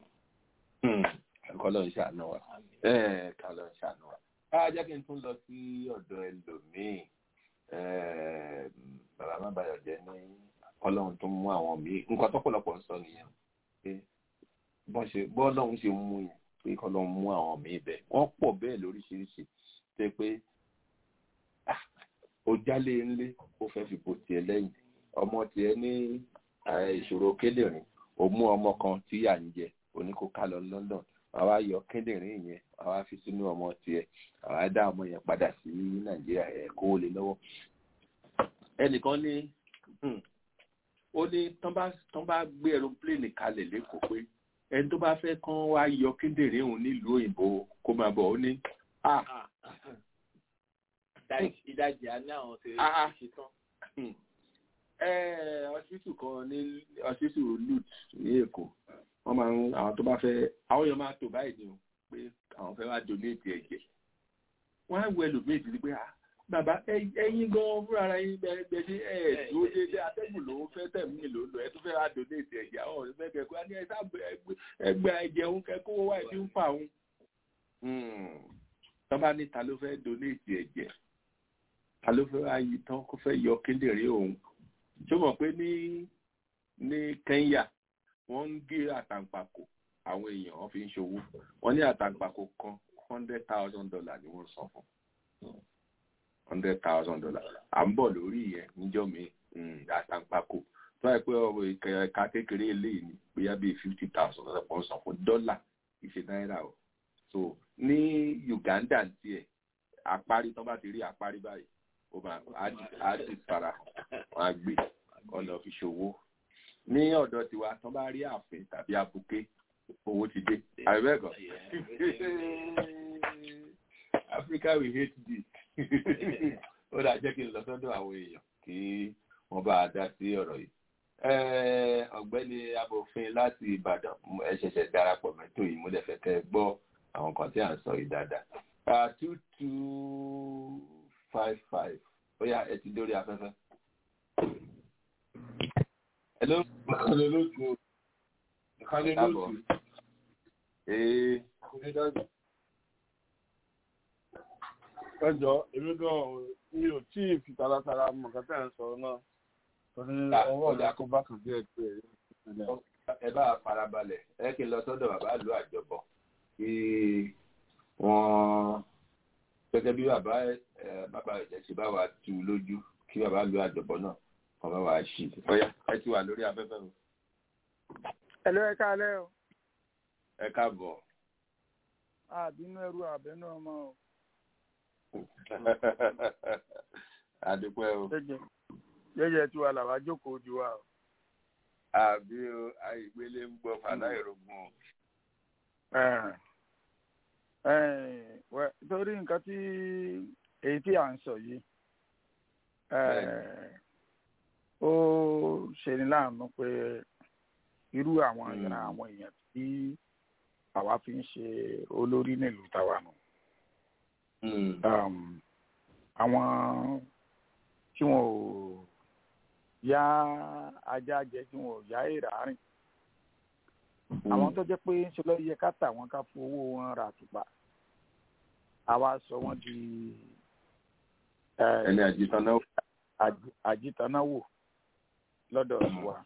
kọ́ ló ń ṣàánú wa kọ́ ló ń ṣàánú wa. á jẹ́ kí n tún lọ sí ọ̀dọ̀ ẹlòmíì bàbá má bayọ̀ jẹ́ ní ọlọ́run tó mú àwọn míì nǹkan tọ́pọ̀lọpọ̀ ń sọ nìyẹn pé bọ́n ṣe bọ́ọ̀lọ́run ṣe mú yẹn pé kọ́ ló ń mú àwọn míì bẹ́ẹ̀ wọ́n pọ̀ bẹ́ẹ̀ lóríṣiríṣi ṣe pé ó jálé ńlé ó fẹ́ fi bò tiẹ̀ lẹ́yìn ọmọ tiẹ̀ ní ìṣòro kíndìnrín ó mú ọmọ kan tí yà ń jẹ oní kó ká lọ London àwa yọ kíndìnrín yẹn àwa fi sínú ọmọ tiẹ̀ àwa dá ọmọ yẹn padà sí Nàìjíríà ẹ̀ kó lè lọ́wọ́ ẹnìkan ní ó ní tán bá gbé aeroplane kalẹ̀ lẹ́kọ̀ọ́ pé ẹni tó bá fẹ́ kán wá yọ kíndìnrín òun nílùú òyìnbó kó máa bọ̀ ó ní ìdajì àní àwọn ti ṣe tán. ọsibítù kan ní ọsibítù lut ní èkó wọ́n máa ń àwọn tó bá fẹ́ àwọn èèyàn máa tò báyìí ni o pé àwọn fẹ́ wá donate ẹ̀jẹ̀ wọ́n á wọ ẹlòmíì sí pé bàbá ẹ̀yin gan fúnra ara yín bẹ́ẹ̀ ṣe ẹ̀ dúró déédéé atẹ́gùn ló ń fẹ́ tẹ̀mí ló ń lọ ẹ tó fẹ́ wá donate ẹ̀jẹ̀ àwọn ọ̀rẹ́ fẹ́ kẹ́kọ̀ọ́ ní ẹ̀sà ẹgbẹ́ ẹ̀jẹ̀ òun kẹ́kọ̀ọ́ wáyé tí ń fà òun. tọ́ba ní ta ló fẹ́ donate ẹ̀jẹ̀ ta ló fẹ́ ayé tán kó fẹ́ yọ kíndìnrín òun tó mọ̀ pé ní ní Kenya wọ́n ń gé àtàǹpàkò àwọn èèyàn wọ́n fi ń ṣòwò wọ́n ní àtàǹpàkò kan hundred thousand dollar ni wọ́n san fún hundred thousand dollar à ń bọ̀ lórí yẹn níjọ́ mi àtàǹpàkò tó wáyé pé ọ̀rọ̀ ìkẹ̀ka kékeré eléyìí ni bóyá bíi fifty thousand dollar kan san fún dọ́là ìṣe náírà o so ní Uganda tiẹ̀ àparí tó bá ti rí àparí báyìí ó máa á ti fara wọn á gbé ọ̀nà fi ṣòwò ní ọ̀dọ̀ tiwa tó bá rí ààfin tàbí abuké owó ti dé àbẹ̀bẹ̀kọ̀ Africa we hate this ó dà jẹ́ kí n lọ sọ́dọ̀ àwọn èèyàn kí wọ́n bá a dá sí ọ̀rọ̀ yìí ọ̀gbẹ́ni abòfin láti Ìbàdàn ẹ ṣẹ̀ṣẹ̀ darapọ̀ mẹ́tò yìí mo lè fẹ́ kẹ́ gbọ́ àwọn kan tí à ń sọ yìí dáadáa two two five five ó yá ẹ ti dórí afẹ́fẹ́. hello. ìkànnì lóṣù ìkànnì lóṣù. ee. ẹjọ èmi gan mi ò tí ì fi taratara mọ nǹkan tẹ́ ẹ̀ ń sọ náà torí ọwọ́ mi kó bá kàn díẹ̀ pé ẹ bá farabalẹ̀ ẹ kí n lọ sọ́dọ̀ bàbá lu àjọbọ kí wọ́n gẹ́gẹ́ bí bàbá bàbá ẹ̀jẹ̀ ṣe bá wa tu lójú kí bàbá lu àjọbọ náà kàn bá wa ṣí ọyá ẹ ti wà lórí afẹ́fẹ́ o. ẹ ló ẹ káalẹ́ o. ẹ káàbọ̀. àbínú ẹrú àbẹ́nú ọmọ o. àdúpẹ́ o. jẹ́jẹ́ tí wà làwọn jókòó ju wa o. àbí o àìgbélé ń gbọ́ fàdáìrógún o torí nǹkan tí èyí tí à ń sọ yìí ó ṣeni láàánú pé irú àwọn ìran àwọn èèyàn tí àwa fi ń ṣe olórí nílùú táwa nù àwọn tí wọn ò yá ajá jẹ tí wọn ò yá èrà rìn àwọn tó jẹ́ pé ń ṣe lọ yẹ ká tà wọ́n ká fowó wọn ra àtùpà àwa sọ wọ́n di ẹni àjìtànáwò àjìtànáwò lọ́dọ̀ wa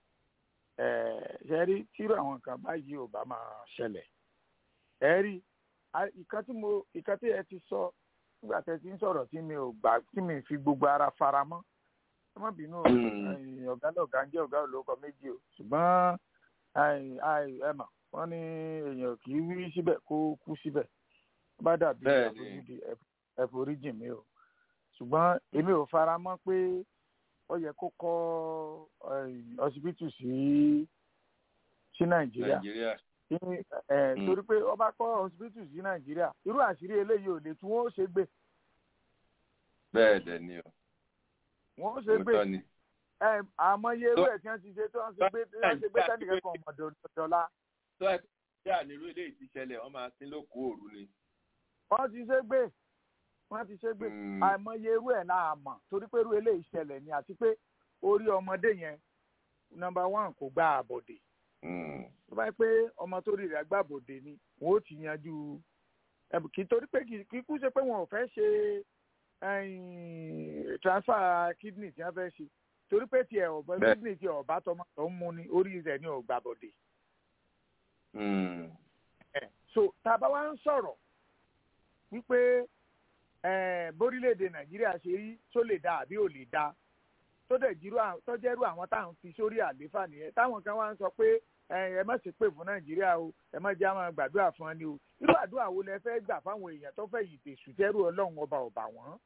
ṣe rí tírú àwọn nǹkan báyìí ò bá máa ṣẹlẹ̀ ẹ rí ìkan tí mo ìkan tí ẹ ti sọ nígbà tẹ́ ti ń sọ̀rọ̀ tí mi ò gbà tí mi fi gbogbo ara fara mọ́ ẹ má bínú ọ̀gá náà ọ̀gá ń jẹ́ ọ̀gá olóko méjì o ṣùgbọ́n ẹ mà wọ́n ní èèyàn kì í wí síbẹ̀ kó kú síbẹ̀ bá dàbí àfojúdi ẹ̀foríjì mi o ṣùgbọ́n èmi ò fara mọ́ pé ó yẹ kó kọ́ ọsibítù sí sí nàìjíríà nàìjíríà Ní, ẹ, torí pé ọba kọ́ ọsibítù sí nàìjíríà irú àṣírí eléyìí ò lè tún wọn ó ṣe gbé bẹ́ẹ̀ dẹ̀ ni o wọn ó ṣe gbé òótọ́ ni ẹ, àmọye ewé tí wọ́n ti ṣe tí wọ́n ṣe gbé tí wọ́n ṣe gbé sẹ́nìkan kan ọmọdọ̀dọ̀la tó ẹ tí ànírú eléyìí ti ṣẹlẹ̀ wọ́n máa sin lóko òru ni. wọ́n ti ṣe gbé wọ́n ti ṣe gbé Mm. àìmọye irú ẹ̀ náà mọ̀ torí pé irú eléyìí ṣẹlẹ̀ ni àti pé orí ọmọdé yẹn nọ́mbà one kò gba àbọ̀dè Mm. tó bá yẹ pé ọmọ tó rí rẹ̀ gbà bòde ni wọn ó ti yanjú ẹbùn kì í torí pé kì í kú ṣe pé wọn ò fẹ́ ṣe ẹ̀yìn, transfer kidney tí wọ́n fẹ́ ṣe torí pé tiẹ̀ ọ̀bẹ Bẹ́ẹ̀. kidney tí ọ̀bá tọmọ tó ń mu ni orí rẹ̀ ni ò gbà bòde. Mm. ẹ̀ so tá a bá wá ń sọ̀rọ̀ wípé ẹ̀ bórílẹ̀‐èdè nàìjíríà ṣe rí tó lè dáa àbí ò lè dáa tó dẹ̀ jírú àwọn tó jẹ́rú àwọn táwọn fi sórí àlééfà nìyẹn táwọn kan wá ń sọ pé ẹ ẹ má ṣe pé fún nàìjíríà o ẹ má jẹ́ àwọn gbàdúrà fún ọ ni o irú àdúrà wo lẹ fẹ́ gbà fáwọn èèyàn tó fẹ́ yìí tèṣù tẹ́rù ọlọ́run ọba ọba wọn.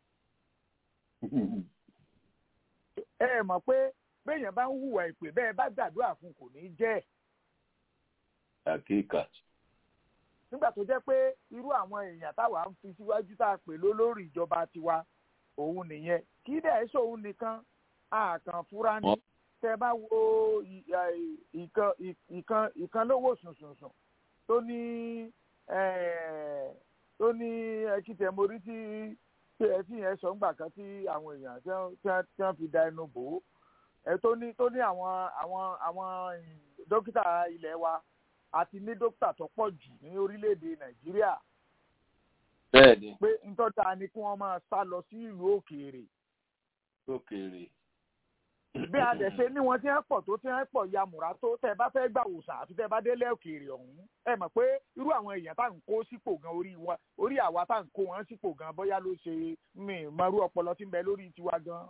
ẹ ẹ mọ̀ pé béèyàn bá ń hùwà ìpè bẹ́ẹ̀ bá gbàdúrà fún kò ní jẹ́ ẹ̀ àkíkà. nígbà tó jẹ́ pé irú àwọn èèyàn táwa ń fi síwájú tá a pè lólórí ìjọba tiwa òun nìyẹn kí dẹ̀ ẹ́ sóun nìkan àkàn fúra ní tẹ́ bá wo ì- ì- ìkan ì- ìkan ìkan lówó sùnsùnsùn tó ní eh, tó ní ẹkìtẹ̀ mórí tí tí ẹ tí yẹn sọ ńgbà kan tí àwọn èèyàn tí wọ́n- tí wọ́n- tí wọ́n fi da ẹnu bò ó ẹ tó ní tó ní àwọn àwọn àwọn ì, dókítà ilẹ̀ wa àti ní dókítà tó pọ̀ jù ní orílẹ̀-èdè nàìjíríà bẹ́ẹ̀ ni pé ntọ́ta ni kí wọ́n máa sá lọ sí ìlú òkèèrè lókèèrè. bí a dẹ̀ ṣe ní wọn tí wọ́n pọ̀ tó tí wọ́n pọ̀ yamùrá tó tẹ́ ẹ bá fẹ́ gbà wòsàn àti tẹ́ ẹ bá délé òkèèrè ọ̀hún ẹ mọ̀ pé irú àwọn èèyàn tá à ń kó sípò gan orí wa orí àwa tá à ń kó wọn sípò gan bóyá ló ṣe mí mọrú ọpọlọ tí ń bẹ lórí tiwa gan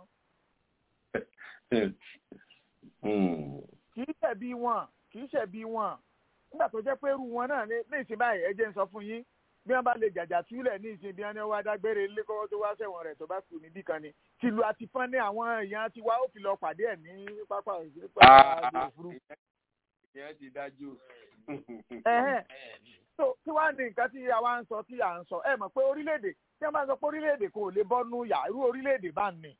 Mm. kì í ṣẹ̀bi wọn kì í ṣẹ̀bi wọn nígbà tó jẹ́ pé irú wọn náà ní ní ìsìn báyìí ẹ jẹ́ ń sọ fún yín bí wọ́n bá lè jàjà túlẹ̀ ní ìsìn bí wọ́n ní wá dágbére ilé kọ́kọ́ tó wá sẹ̀wọ̀n rẹ̀ tó bá kù níbì kan ni tìlú àti fọ́n ní àwọn èèyàn ti wá ó fi lọ pàdé ẹ̀ ní pápá pápá Ah, òfurufú. ìyẹn ti dájú. Ẹ̀hẹ́n. so kí wàá ní nǹkan tí àwa ń sọ tí à ń sọ ẹ mọ̀ pé orílẹ̀-èdè tí wọ́n bá sọ pé orílẹ̀-èdè kò lè bọ́nú yà irú orílẹ̀-èdè bá ń ní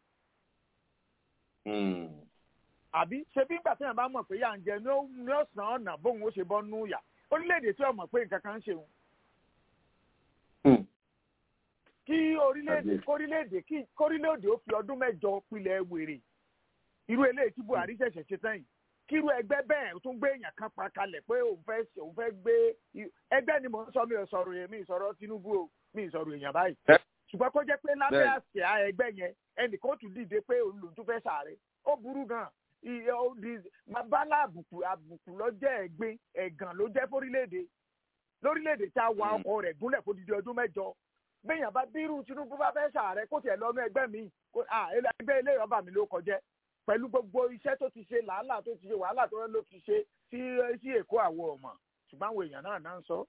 Mm. àbí ṣe bí ìgbà tí wọ́n bá mọ̀ pé yà ń jẹ ní ó ní ó sàn ọ̀nà bóun ó ṣe bọ́nú yà orílẹ̀-èdè tí wọ́n mọ̀ pé nǹkan kan ń ṣe òun Mm. kí orílẹ̀-èdè Àbí. kórílẹ̀-èdè kí kórílẹ̀-èdè ó fi ọdún mẹ́jọ pilẹ̀ wèrè irú eléyìí tí Buhari ṣẹ̀ṣẹ̀ ṣe tán yìí kí irú ẹgbẹ́ bẹ́ẹ̀ tún gbé èèyàn kan pa kalẹ̀ pé òun fẹ́ ṣe- òun fẹ́ gbé i- ẹgbẹ́ ni mò ń sọ mi ò sọ̀rọ̀ yẹn mi ì sọ̀rọ̀ Tinubu o mi ì sọ̀rọ̀ èèyàn báyìí Ẹ. ṣùgbọ́n kó jẹ́ pé lábẹ́ Bẹ́ẹ̀. àsíá ẹgbẹ́ yẹn ẹnìkan ó tún dìde pé òun lòun tún fẹ́ ṣàárẹ̀ ó burú gan iye ó di bálá àbùkù àbùkù ló jẹ́ ẹ̀gbin ẹ̀gàn ló jẹ́ fórílẹ̀-èdè lórílẹ̀-èdè tí a wa Mm. ọkọ̀ rẹ̀ gúnlẹ̀ fún dídí ọdún mẹ́jọ béèyàn bá bírú Tinubu bá fẹ́ ṣàárẹ̀ kó tiẹ̀ lọ́nu ẹgbẹ́ mi kó à ẹgbẹ́ ilé ìrọ́bà mi ló kọjẹ́ pẹ̀lú gbogbo iṣẹ́ tó ti ṣe làálàá tó ti ṣe wàhálà tó ló ti ṣe sí sí Èkó àwọn ọmọ ṣùgbọ́n àwọn èèyàn náà náà ń sọ.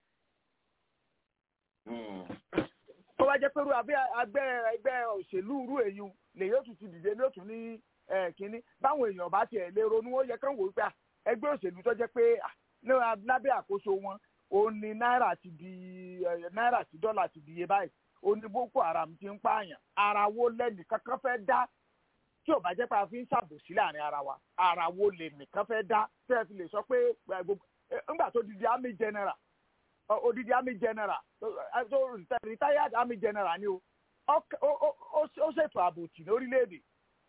Mm. tó bá jẹ́ pé irú abẹ́ agbẹ́ ẹgbẹ́ òṣèlú irú èyí lè yóò tún ti dìde ní òtún ní ẹ̀, kínní báwọn èèyàn bá tiẹ̀ lè ronú ó yẹ kán wò ó pé à, ẹgbẹ́ òṣèlú tó jẹ́ pé à, ní lábẹ́ àkóso wọn òun ni náírà ti di ẹ̀, náírà sí dọ́là ti di iye báyìí òun ni Boko Haram ti ń pààyàn ara wo lẹ́nì kankan fẹ́ dá tí ò bá jẹ́ pé a fi ń ṣàbòsí láàrin ara wa ara wo lè nìkan fẹ́ dá tẹ́ ẹ fi lè sọ pé ẹ, gbogbo ẹ, ńgbà tó di di army general ọ- odidi army general tó- ẹ, tó reti- retired army general ni o Ọk- ó ó- ó- ó ṣètò àbòtì ní orílẹ̀-èdè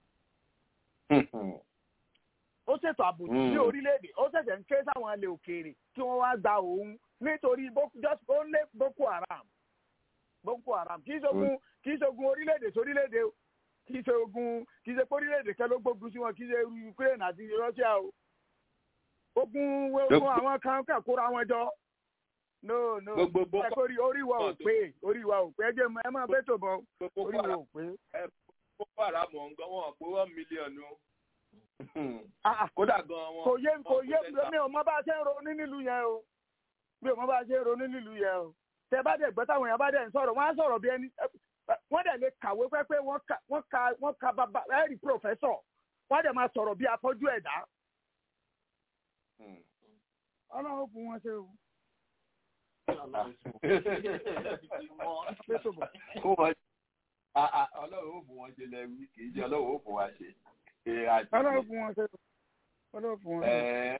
Mm. ó ṣètò àbòtì ní Mm. orílẹ̀-èdè ó ṣẹ̀ṣẹ̀ ń ké sáwọn ilẹ̀ òkèèrè kí wọ́n wá gba òun nítorí Boko- just only Boko Haram Boko Haram kì í ṣogun kì í ṣogun orílẹ̀-èdè sórílẹ̀-èdè o kì í ṣogun kì í ṣe pé orílẹ̀-èdè kan ló gbógun sí wọn kì í ṣe Ukraine àti Russia o ogun ogun Gbogbo- àwọn kan kàn kóra wọn jọ no no Gbogbo Boko- ẹ kórìí orí wa ò pé orí wa ò pé ẹ jẹ́ mọ- ẹ máa bẹ́ẹ̀ tó bọ̀ Gbogbo orí wa ò pé. Boko Haram ọ̀ngàn wọn pé one million o. Ah, ah. Kódà gan wọn. kò yé kò yé wọn mi ò mọ bá a ṣe ń ronú nílùú yẹn o mi ò mọ bá a ṣe ń ronú nílùú yẹn o tẹ bá dẹ̀ gbọ́ táwọn èèyàn bá dẹ̀ ń sọ̀rọ̀ wọ́n á sọ̀rọ̀ bí ẹni ẹ- wọ́n dẹ̀ lè kàwé pẹ́pẹ́ wọ́n ka wọ́n ka wọ́n ka bàbá ẹ̀rí pòfẹ́sọ̀ wọ́n dẹ̀ máa sọ̀rọ̀ bí afọ́jú ẹ̀dá. ọlọ́run fún wọn ṣe o. Kó wọn a- a- ọlọ́run ó bù wọn ṣe lẹ́wí kì í ṣe ọlọ́run ó bù wá ṣe. Ṣé àti- ọlọ́run fún wọn ṣe o. ọlọ́run fún wọn ṣe o. Ẹ-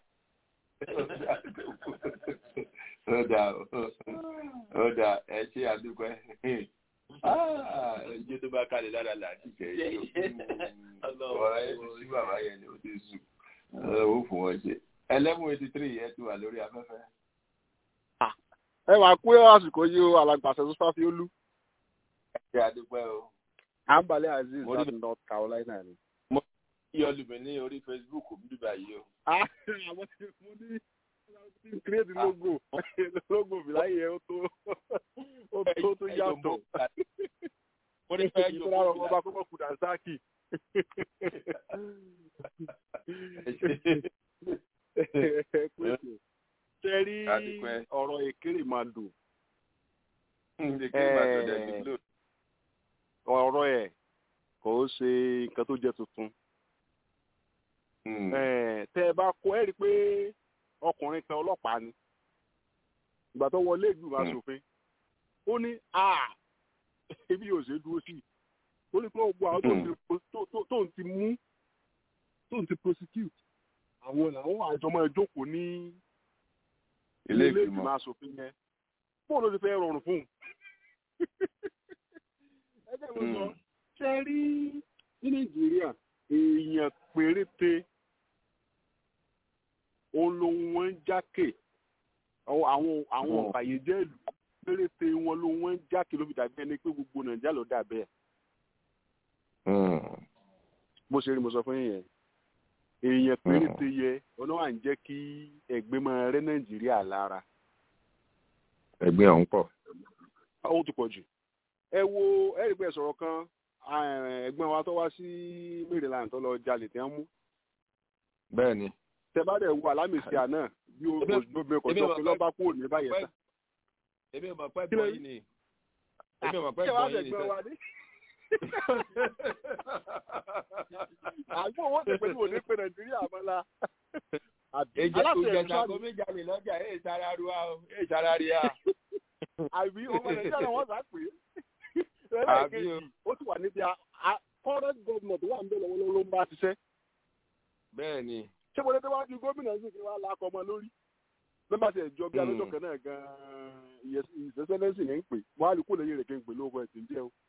ó dà ó dà ẹ ṣe àdúpẹ́ ẹjẹ tó bá kalẹ̀ lára là á ti jẹ́ yìí ọ̀rọ̀ ẹ ti sí bàbá yẹn ni ó ti sùn ó fún wọn ṣe eleven eighty three ẹ ti wà lórí afẹ́fẹ́. ẹ wàá kú àsìkò yìí o alàgbàṣẹ tó fà fi ó lú. ẹ ṣe àdúpẹ́ o. àǹbalẹ̀ aziz Mo rí- láti north carolina ni. kí olùmí ní orí facebook bí báyìí o. àwọn tí mo ní ti create logo logo fìláyé ẹ ó tó ó tó tó yàtọ̀. mo ní fẹ́ ìtura jókòó ọmọ ọba kọ́kọ́ kùdà sáàkì. ṣe rí Adúpẹ́. ọ̀rọ̀ èkéré máa dùn. Èkéré máa dùn dẹ̀ sí Glo. ọ̀rọ̀ ẹ̀ kò ó ṣe nǹkan tó jẹ́ tuntun. Eh, tẹ́ ẹ bá kó ẹ rí i pé ọkùnrin kan ọlọ́pàá ni ìgbà tó wọlé ìgbìmọ̀ asòfin ó ní a ebi yóò ṣe é dúró sí i ó ní pé gbogbo àwọn tó ń ti- tó- tó- tó ń ti mú tó ń ti prosecute àwọn làwọn àjọ máa jókòó ní Ilé ilé ìgbìmọ̀. ìgbìmọ̀ asòfin yẹn bóun ló ti fẹ́ rọrùn fún un. ẹgbẹ́ mi sọ ṣe rí ní nàìjíríà èèyàn péréte òun lòun wọn ń jákè àwọn àwọn àwọn Mm. ọ̀bàyéjẹ́ ìlú péréte wọn ló wọn ń jákè ló fi dàbí ẹni pé gbogbo nàìjíríà ló dà bẹ́ẹ̀ bó ṣe rí mo sọ fún yín yẹn èèyàn péréte yẹ ọ̀nà wà ń jẹ́ kí ẹgbẹ́ máa rẹ́ nàìjíríà lára ẹgbẹ́ ọ̀hún pọ̀. ó ti pọ̀ jù ẹ wo ẹ̀rí pé sọ̀rọ̀ kan eh, ẹ̀gbọ́n wa tó wá sí maryland tó lọ jalè tí wọ́n mú bẹ́ẹ̀ ni. tẹ́bàdẹ̀ wo alámìsí àná bí o Ebi- gbogbo ẹ̀kọ́ ebi tó mọ̀ fi pé- lọ́ba kúrò ní báyẹn sá. èmi ò mọ̀ pé Kí ló ẹ̀gbọ́n rí? yìí ni. èmi ò mọ̀ pé Ṣé wàá ẹ̀gbọ́n yìí ni. fẹ̀gbọ́n wa ní? àgbọ̀ owó ti pẹ̀lú òní pé nàìjíríà mọ́lá. Èjẹ́ aláṣẹ ìjẹta ìṣàlù kó méjà lè lọ́jà èyí sára ru a o èyí sára rí a. àbí ọmọ nàìjíríà náà wọ́n sá pé. Àbí o. ẹlẹ́ẹ̀kejì ó ti wà níbi a- a- current government wà ń bẹ̀ lọ́wọ́ ló ń bá ṣiṣẹ́. bẹ́ẹ̀ ni. ṣé mo lè tẹ́ wá ju gómìnà sí kí wọ́n á lakọ ọmọ lórí. nígbà tí ẹ̀jọ́ bí Hmm. alójọ́ kan náà gan-an ìṣẹ́sẹ́lẹ́sì ní ń pè wọ́n á lè kó lẹ́yìn rẹ̀ kí n pè lóko ẹ̀sìn jẹ́ o.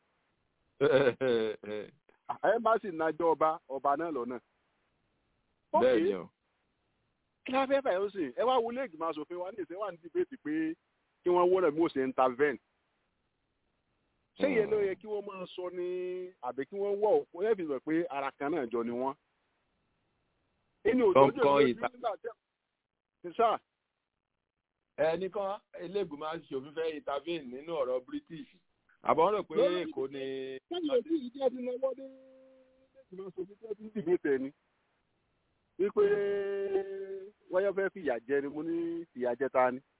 ẹ̀ẹ́mbásì nájọ́ ọba ọba náà lọ́nà. bẹ́ẹ̀ ni o. kí la fẹ́ fàyọ̀ sí ẹ wá wọlé ìgbìmọ̀ asòfin wa ní ìsìn wà ní dìbẹ́tì pé kí wọ́n wọ́n rẹ̀ mú òsè intervene. ṣé ìyẹn ló yẹ kí wọ́n máa sọ ní àbí kí wọ́n wọ̀ ó yẹ fi sọ pé ara kan náà jọ ni wọ́n. inú òjòjò Kọ̀ọ̀kan lójú ìta- nígbà tí ṣe sáà ẹnìkan iléègbìmọ̀ aṣòfin fẹ́ intervene nínú ọ̀rọ̀ british àbọ̀ rò pé Lórí- èkó ni. lẹ́yìn òbí yìí jẹ́ ti náwó dé ìgbìmọ̀ asòfin tí wọ́n ti ń dìbẹ́tì ẹni. wípé wáyọ̀ fẹ́ fìyà jẹ ni mo ní fìyà jẹ ta ni.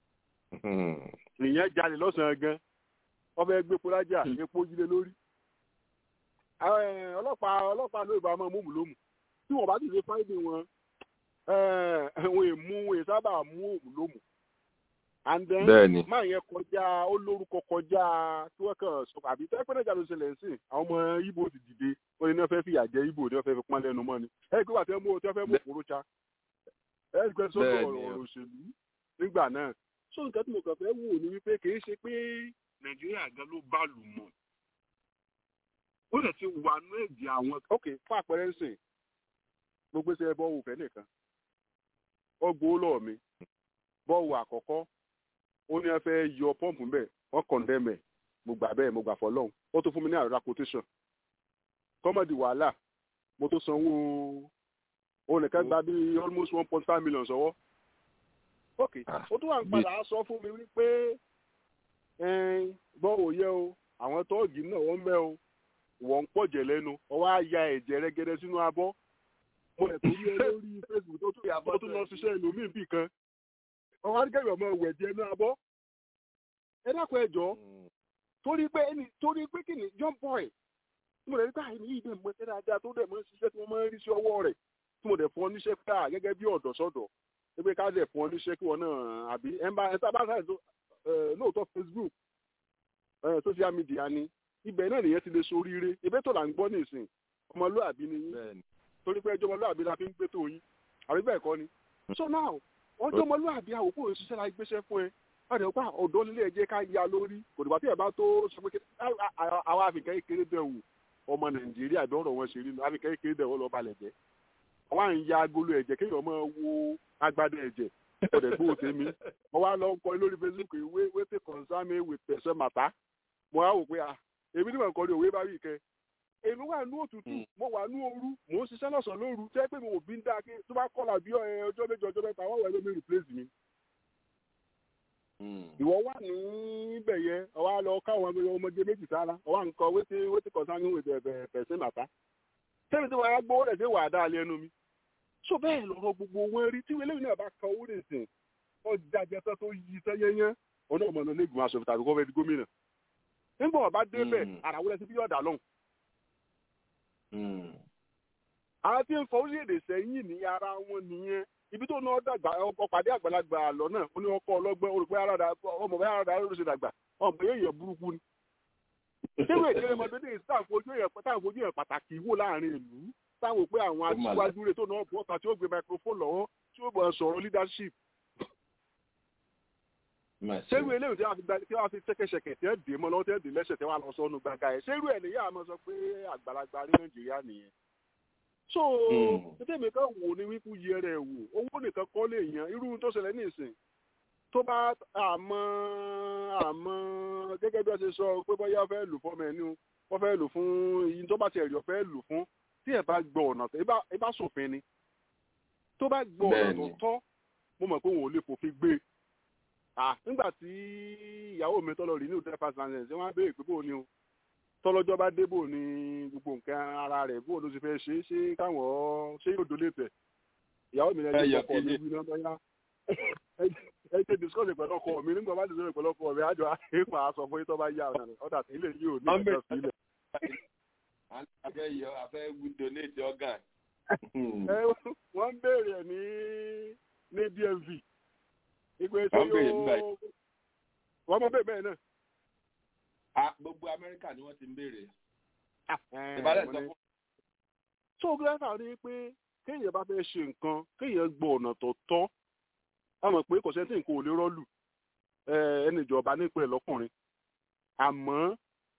ìyẹn jalè lọ́sàn-án gan wọ́n fẹ́ gbé polájà epo jílé lórí. Àwọn, eh, ọlọ́pàá ọlọ́pàá ló ìbámu mú mùlómù tí wọ́n bá ti ṣe fáìdì wọn eh, wọn èmú wọn è sábà mú òmùlómù. and then Bẹ́ẹ̀ni. máa yẹn kọjá ó lórúkọ kọjá tí wọ́n kàn sọ àbí tẹ́pẹ́ náà jáde ṣẹlẹ̀ sí àwọn ọmọ ibo ti dìde wọ́n ní wọ́n fẹ́ fìyà jẹ ibo ní wọ́n fẹ́ fi pọ́n lẹ́nu mọ́ ni ẹ̀ gbé wà tẹ́ mú tí wọ́n fẹ́ mú òkúrú cha ẹ̀ gbé sọ́dọ̀ Bẹ́ẹ̀ni. ọ̀rọ̀ òṣèlú nígbà náà so nǹkan tí mo kàn fẹ́ wò ni wípé kì í ṣe pé nàìjíríà gan ló bá lù mọ́ ó lè ti wà nú ẹ̀jẹ̀ àwọn ok fún àpẹẹrẹ ń sìn gbogbo ṣe bọ́ọ̀wù fẹ́ nìkan ó gbowó lọ́wọ́ mi bọ́ọ̀wù àkọ́kọ́ ó ní ẹ fẹ́ yọ pọ́ǹpù mbẹ́ wọ́n kọ̀ndẹ́mẹ̀ mo gbà bẹ́ẹ̀ mo gbà fọlọ́hún ó tó fún mi ní àrùrá quotation kọ́mọ̀dì wàhálà mo tó sanwó ó nìkan gba bí almost one point five million sọ́wọ́ ok ó tún wà ń padà sọ fún mi wípé gbọ́ òye o àwọn tóògì náà wọ́n mẹ́ o wọ́n ń pọ̀jẹ̀ lẹ́nu ọwọ́ á ya ẹ̀jẹ̀ rẹ́gẹ́dẹ́ sínú abọ́ mo rẹ̀ tó rí ẹ lórí facebook tó tún tó tún lọ ṣiṣẹ́ ẹlòmíì bì kan ọwọ́ á ní kẹ́yìn ọmọ ẹ̀wẹ̀ jẹ́ inú abọ́ ẹ dákun ẹ jọ torí pé ẹni torí pé kí ni young boy tí mo lè rí pé àìní yìí dẹ̀ mọ́ ṣẹ́ dáadáa tó dẹ̀ mọ́ ṣiṣẹ́ tí wọ́n máa ń rí sí ọwọ́ rẹ̀ tí mo dẹ̀ fún ọ níṣẹ́ ká gẹ́gẹ́ bí ọ̀dọ́ sọ́dọ̀ pé ká dẹ̀ fún ọ níṣẹ́ kí wọ́n náà àbí ẹ̀ ń bá ẹ̀ sábà sáyẹ̀ tó lóòótọ́ Facebook social media ni ibẹ̀ náà nìyẹn ti lè soríire ibẹ̀ tó là ń gbọ́ nìsín ọmọlúàbí ni yín torí pé ẹjọ́ ọmọlúàbí la fi ń gbé tó yín àbí bẹ́ẹ̀ kọ́ ni so now ọjọ́ ọmọlúàbí àwòkọ́ òṣìṣẹ́ la gbéṣẹ́ fún ẹ ọ̀dẹ̀ ọ̀pá ọ̀dọ́ nílé ẹ̀jẹ̀ ká ya lórí kò dìgbà tí ẹ̀ bá tó sọ pé àwọn àfikẹ́ kékeré bẹ̀ wò ọmọ nàìjíríà bí ọ̀rọ̀ wọn ṣe rí nu àfikẹ́ kékeré bẹ̀ wọ́n lọ́ọ́ balẹ̀ jẹ́ àwọn à ń ya agolo ẹ̀jẹ̀ kéèyàn máa wo agbádá ẹ̀jẹ̀ ọ̀dẹ̀ gbówó tèmi mo wá lọ kọ lórí facebook ìwé wété concern me with person matter mo wá wò pé à èmi ni mo kọ́ ní òwe bá wí kẹ́ èmi wà ní òtútù mo wà ní ooru mò ń ṣiṣẹ́ lọ́sàn-án lóru tẹ́ pé mi ò bí ń dá kí tó bá kọ́là bí ọjọ́ méjì ọjọ́ mẹ́ta wọ́n wẹ̀ lómi replace mi ìwọ wà níbẹ̀ yẹn ọwọ́ lọ káwọn ọmọdé méjì sára ọwọ́ nǹkan wété wété concern me with person matter tẹ́lẹ̀ tí wọ́n á gbówó rẹ̀ sí wà á dá lẹ́nu mi so bẹ́ẹ̀ lọ́rọ̀ gbogbo wọn rí tí eléyìí náà bá ka owó rẹ̀ sìn wọ́n jáde tán tó yí sẹ́yẹ́yẹ́ ọ̀nà ọmọ náà lẹ́gùn aṣọ tàbí kọ́ fẹ́ di gómìnà nígbà wọn bá débẹ̀ àràwọ̀ rẹ̀ sí bí yọ̀dà lọ́hùn. àwọn tí ń fọ orílẹ̀-èdè sẹ́yìn ní ara wọn nìyẹn ibi tó náà dàgbà ọkọ̀ pàdé àgbàlagbà lọ náà ó ní ọkọ̀ ọlọ́gbọ́n olùpẹ́ aráda ọmọ bẹ́ẹ̀ aráda ló ṣe dàgbà ọmọ yóò yẹ burúkú ni. ṣéwé ìkéré ọmọdé ní táwọn fojú yẹn pàtàkì wò láàrin ìlú táwọn pé àwọn aṣíwájú rẹ̀ tó náà bọ́ ọ̀tà tí ó gbé microphone lọ́wọ́ tí ó bọ̀ sọ̀rọ̀ leadership. ṣérú eléyìí tí wọ́n fi ṣẹ́kẹ̀ṣẹ̀kẹ̀ tí wọ́n dè mọ́ lọ́wọ́ tí wọ́n dè lẹ́sẹ̀ tí wọ́n lọ sọ́nu gbàgà ẹ̀ ṣérú ẹ̀ nìyá àmọ́ sọ pé àgbàlagbà rí nàìjíríà nìyẹn. so tètè mi kan wò ní wípé yẹ rẹ̀ wò owó nìkan kọ́ lè yan irú tó ṣẹlẹ̀ ní ìsìn tó bá àmọ́ àmọ́ gẹ́gẹ́ bí wọ́n ṣe sọ pé bọ́yá fẹ́ lò fọ́mọ ẹni wọ́n fẹ́ lò fún iye tó bá ti ẹ̀rí ọ̀fẹ́ lò fún tí ẹ bá gbọ́ ọ̀nà tó ẹ bá sòfin ni tó bá gbọ́ ọ̀nà tó tọ́ mo mọ̀ pé wọn ò lè fòfin gbé nígbà tí ìyàwó mi tọ́lọ rí ní hotel pass landing ṣé wọ́n á béèrè pé bóun ni o tọ́lọ́jọ́ bá dé bóun ni gbogbo nǹkan ara rẹ̀ bóun ló ti fẹ́ ṣe ṣé káwọn ṣé yóò dolé tẹ̀ ìyàwó mi lẹ́yìn ọkọ mi wí náà bóyá ẹ ṣe discuss pẹ̀lú ọkọ mi nígbà bá discuss pẹ̀lú ọkọ mi àjọ àìpà aṣọ fún yín tó bá yá ọ̀dà tí ilé yìí ò ní ìjọ sílẹ̀ afẹ́ yọ afẹ́ donate organ. wọ́n ń béèrè ẹ̀ ní ní dmv. ìpè tí yóò wọ́n mọ̀ bẹ́ẹ̀ bẹ́ẹ̀ náà. gbogbo amẹ́ríkà ni wọ́n ti ń béèrè. ìbálẹ̀ sọ fún. tó gíláfà rí i pé kéèyàn bá fẹ́ ṣe nǹkan kéèyàn gbọ́ ọ̀nà tó tọ́ a mọ̀ pé kò sẹ́ńtì nǹkan ò lè rọ́ọ̀lù ẹni ìjọba nípìn lọ́kùnrin àmọ́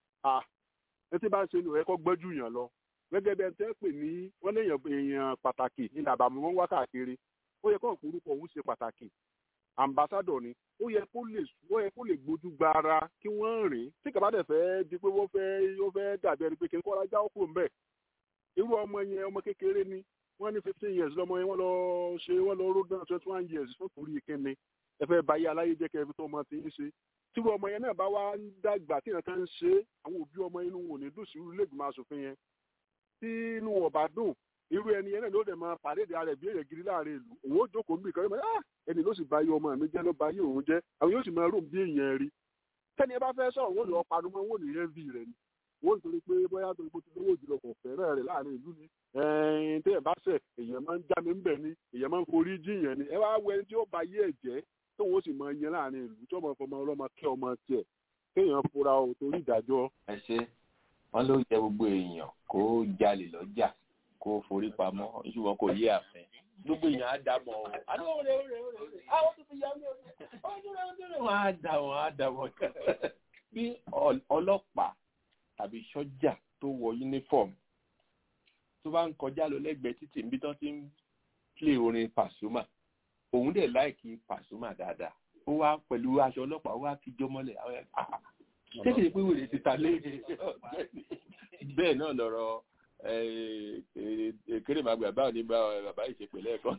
ẹtí bá ń ṣe nìyẹn kọ́ gbọ́jú yàn lọ gẹ́gẹ́ bí ẹni tẹ́ pè ní wọ́n léèyàn èèyàn pàtàkì ní àbàmù wọn wá káàkiri ó yẹ kó orúkọ òun ṣe pàtàkì ambassadọ ni ó yẹ kó lè ó yẹ kó lè gbójú gba ara kí wọ́n rìn tí kàbá dẹ̀ fẹ́ di pé wọ́n fẹ́ ó fẹ́ dàbí ẹni pé kí n kọ́ra já òkú mbẹ́ irú ọmọ yẹn ọmọ kékeré ni wọ́n ní fifteen years lọ́mọ yẹn wọ́n lọ ṣe wọ́n lọ road down twenty one years fún torí ìkíni ẹ fẹ́ báyé aláyé jẹ́ kẹ́ ẹ fi tó ọmọ tí ń ṣe tíru ọmọ yẹn náà bá wá ń dàgbà tí nǹkan ń ṣe àwọn òbí ọmọ inú wọn ò ní dùn sí irú ilé ìgbìmọ̀ asòfin yẹn tí inú wọn bá dùn irú ẹni yẹn náà ló dẹ̀ máa pàdédé ara ẹ̀ bí èrè gidi láàrin ìlú òun ó jókòó níbi kan ah ẹni ló sì bá yé ọmọ mi jẹ́ ló bá yé òun jẹ́ àwọn yóò sì máa rò bí èèyàn rí tẹ́ni ẹ bá fẹ́ sọ̀rọ̀ wọ́n lọ panu mọ́ wọ́n ní yẹn bí rẹ̀ ni wọ́n nítorí pé bóyá torí pé tó lówó jùlọ kò fẹ́ràn rẹ̀ láàrin ìlú ni tẹ́yẹ̀ bá sẹ̀ èèyàn máa ń já mi ń bẹ̀ ni èèyàn máa ń forí jiyàn ni ẹ wá wọ ẹni tí ó bá yé ẹ̀ jẹ́ tóun ó sì máa yẹn láàrin ìlú tí ọmọ ọmọ ọlọ́mọ kẹ́ ọmọ tiẹ̀ kéèyàn fura o torí ìdájọ́. ẹ ṣe wọn ló yẹ gbogbo èèyàn kó jalè lọ́jà kó forí pamọ́ ṣùgbọ́n kò yé àfẹ́ gbogbo èèyàn á dà mọ́ ọ. àdúgbò rẹ rẹ rẹ àwọn tó fi yá mi ọdún rẹ ọdún rẹ wọn á dà wọn á dà wọn. bí ọlọ́pàá tàbí sọ́jà tó wọ yúnífọ̀mù tó bá ń kọjá lọ lẹ́gbẹ̀ẹ́ títì níbi tó ti ń plé orin pàṣúmà òun dẹ̀ láìkí pàṣúmà dáadáa ó wá pẹ̀lú aṣọ ọlọ́pàá ó wá fi jó mọ́lẹ̀ àwọn ẹ̀ kékeré pé wèrè ti ta lé bẹ́ẹ̀ náà lọ́rọ̀ kéré màgbà báwo ni bàbá yìí ṣe pè lẹ́ẹ̀kan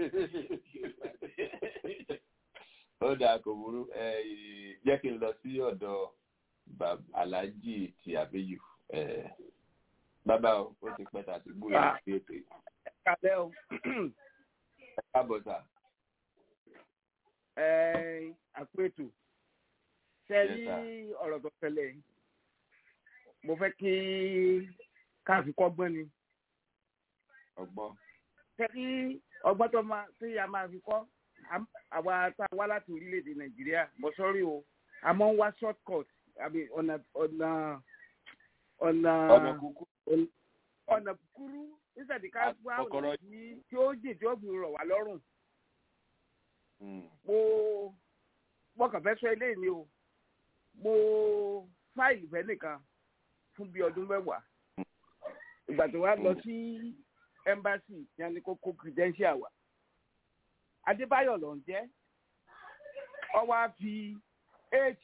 ó dáa kò burú jẹ́ kí n lọ sí ọ̀dọ̀ aláàjì ti àbẹ́yù bàbá o ó ti pẹ́ tàbí gbóyè sí ètò yìí. ẹ kálẹ́ o. ẹ káàbọ̀ sà. ẹ àpètù ṣe rí ọ̀rọ̀ tó ṣẹlẹ̀ mo fẹ́ kí káàfin kọ́gbọ́n ni ọgbọ́n. ṣe rí ọgbọ́n tó máa tí a máa fi kọ́ àwa tá a wá láti orílẹ̀-èdè nàìjíríà mo sọ́rí o a máa ń wá short cut àbí ọ̀nà ọ̀nà ọ̀nà ọ̀nà kúkú. ọ̀nà kúkúrú nígbàdí ká wá ọ̀nà tí ó jìn tí ó fi rọ̀ wá lọ́rùn. mo mo kàn fẹ́ sọ eléyìí ni o mo fáìlì fẹ́ nìkan fún bíi ọdún mẹ́wàá ìgbà tó wá lọ sí embassy ní a ní kó kó credential wa adébáyọ̀ ló ń jẹ́ ọ wá fi h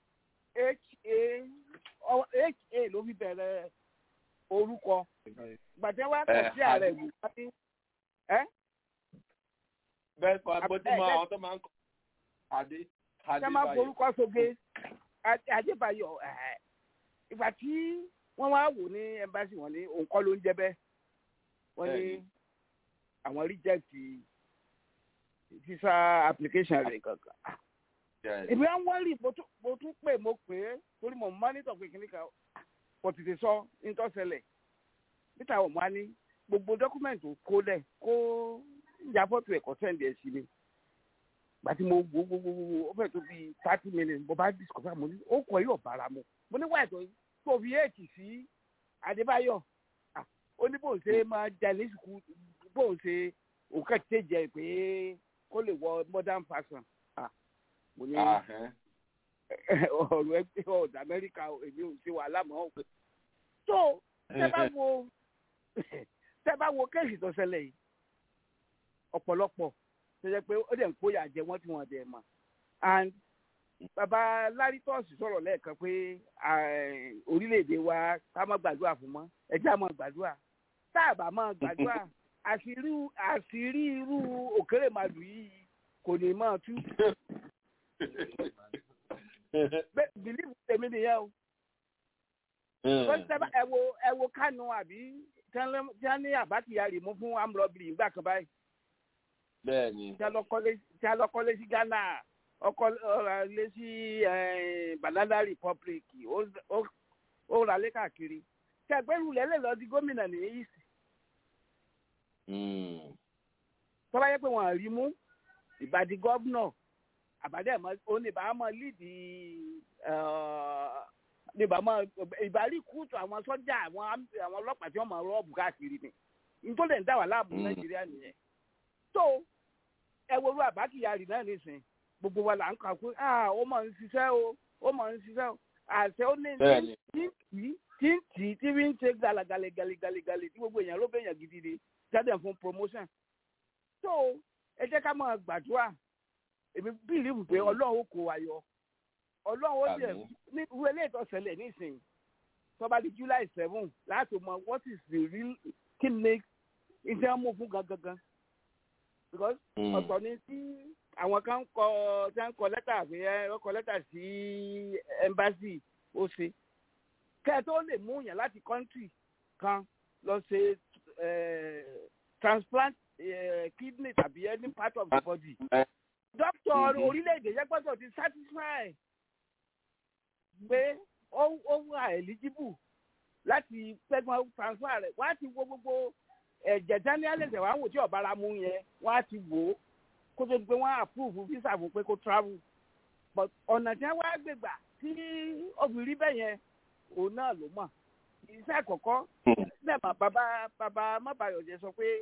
ha ha ló fi bẹ̀rẹ̀ orúkọ gbàtẹ́ wá kàn sí ààrẹ ìlú wáyé ẹ́. bẹ́ẹ̀ kọ́ agbójúmọ́ àwọn tó máa ń kọ́ adé ṣé máa forúkọ sóge adébáyọ̀ ìgbà tí wọ́n wá wò ní ẹmbásì wọn ní òun kọ́ ló ń jẹ́ bẹ́ẹ̀ wọ́n ní àwọn reject visa application rẹ̀ kankan. ìbí wọn wọ́n rí mo tún pè mo pè é torí mo mọ́nítọ̀ pé kìnnìkan kò tètè sọ nítòsẹ̀lẹ̀ níta wọn wá ní gbogbo dọ́kúmẹ̀ntì kó lẹ̀ kó ya fọ́tò ẹ̀kọ́ sẹ́ǹdì ẹ̀ sí mi gbàtí mo wo wo wo wo ó fẹ́ tó bíi thirty minutes mo bá discover mo ní ó kọ yóò bára mu mo ní wáyé tó fi éèkì sí adébáyọ̀ ó ní bóun ṣe máa jalè sùkú bóun ṣe òkè tẹ̀jẹ̀ pé kó lè wọ modern fashion mo ní ọ̀rọ̀ ẹgbẹ́ ọ̀dà amẹ́ríkà èmi ò ṣe wàhálà mọ́ òkè tó tẹ́ bá wo tẹ́ bá wo kéèsì tó ṣẹlẹ̀ yìí ọ̀pọ̀lọpọ̀ tó jẹ́ pé ó dẹ̀ ń kóyà jẹ wọ́n tí wọ́n dẹ̀ mọ̀ and bàbá lárítọ́ọ̀sì sọ̀rọ̀ lẹ́ẹ̀kan pé orílẹ̀-èdè wa ká má gbàdúrà fún mọ́ ẹjẹ́ àmọ́ gbàdúrà tá a bá má gbàdúrà àṣírí irú òkèrè màlúù yìí kò ní máa tú bìlíìfù tèmi nìyẹn o ẹ wo ẹ wo kánú àbí tí wọ́n ní àbátìyá rè mú fún amúrọ̀bìrì nígbà kan báyìí bẹ́ẹ̀ni. tí a lọ kọ́lé sí ghana ọkọ lé sí banana republic ó ra lé káàkiri tí ẹgbẹ́rún lẹ́lẹ̀ lọ di gómìnà ní east. tọ́ba yẹ pé wọ́n rí mú ìbàdí gọ́vnọ̀ àbádẹ́ oníbàámọ̀ lídì níbàámọ̀ ìbárí kúùtù àwọn sọ́jà àwọn ọlọ́pàá tí wọ́n máa rọ́ọ̀bù káàkiri ni nítorí ẹ̀ ń dá wà láàbù nàìjíríà nìyẹn tó ẹ wo ru àbákìyàrí náà nísìn gbogbo wa là ń kà pé ó máa ń ṣiṣẹ́ o ó máa ń ṣiṣẹ́ o àṣẹ ó ní tí tí tí tí tí fi ń ṣe galagale galegale tí gbogbo èèyàn ló bẹ̀yàn gidi ni jáde fún promotion tó ẹ jẹ́ ká máa gbàdúrà èmi bílíìfù pé ọlọ́run ó kó wa yọ ọlọ́run ó jẹ ní irú eléyìí tó ṣẹlẹ̀ nísìn tó bá di july seven láti mọ what is the real kí ni ìjẹ́ mú fún gangan because ọ̀tọ̀ ni tí àwọn kan kọ tí wọ́n kọ lẹ́tà pé ẹ kọ lẹ́tà sí embassy ó ṣe kẹ́ ẹ tó lè mú yàn láti country kan lọ ṣe transplant kidney tàbí any part of the body doctor orílẹ̀-èdè yẹn gbọ́dọ̀ ti satisfy pé ó wà eligible láti pẹ́gbọ́n transfer rẹ̀ wọ́n á ti wo gbogbo ẹ̀jẹ̀ daniel ẹ̀jẹ̀ wàá wò tí ọ̀bára mú yẹn wọ́n á ti wò ó kó tó di pé wọ́n á approve visa fún pé kó travel but ọ̀nà tí wọ́n á gbégbà tí obìnrin bẹ́ẹ̀ yẹn òun náà ló mọ̀ iṣẹ́ àkọ́kọ́ lẹ́ẹ̀mọ̀ bàbá bàbá mọ́bàyọ̀jẹ̀ sọ pé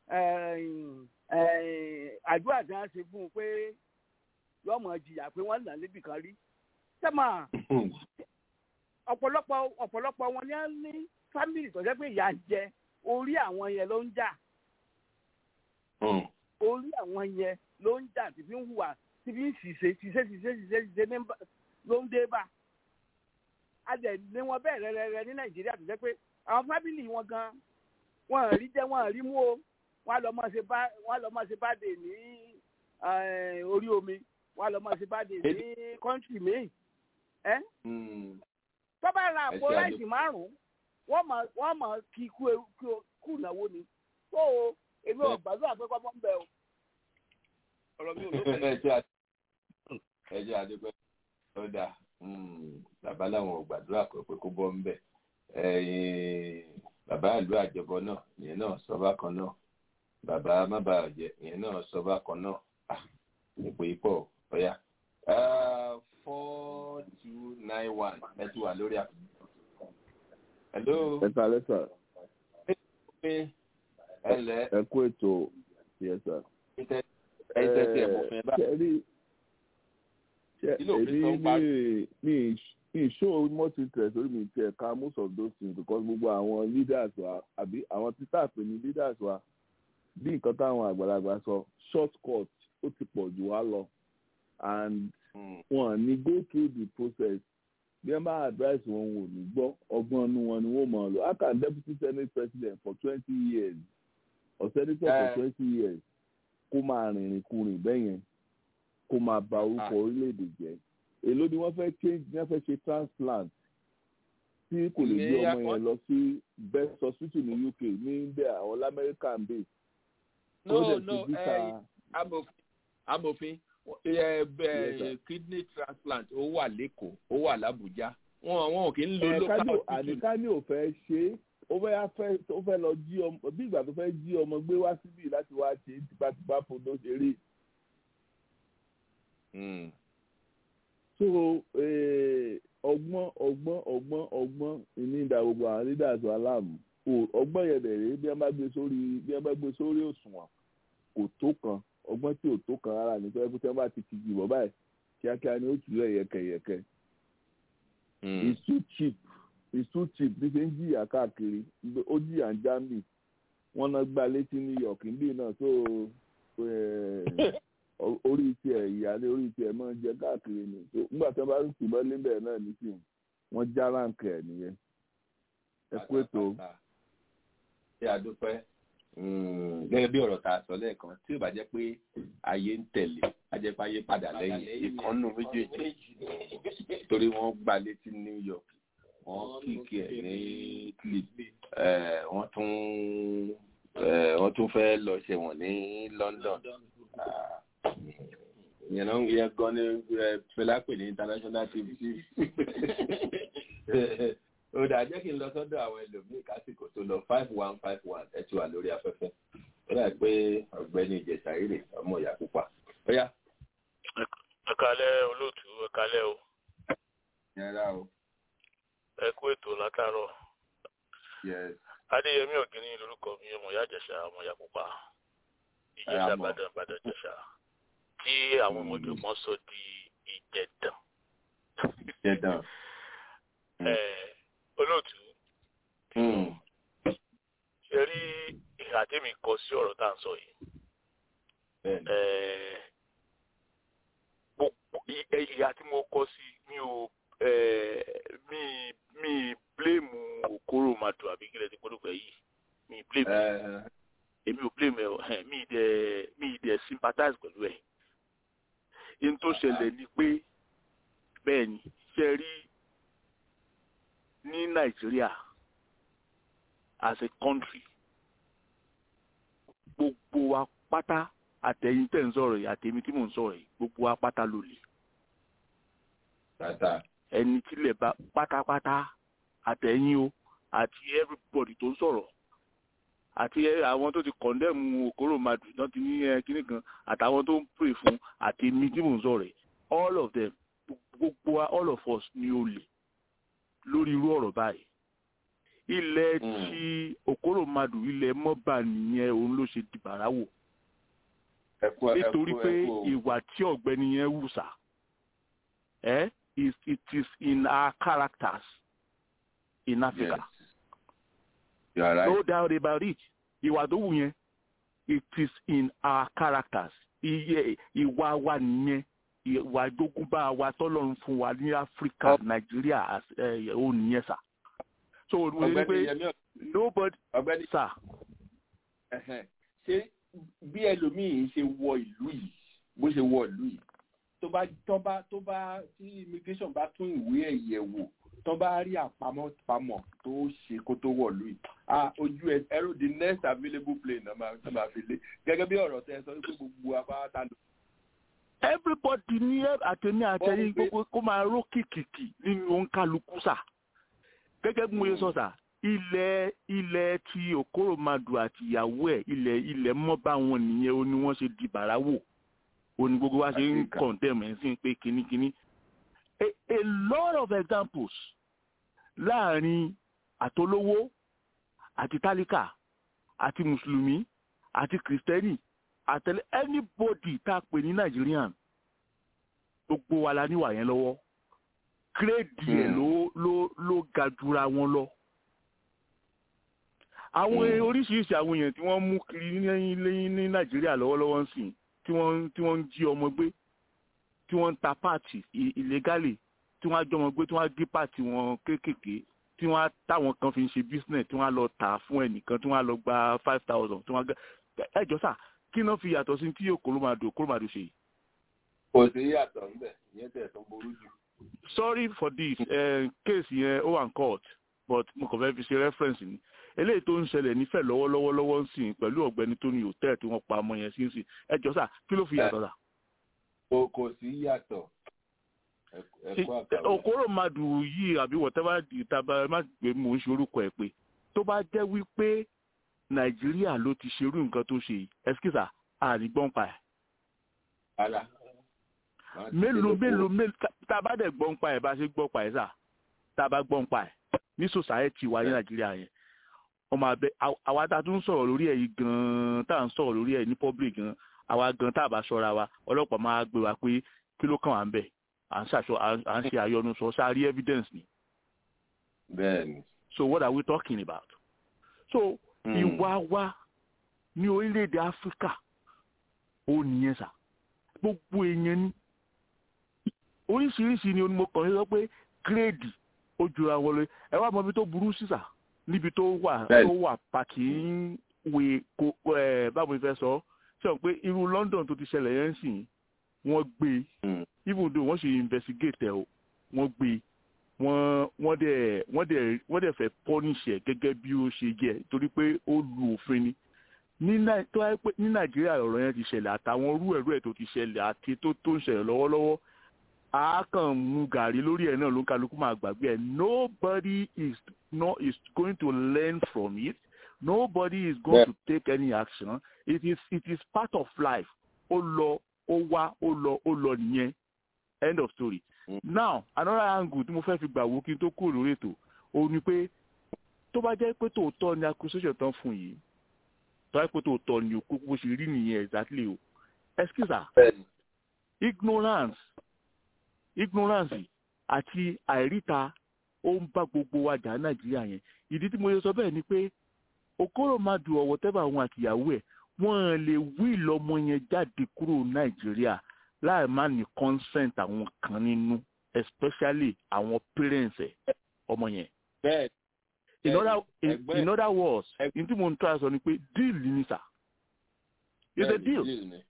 àdúrà tí wọ́n ṣe fún un pé yọmọ jìyà pé wọ́n nà níbì kan rí sẹ́mà ọ̀pọ̀lọpọ̀ ọ̀pọ̀lọpọ̀ wọn ni wọ́n ní fámìlì tó jẹ́ pé ìyà ń jẹ orí àwọn yẹn ló ń jà orí àwọn yẹn ló ń jà tí fi ń hùwà tí fi ń ṣìṣe ṣìṣe ṣìṣe ṣìṣe ṣìṣe ló ń dé bá a dẹ̀ ní wọn bẹ́ẹ̀ rẹ́rẹ́rẹ́ ní nàìjíríà tó jẹ́ pé àwọn fámìlì wọn gan wọn rí jẹ́ wọn rí mú o wọn lọ máa ṣe bá wọn lọ máa ṣe bá dè ní orí omi wọn lọ máa ṣe bá dè ní kọ́ńtì míì ẹ́ tó bá ra àpò ráìsì márùn-ún wọ́n mọ̀ wọ́n mọ̀ kí kú ìnáwó ni tó o èmi ò gbàdúrà pé kọ́mọ́ ń bẹ o. ọ̀rọ̀ mi ò ló bẹ̀rẹ̀. ẹ jẹ́ àdúgbò ó dà bàbá làwọn ò gbàdúrà pé pé kó bọ́ ń bẹ̀ bàbá ìlú àjọbọ náà ìyẹn náà sọ bákan náà bàbá má bàa jẹ ìyẹn náà sọ bákan náà ipò ipò ọ̀yà four two nine one ẹ ti wà lórí àpò. hello. ẹ ta lẹ́sà. ẹ lẹ. ẹ kú ètò yẹsà. ẹ tẹ́tí ẹ̀ mọ̀ fún ẹ bá. èmi mi mi show much interest lórí mi tiẹ̀ ka most of those things because gbogbo àwọn leaders wa àbí àwọn títà pè ní leaders wa bí nǹkan táwọn àgbàlagbà sọ short cut ó ti pọ̀ jù wá lọ and wọn ní go through the process bí wọn bá advice wọn wò ní gbọ́ ọgbọ́n inú wọn ni wọ́n mọ̀ ọ́ lọ how can deputy senate president for twenty years or senator for twenty years kó máa rìnrìn kurìn bẹ́yẹn kó máa ba orúkọ orílẹ̀-èdè jẹ́ èló ni wọ́n fẹ́ change ní wọ́n fẹ́ ṣe transplant tí kò lè gbé ọmọ yẹn lọ sí best hospital ní uk ní india àwọn lamẹ́ríkà ń bè. no no amòfin kidney transplant ó wà lẹ́kọ̀ọ́ ó wà lábújá wọn wọn kì í lo local hospital. àníká ní ò fẹ́ ṣe é ó fẹ́ fẹ́ ó fẹ́ lọ jí ọmọ bí ìgbà tó fẹ́ jí ọmọ gbé wá síbí láti wá ṣe tipátipá fún ló ṣe rí so ọgbọ́n ọgbọ́n ọgbọ́n ọgbọ́n ìní ìdá gbogbo àwọn leaders wa láàmú ọgbọ́n yẹn dẹ̀ rèé bí wọ́n bá gbé sórí bí wọ́n bá gbé sórí òṣùwọ̀n kò tó kan ọgbọ́n tí ò tó kan rárá ní pé tí wọ́n bá ti kìjì bọ́ báyìí kíákíá ni ó tù lẹ̀ yẹkẹyẹkẹ. it's too cheap it's too cheap bí ṣe ń jìyà káàkiri ó jìyà ń Germany wọ́n náà gbá létí New York níbí náà tó orí tiẹ̀ ìyáálé orí tiẹ̀ máa ń jẹ káàkiri ni nígbà tí wọ́n bá ń tìbọn lébẹ̀ náà nísìnyí wọ́n já ráǹkì ẹ̀ nìyẹn ẹ kú ètò. ṣé a dúpẹ́ gẹ́gẹ́ bí ọ̀rọ̀ tá a sọ lẹ́ẹ̀kan tí ò bá jẹ́ pé ayé ń tẹ̀lé a jẹ́ pé ayé padà lẹ́yìn ìkànnù méjèèjì torí wọ́n gbá létí New York wọ́n kíkì ẹ̀ ní clip wọ́n tún wọ́n tún fẹ́ lọ ṣẹ̀wọ̀n ní London yẹn náà yẹ gan ni fẹlá pè ní international tv ó dà jẹ́ kí n lọ sọ́dọ̀ àwọn ẹlòmíì kásìkò tó lọ five one five one ẹ ti wà lórí afẹ́fẹ́ ó dà pé ọ̀gbẹ́ni ìjẹ̀sà rírè ọmọ ìyá pupa ó yá. ẹ kálẹ́ olóòtú ẹ kálẹ́ o. yẹra o. ẹ kú ètò látàárọ̀. adéyẹmí ògìní lórúkọ mi ọmọ ìyá ìjẹ̀sà ọmọ ìyá pupa ìjẹ̀sà bàdàn bàdàn ìjẹ̀sà tí àwọn ọmọdéwọ́n sọ di ìjẹ̀dàn. ìjẹ̀dàn. olóòtú. ṣe rí ìhà tèmi kọ sí ọ̀rọ̀ tá à ń sọ yìí. ìhà tí mo kọ sí mi ò mi mi bléèmù òkúrò màdùn àbí kílẹ̀ tí gbọ́dọ̀ pẹ̀ yìí mi bléèmù èmi ò blame ẹ mi dẹ mi dẹ sympathize pẹ̀lú ẹ̀ in tó ṣẹlẹ̀ ni pé bẹ́ẹ̀ ni ṣe rí ní nàìjíríà as a country gbogbo wa pátá àtẹ̀yìn tẹ̀ ń sọ̀rọ̀ yìí àtẹ̀mí tí mò ń sọ̀rọ̀ yìí gbogbo wa pátá ló lè ẹni tílẹ̀ bá pátápátá àtẹ̀yìn o àti everybody tó ń sọ̀rọ̀ àti àwọn tó ti kọ̀ndẹ́mù òkúrò madu náà ti ní kíní kan àtàwọn tó ń pè fún àti èmi tí mò ń sọ̀rọ̀ ẹ̀ all of them gbogbo wa all of us ni ó lè lórí irú ọ̀rọ̀ báyìí ilẹ̀ tí òkúrò madu ilẹ̀ mọ́bà nìyẹn òun ló ṣe dìbàrà wò nítorí pé ìwà tí ọ̀gbẹ́ni yẹn wù sá ẹ it is in our characters in Africa. Yes. Right. no doubt about it ìwà tó wù yẹn it is in our characters iye ìwà wa nìyẹn ìwà ìdógúnbá wa tọ́lọ́run fún wa ní áfíríkà nàìjíríà ó nìyẹn sà so wọ́n ní pé nobody sà. ṣé bí ẹlòmíì ṣe wọ ìlú yìí bó ṣe wọ ìlú yìí tó bá tó bá tó bá tí immigration bá tún ìwé ẹ̀yẹ̀ wò tó bá rí àpamọ́ pamọ́ tó ṣe kó tó wọ̀ lóyè ah ojú ẹ ẹrù the next available plane náà máa máa fi lé gẹ́gẹ́ bí ọ̀rọ̀ tẹ sọ pé gbogbo apáta lò everybody ní àtẹ̀mí àtẹ̀yìn gbogbo kó máa ró kìkìkì nínú òǹkàlùkù sà gẹ́gẹ́ bí mo yẹ sọ sà ilẹ̀ ilẹ̀ ti òkòròmàdù àti ìyàwó ẹ̀ ilẹ̀ ilẹ̀ mọ́bà wọn nìyẹn ó ní wọ́n ṣe di bàráwò ó ní gbogbo wa ṣe ń kọ̀ǹtẹ̀mù ẹ̀ sí pé kínníkínní a a lot of examples láàrin àtolówó àti tálíkà àti mùsùlùmí àti kìrìsìtẹ́nì àtẹlẹ anybody tá a pè ní Nigerian gbogbo wa la níwà yẹn lọ́wọ́ kírèdì ẹ̀ ló ló ló ga jura wọn lọ àwọn oríṣiríṣi àwọn èèyàn tí wọ́n mú kiri ní lẹ́yìn ní Nàìjíríà lọ́wọ́lọ́wọ́ ń sìn tí wọ́n tí wọ́n ń jí ọmọ gbé tí wọ́n ń ta páàtì illegally tí wọ́n á jọmọ gbé tí wọ́n á gé páàtì wọn kéékèèké tí wọ́n á táwọn kan fi ń ṣe business tí wọ́n á lọ tà fún ẹnìkan tí wọ́n á lọ gba five thousand tí wọ́n á gbẹ ẹjọ́ sà kí náà fi yàtọ̀ sí tí òkòlómàdò òkòlómàdò ṣe yìí. kò sí yàtọ̀ ńbẹ̀ ìyẹn tẹ̀ tó burú jù. sorry for this uh, case yẹn ó wà ń court but mo kàn fẹ́ fi ṣe reference ni eléyìí tó ń ṣẹlẹ̀ nífẹ̀ẹ́ lọ́wọ́lọ́wọ́ lọ́wọ́ ń sìn pẹ̀lú ọ̀gbẹ́ni tó ní hòtẹ́ẹ̀ tí wọ́n pa ọmọ yẹn sí ń sìn ẹjọ́ sà kí ló fi yàtọ̀ sà. kò kò sí yàtọ̀ òkòlómàdò yìí àbí whatever ìtaba má gbé mò ń ṣe orúkọ ẹ̀ pé tó bá jẹ́ wípé nàìjíríà ló ti ṣerú nǹkan tó ṣe ẹskísà àrígbọ́n pa ẹ̀. ara. mélòó mélòó mélòó tá a bá dẹ̀ gbọ́n pa ẹ̀ bá ṣe gbọ́ pa ẹ̀ sà tá a bá gbọ́n pa ẹ̀ ní sòsáyẹ́tì wa ní nàìjíríà yẹn ọmọ abẹ àwa tá a tún sọ̀rọ̀ lórí ẹ̀ yìí gan-an tá à ń sọ̀rọ̀ lórí ẹ̀ ní public gan àwa gan tá a bá ṣọ́ra wa ọlọ́pàá máa gbé wa pé kí ló kàn wá ń bẹ̀ à ń ṣàṣọ à ń ṣe àyọnu sọ sáré evidence ni. bẹ́ẹ̀ni. so what are we talking about? so ìwà wa ní orílẹ̀-èdè áfíríkà ó nìyẹn sà gbogbo èèyàn ní oríṣiríṣi ni mo kàn sọ pé gírèdì ó jura wọn lọ ẹ wá mọ ibi tó burú sí sà níbi tó wà tó wà pàkì ń wé ko ẹ báwo ni fẹ́ sọ ṣé o pé irú London tó ti ṣẹlẹ̀ yẹn sìn wọ́n gbé even though wọ́n ṣe investigate ẹ̀ o wọ́n gbé wọ́n wọ́n dẹ̀ wọ́n dẹ̀ wọ́n dẹ̀ fẹ́ punish ẹ̀ gẹ́gẹ́ bí ó ṣe jẹ́ torí pé ó lu òfin ni ní tó wáyé pé ní nàìjíríà ọ̀rọ̀ yẹn ti ṣẹlẹ̀ àtàwọn rú ẹ̀rú ẹ̀ tó ti ṣẹlẹ̀ àti tó tó ń ṣẹlẹ̀ lọ́wọ́lọ́wọ́ a kàn mú gàrí lórí ẹ̀ náà ló ń kálukú máa gbàgbé ẹ̀ nobody is not is going to learn from it nobody is going yeah. to take any action it is it is part of life ó lọ ó wá ó lọ ó lọ nìyẹn end of story now another angle tí mo fẹ́ fi gbà wò kí n tó kúrò lórí ètò òun ni pé tó bá jẹ́ pé tòótọ́ ni accusation tán fún yìí tó bá jẹ́ pé tòótọ́ ni òkú bó ṣe rí nìyẹn exactly o excuse ignorance ignorance àti àìríta ó ń bá gbogbo wa jà nàìjíríà yẹn ìdí tí mo yẹ sọ bẹ́ẹ̀ ni pé okoro madu ọ̀wọ́ tẹ́bà àwọn àtìyàwó ẹ̀ wọ́n lè wí ìlọmọ yẹn jáde kúrò nàìjíríà láì má ní consent àwọn kan nínú especially àwọn parents ẹ ọmọ yẹn. in other in, in other words n tí mo ń tọ́ àṣọ ni pé deal ni sà it's a deal.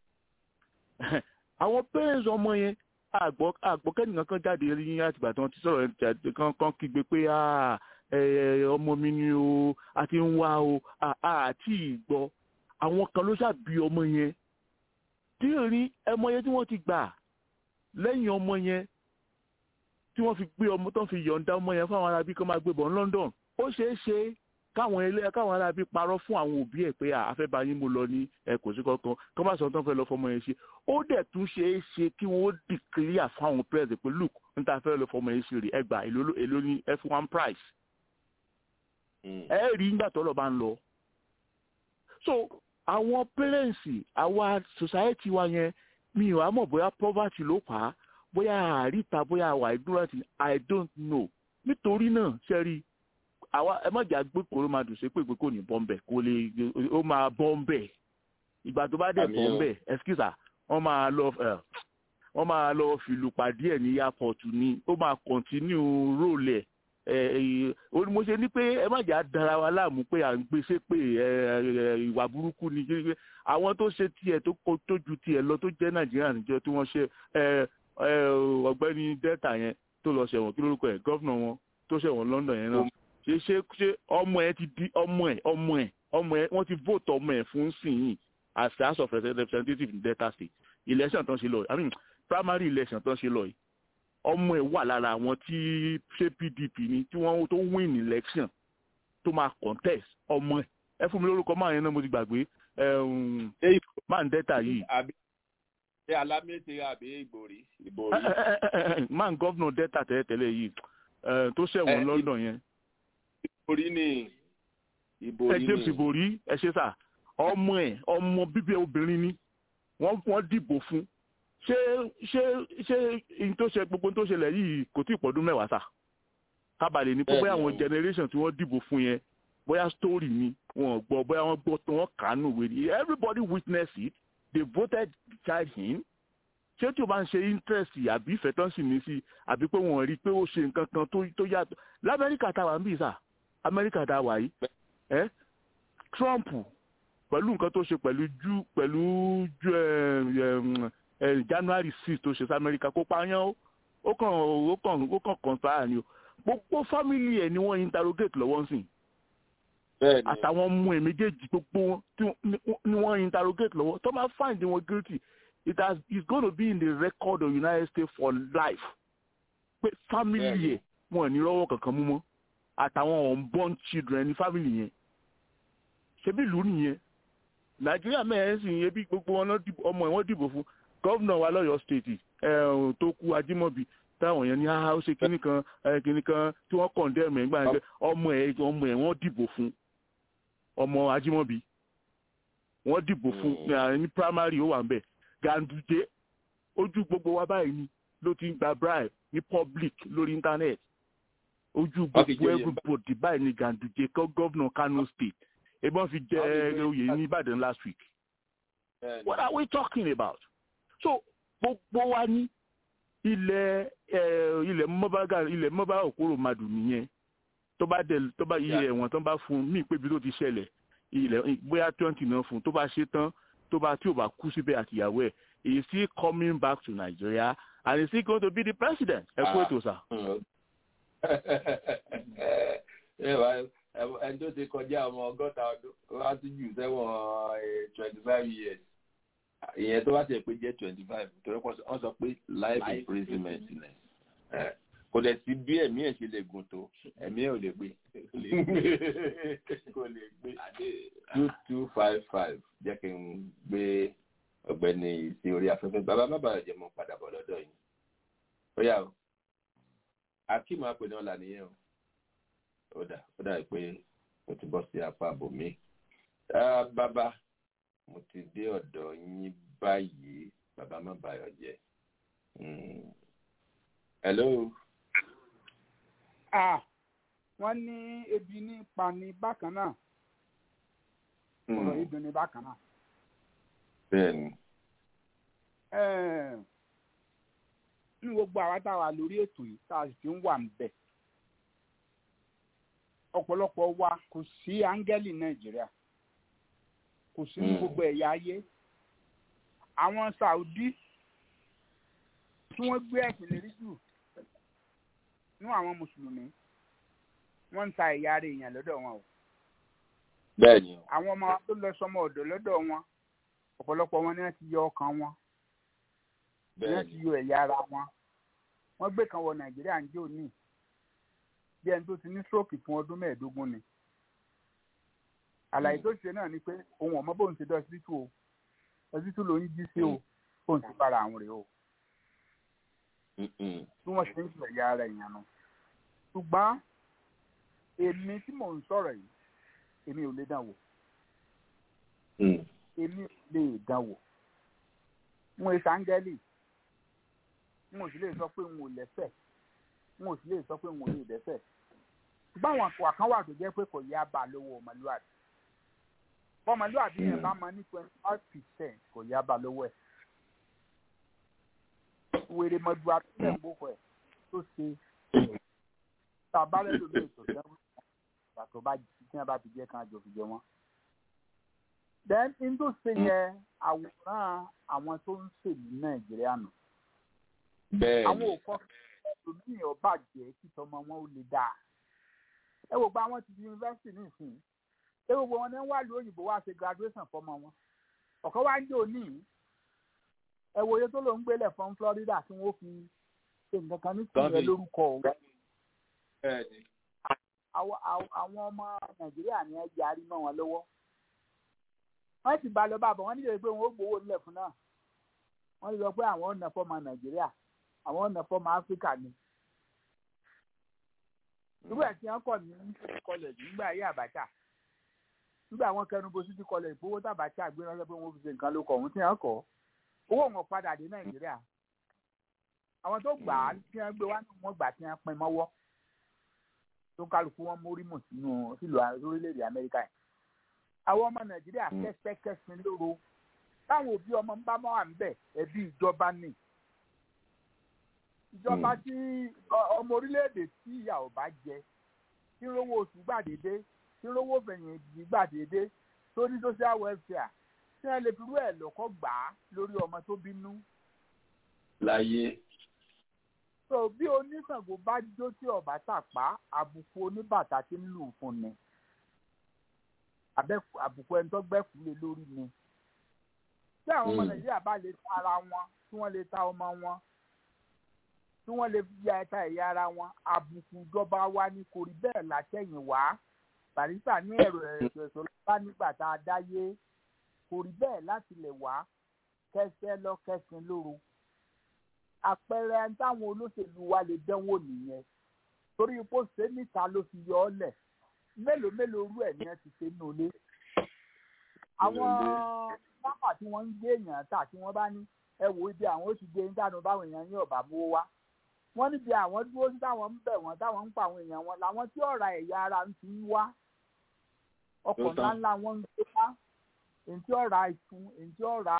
àwọn parents ọmọ yẹn àgbọ̀ àgbọ̀ kẹ́nìkan kan jáde ní àtìgbà tí wọ́n ti sọ̀rọ̀ ẹ̀ kan kan kígbe pé ọmọ mi ni o àti ń wá o àti ìgbọ́ àwọn kan ló ṣàbí ọmọ yẹn tí rí ẹmọ yẹn tí wọ́n ti gbà lẹ́yìn ọmọ yẹn tí wọ́n fi gbé ọmọ tó ń fi yọ̀ǹda ọmọ yẹn fáwọn arábí kan máa gbé bọ̀ ní London ó ṣeé ṣe káwọn ilé káwọn arábí parọ́ fún àwọn òbí ẹ̀ pé àfẹ́bá yín mo lọ ní ẹ kò sí kankan kọ́ bá sọ tó ń fẹ́ lọ fọmọ yẹn ṣe ó dẹ̀ tún ṣeé ṣe kí wọ́n dìkìlíà fáwọn pẹ́ẹ́sì pé look níta fẹ́ lọ fọmọ yẹn ṣe rè ẹgbà èló ní f1 price ẹ rí nígbà tó lọ bá ń lọ so àwọn pẹrẹǹsì àwa society wa yẹn mi ò mọ̀ bóyá poverty ló fà á bóyá àríta bóyá àwa ignorant i don't know nítorí náà sẹ́rí àwa ẹ má jà gbé kóró máa dùn sí pé pé kò ní bọ́m̀bẹ̀ kò lè ó máa bọ́m̀bẹ̀ ìgbà tó bá dẹ̀ bọ́m̀bẹ̀ excuse wọ́n máa lọ wọ́n máa lọ fìlù pàdé ẹ̀ ní airport ni ó máa continue role ẹ̀ mo ṣe ní pé ẹ má jà dára wa láàmú pé à ń gbé ṣépè ìwà burúkú ni àwọn tó ṣe tiẹ̀ tó ju tiẹ̀ lọ tó jẹ́ nàìjíríà níjọ tí wọ́n ṣe ọ̀gbẹ́ni delta yẹn tó lọ ṣẹ̀wọ̀n kí lórúkọ ẹ̀ gọ́vnà wọn tó ṣẹ̀wọ̀n london yẹn náà ṣe ṣe ṣe ọmọ ẹ ti di ọmọ ẹ ọmọ ẹ ọmọ ẹ wọ́n ti vote ọmọ ẹ fún sìn yìí as house of representative in delta state election tán ṣe lọ i mean primary election tán ṣe lọ yìí ọmọ ẹ̀ wà lára àwọn tí ṣé pdp ni tí wọ́n tó win election tó máa contest ọmọ ẹ̀ ẹ fún mi lórúkọ máa yẹn náà mo ti gbàgbé máa ń dẹ́ta yìí. ṣé alámẹ́tẹ̀ àbí ìgbòrí ìgbòrí. máa ń gọ́vnà dẹ́ta tẹ́lẹ̀tẹ́lẹ̀ yìí tó ṣẹ̀wọ̀n london yẹn. ìgbòrí ni ìbòrí ni. ẹ james ìbòrí ẹ ṣe sà ọmọ ẹ ọmọ bíbí obìnrin ni wọ́n wọ́n dìbò fún ṣé ṣé ṣé in tó ṣe gbogbo tó ṣẹlẹ̀ yìí kò tí ì pọ̀dún mẹ́wàá sà kábàlẹ̀ ní pé bóyá àwọn generation tí wọ́n dìbò fún yẹn bóyá story ni wọn gbọ́ bóyá wọ́n gbọ́ tó wọ́n kàánù wèrè everybody witness it they voted the child in ṣé tí o bá ń ṣe interest àbí ìfẹ́ tán sì ní sí àbí pé wọ́n rí i pé ó ṣe nǹkan kan tó yàtọ̀ lamẹ́ríkà tá a wà ń bì sà amẹ́ríkà tá a wà yìí ẹ́ trump pẹ̀lú nǹkan tó ṣe pẹ̀lú ju pẹ̀lú ju january six tó ṣe sí amẹ́ríkà kó pààyàn ó kàn ó kàn ó kàn kàn sáà ni o gbogbo family ẹ̀ ni wọ́n interrogate lọ́wọ́ ń sìn àtàwọn ọmọ ẹ̀ méjèèjì gbogbo wọn ni wọ́n interrogate lọ́wọ́ tó máa find wọn guilty it has it's going to be in the record of united states for life pé family ẹ̀ wọn ní rọ́wọ́ kankan mú mọ́ àtàwọn unborn children ní family yẹn ṣebí ìlú nìyẹn nàìjíríà mẹ́rin sì ń ebi gbogbo wọn ọmọ ẹ̀ wọ́n dìbò fún gọ́vnà wa lọ́yọ̀ọ́ state tó kú ajímọ̀bí táwọn yẹn ní ah ó ṣe kinní kan kinní kan tí wọ́n condemn ẹ̀ gbà ń ọmọ ẹ̀ ọmọ ẹ̀ wọ́n dìbò fún ọmọ ajímọ̀bí wọ́n dìbò fún ní primary ó wà ń bẹ̀ ganduje ojú gbogbo wa báyìí ni ló ti ń gba bribe ní public lórí internet ojú gbogbo everybody báyìí ni ganduje kọ́ gọ́vnà kano state ebọn fi jẹ oyè ní ìbàdàn last week what are we talking about so gbogbo wa ní ilẹ̀ ilẹ̀ mọ́bága ilẹ̀ mọ́bá òkúrò madù nìyẹn tó bá dẹ̀ tó bá iye ẹ̀wọ̀n tó bá fún mí pé ibi tó ti ṣẹlẹ̀ ilẹ̀ bóyá twenty náà fún tó bá ṣe tán tó bá tí ò bá kú síbẹ̀ àtìyàwó ẹ̀ he is still coming back to Nigeria and he is still going to be the president ẹ kú ètò sà. ẹni tó ti kọjá ọmọ ọgọ́ta ọdún wá sí jù sẹ́wọ̀n twenty five years ìyẹn tó bá tẹ̀ pé jẹ́ twenty five torí wọ́n sọ pé life imprisonment ni kò dẹ̀ sí bí ẹ̀mí ẹ̀ ṣe lè gùn tó ẹ̀mí ẹ̀ ò lè gbé kò lè gbé two two five five jẹ́ kí n gbé ọ̀gbẹ́ni sí orí afẹ́fẹ́ bàbá má bàa jẹ́ mọ́ padà bọ̀ lọ́dọ̀ yìí ó yà ó akeem apẹ̀lẹ́ ọ̀la nìyẹn o ó dà ó dà pé mo ti bọ́ sí apá àbòmí bàbá mo ti dé ọ̀dọ̀ yín báyìí bàbá má bàyọ̀ jẹ́ hello. ah wọ́n ní ebi ní pani bákan náà ọ̀rọ̀ yìí dùn ní bákan náà. bẹ́ẹ̀ni. ní gbogbo àwa tá a wà lórí ètò yìí tá a sì ti ń wà ń bẹ̀ ọ̀pọ̀lọpọ̀ wa kò sí áńgẹ́lì nàìjíríà kò sí ní gbogbo ẹ̀yà ayé àwọn saudi tí wọ́n gbé ẹ̀sìn lérí jù nú àwọn mùsùlùmí wọ́n ń ta ẹ̀yà ara èèyàn lọ́dọ̀ wọn o. bẹ́ẹ̀ni. àwọn ọmọ tó lọ sọmọ ọ̀dọ̀ lọ́dọ̀ wọn ọ̀pọ̀lọpọ̀ wọn ni wọ́n ti yọ ọkàn wọn ni wọ́n ti yọ ẹ̀yà ara wọn wọ́n gbé kan wọ nàìjíríà ń jẹ́ òní bí ẹni tó ti ní stroke fún ọdún mẹ́ẹ̀ẹ́dógún ni àlàyé tó ṣe náà ni pé òun ọmọ bóun ti dọ ọsibítù o ọsibítù ló ń jí sí o bóun ti bára àwọn rèé o bí wọ́n ṣe ń sọ ẹ̀yà ara èèyàn nu ṣùgbọ́n èmi tí mò ń sọ̀rọ̀ yìí èmi ò lè dán wò èmi ò lè dán wò n ò ṣàǹgẹ́lì n ò sì lè sọ pé n ò lẹ́sẹ̀ n ò sì lè sọ pé n ò lè dẹ́sẹ̀ ṣùgbọ́n àwọn àpò àkànwà tó jẹ́ pé kò yá bá lówó ọmọlúwàbí ọmọlúwàbí yẹn bá máa ní twenty five percent kò yá bá lówó ẹ̀ wèrè mọ́jú àtúntẹ̀ gbókò ẹ̀ tó ṣe tàbálẹ̀ lórí ètò ìdáwó pàtó bá tí wọ́n bá fi jẹ́ kan àjò fi jẹ wọ́n. then n tó ṣe yẹ àwòrán àwọn tó ń ṣèlú nàìjíríà nù. bẹ́ẹ̀ni àwọn òkọ ẹlòmíì ọba jẹ́ kí tọmọ wọn ó lè dáa. ẹ wò gba àwọn ti di yunifásitì nísìnyí ẹ wò wọn ní wà lóyún òyìnbó wá ṣe graduation fọmọ wọn ọ̀kan wá ń jẹ́ òní ẹ wo iye tó ló ń gbélé fún Florida tí wọ́n fi ṣe nǹkan kan ní sílẹ̀ lórúkọ òun àwọn ọmọ Nàìjíríà ni ẹ yarí mọ́ wọn lọ́wọ́ wọ́n ti bá lọ bá bọ̀ wọ́n nílò pé wọ́n ó gbowó nílẹ̀ fún náà wọ́n lọ pé àwọn ọ̀nà fọ́ọ̀mù Nàìjíríà àwọn ọ̀nà fọ́ọ̀mù Áfíríkà ni irú ẹ̀ tí wọ́n kọ̀ ní kọlẹ̀jì nígbà ayé Abacha nígbà wọn kẹnu bo city college owó tàbátà gbé ránṣẹ́ pé wọ́n fi ṣe nǹkan ló kọ̀ ọ̀hún tí wọ́n kọ̀ owó wọn padà dé Nàìjíríà àwọn tó gbà á tí wọ́n gbé wá ní wọ́n gbà tí wọ́n pín mọ́wọ́ tó kálukú wọn mórí mù sínú sílùú orílẹ̀-èdè Amẹ́ríkà yìí àwọn ọmọ Nàìjíríà kẹ́sẹ́kẹ́sìn lóru táwọn òbí ọmọ ń bá mọ́ à ń bẹ̀ ẹbí ìjọba ni ìjọba tí ọmọ orílẹ̀-èdè tí ìyà ò bá jẹ tí ń rówó oṣù gbàdédé tí ń rówó fẹ̀yìntì gbàdédé tó ní social welfare tí wọ́n lè fi rú ẹ̀ lọ́kọ́ gbà á lórí ọmọ tó bínú. láyé. so bí oníṣàngó bá jó tí ọba tàpá àbùkù oníbàtà tí ń lù fún ni àbùkù ẹni tó gbẹ́kú lé lórí ni tí àwọn ọmọ nàìjíríà bá lè ta ara wọn tí wọ́n lè ta ọmọ wọn tí wọ́n lè ya ẹ̀ka ẹ̀yà ara wọn àbùkù ìjọba wa ni kò rí bẹ́ẹ̀ látẹ̀yìn wá barista ní ẹ̀rọ ẹ̀sọ̀ ẹ̀sọ̀ lọ́ba nígbà tá a dáyé kò rí bẹ́ẹ̀ láti lè wá kẹsẹ́ lọ kẹsìn lóru àpẹẹrẹ táwọn olóṣèlú wa lè dánwò nìyẹn torí ipò ṣe níta ló fi yọ ọ́ lẹ̀ mélòó mélòó rú ẹ̀ ní ẹ ti ṣe nínú ilé àwọn pápá tí wọ́n ń gbé èèyàn tà tí wọ́n bá ní ẹ wò ibi àwọn ó ti gbé ń dànù báwọn èèyàn ní ọ̀bà mú wá wọ́n níbi àwọn dúró sí táwọn ń bẹ̀ wọ́n táwọn ń pa àwọn èèyàn wọn làwọn tí ọ̀ra ẹ̀yà ara ń ti ń wá ọkọ̀ ńláńlá wọn ń gbé wá èyí tí ọ̀ra ìfun èyí tí ọ̀ra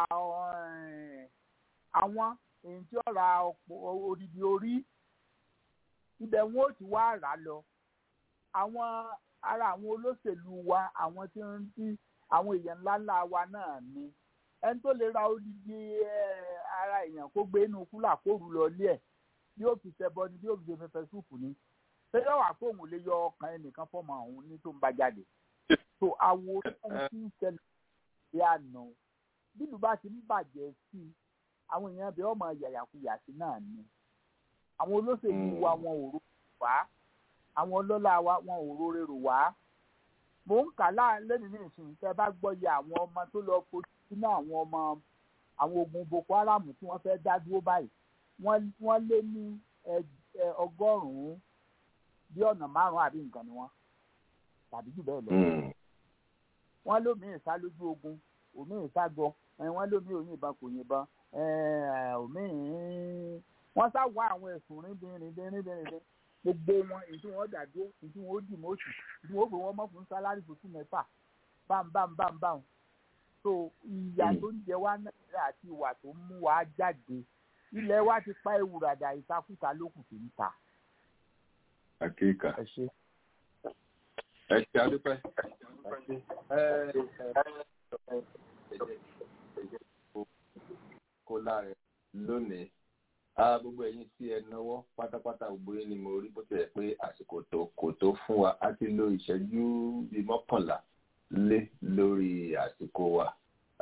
àwọn èyí tí ọ̀ra odidi orí ibẹ̀ wọn ò ti wá rà lọ àwọn ara àwọn olóṣèlú wa àwọn tí ń tí àwọn èèyàn ńláńlá wa náà ni ẹni tó lè ra odidi ara èèyàn kó gbé inú kúlà kó rú lọ lé ẹ̀ bí ó fi ṣẹbọ ni bí ó fi ṣe fẹfẹ súùpù ni ṣẹlẹ wà pé òun lè yọ ọkàn ẹnìkan fọmọ òun ní tó ń bá jáde tó awo ẹni tí ń ṣẹlẹ̀ sí àná bílù bá ti ń bàjẹ́ sí i àwọn èèyàn bẹ ọmọ yàyàkuyà sí náà ni àwọn olóṣèlú wa wọn ò rò wá àwọn ọlọ́lá wa wọn ò rò rèrò wá mò ń kà lẹ́nu ní ìsìn tẹ́ bá gbọ́ yẹ àwọn ọmọ tó lọ fojú sínú àwọn ọmọ àwọn ogun Boko Haram tí wọ́n fẹ́ dá dúró báyìí wọ́n lé ní ọgọ́rùn-ún bí ọ̀nà márùn-ún àbí nǹkan ni wọ́n tàbí jù bẹ́ẹ̀ lọ. wọ́n lómìn sá lójú ogun òmìn sá gbọ́ wọ́n lómìn òyìn ìbọn kò yìnbọn òmìn wọ́n sá wá àwọn ẹ̀sùn ríndínríndínríndínríndín gbogbo wọn èyí tí wọ́n dà dúró èyí tí wọ́n dì mọ́ọ̀sì èyí tí wọ́n gbé wọn mọ́ fún sálárì fún tún mẹ́fà bámbámbámbám so ìyà tó ń jẹ wá náírà àti ìwà tó ń mú wa jáde ilẹ̀ wa ti pa ewùràdà ìtakùtà lókùn tó ń ta. Àkíkà. Ẹ ṣe. Ẹ ṣe adúpẹ́. Kó lára lónìí. Gbogbo ẹ̀yin tí ẹ náwó pátápátá gbogbo yín ni mo rí bó tilẹ̀ pé àsìkò tó kò tó fún wa. A ti lo ìṣẹ́jú bíi mọ́kànlá lé lórí àsìkò wa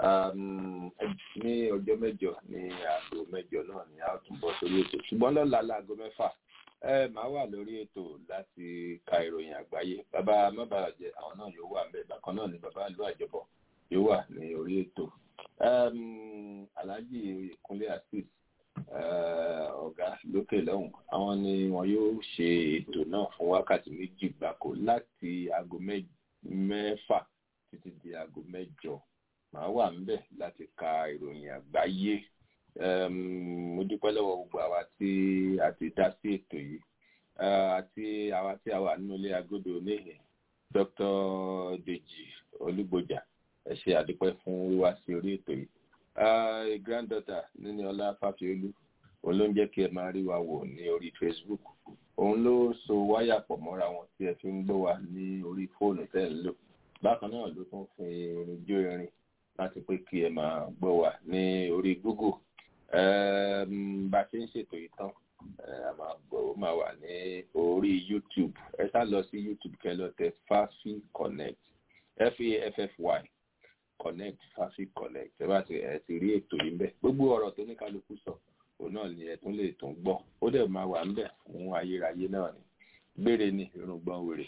ní ọjọ́ mẹ́jọ ní aago mẹ́jọ náà ni a tún bọ́ sórí ètò ṣùgbọ́n lọ́la láago mẹ́fà ẹ máa wà lórí ètò láti ka ìròyìn àgbáyé bàbá mábàràjẹ àwọn náà yóò wà ńbẹ̀ bákan náà ni bàbá ìlú àjọbọ yóò wà ní orí ètò alhaji ìkúnlé asis ọ̀gá lókè lọ́hùn àwọn ni wọn yóò ṣe ètò náà fún wákàtí méjì gbáko láti aago mẹ́fà títí di aago mẹ́jọ màá wà ńbẹ̀ láti ka ìròyìn àgbáyé mo dúpẹ́ lọ́wọ́ gbogbo àwa tí a ti dá sí ètò yìí àti àwa tí a wà nínú ilé agodo oníhìn Dr. Deji Olúgbòjà ẹ ṣe àdúpẹ́ fún wíwá sí orí ètò yìí granddaughter níní ọlá fàfiolú òun ló ń jẹ́ kí ẹ máa rí wa wò ní orí Facebook òun ló so wáyà pọ̀ mọ́ra wọn tí ẹ fi ń gbọ́ wa ní orí fóònù tẹ́ ń lò bákan náà ló tún fi irin jó irin láti pé kí ẹ máa gbọ́ wa ní orí Google bá a ṣe ń ṣètò yìí tán a máa gbọ́ ó máa wà ní orí YouTube ẹ sá lọ sí YouTube kẹ́ lọ tẹ Fafi Connect F-A-F-F-Y connect fafi connect ẹ bá ti ẹ ti rí ètò yìí ń bẹ gbogbo ọ̀rọ̀ tó ní kálukú sọ òun náà ni ẹ tún lè tún gbọ́ ó dẹ̀ máa wà ń bẹ fún ayérayé náà ni gbére ni irùngbọ̀n wèrè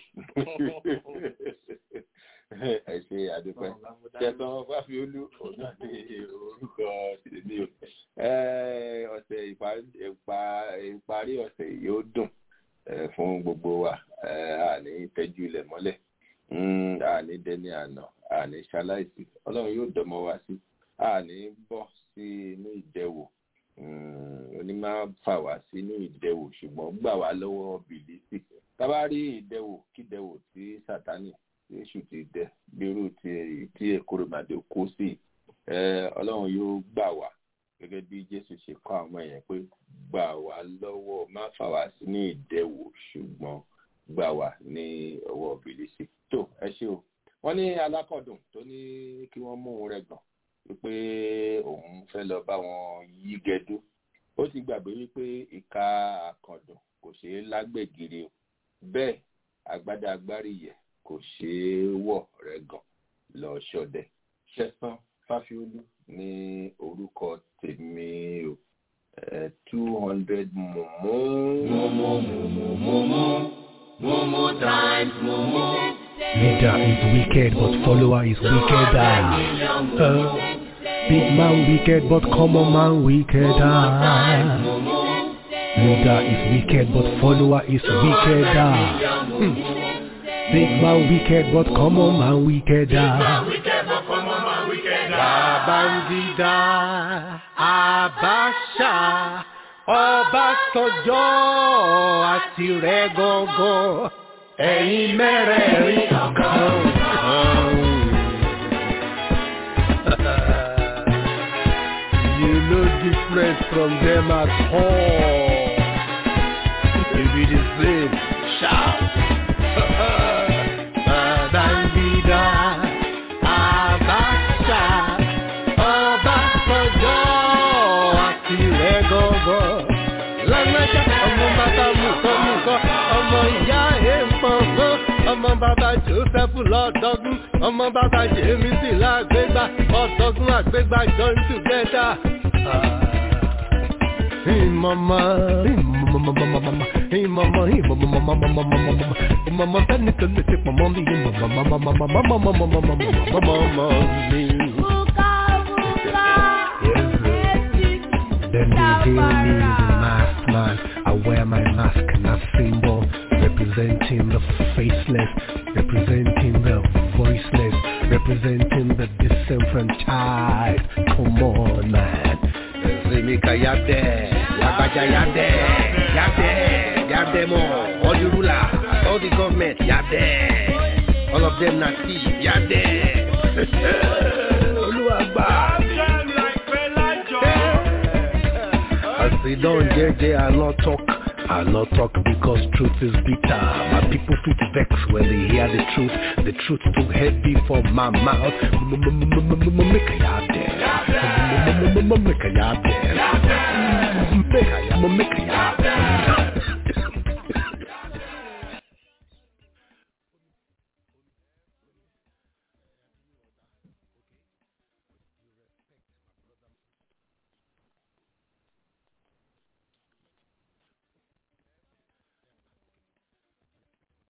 ẹ ṣe àdúpẹ́ ṣẹtàn fáfiolú òun náà ní orúkọ tèmi o ọ̀sẹ̀ ìparí ọ̀sẹ̀ yóò dùn fún gbogbo wa àní tẹ́jú ilẹ̀ mọ́lẹ̀ àní dẹni àná àní ṣaláìsí ọlọ́run yóò dọmọ wá sí àní bọ́ sí inú ìdẹwò oní máa fà wá sínú ìdẹwò ṣùgbọ́n gbà wá lọ́wọ́ bìlísì tábà rí ìdẹwò kídẹwò tí sátánì èṣù ti dẹ bírú tí èkóròmàdé kó sí ọlọ́run yóò gbà wá gẹ́gẹ́ bí jésù ṣe kọ́ àwọn èèyàn pé gbà wá lọ́wọ́ má fà wá sínú ìdẹwò ṣùgbọ́n gbà wá ní ọwọ́ bìlísì tó ẹ ṣé o wọ́n ní alákọ̀dùn tó ní kí wọ́n mú un rẹ̀ gàn wípé òun fẹ́ lọ bá wọn yí gẹdú ó ti gbàgbé wípé ìka àkàndùn kò ṣeé lágbègiri o bẹ́ẹ̀ agbádá agbárí yẹ kò ṣeé wọ̀ rẹ̀ gàn lọ ṣọdẹ ṣẹ̀san fáfiolú ní orúkọ tèmi o two hundred mumu. mumu mumu mumu mumu times mumu. Leader is wicked, but follower is wickeder. Uh, big man wicked, but common man wickeder. Leader is wicked, but follower is wickeder. Hmm. Big man wicked, but common man wickeder. Babangida, Abacha, Ọbásanjọ́ àti rẹ̀ gọ́gọ́ ẹ̀yin mẹ́rẹ̀ẹ̀rin ọ̀kan. you no different from them at all. If it is same, shout. Babangida, Abacha, Ọbásanjọ́ àti rẹ̀ gọ́gọ́. Lágbájá ọmọ bàbá mú kọ́ mú kọ́ ọmọ ìyá èèpọ̀ngọ́ ọmọ bàbá joseph lọ́dọ́gún ọmọ bàbá jemisi lágbègbà ọ̀dọ́gún àgbègbà join together. Ìmọ̀mọ́ ìmọ̀mọ́ ìmọ̀mọ́ ìmọ̀mọ́ ìmọ̀mọ́ sẹ́ni tó lè ṣe pọ̀mọ́ mi ìmọ̀mọ́ mi. Then they hail me the masked man. I wear my mask and a symbol representing the faceless, representing the voiceless, representing the disenfranchised. Come on, man. Zemika Yabde, Yabaja Yabde, Yabde, Yabde more. All the rulers, all the government, Yabde. All of them not thief, Yabde. Oluwagba. As they don't JJ, I not talk. I not talk because truth is bitter. My people feel vex when they hear the truth. The truth too heavy for my mouth. Make a yard there. Make a yard there. Make a yard there.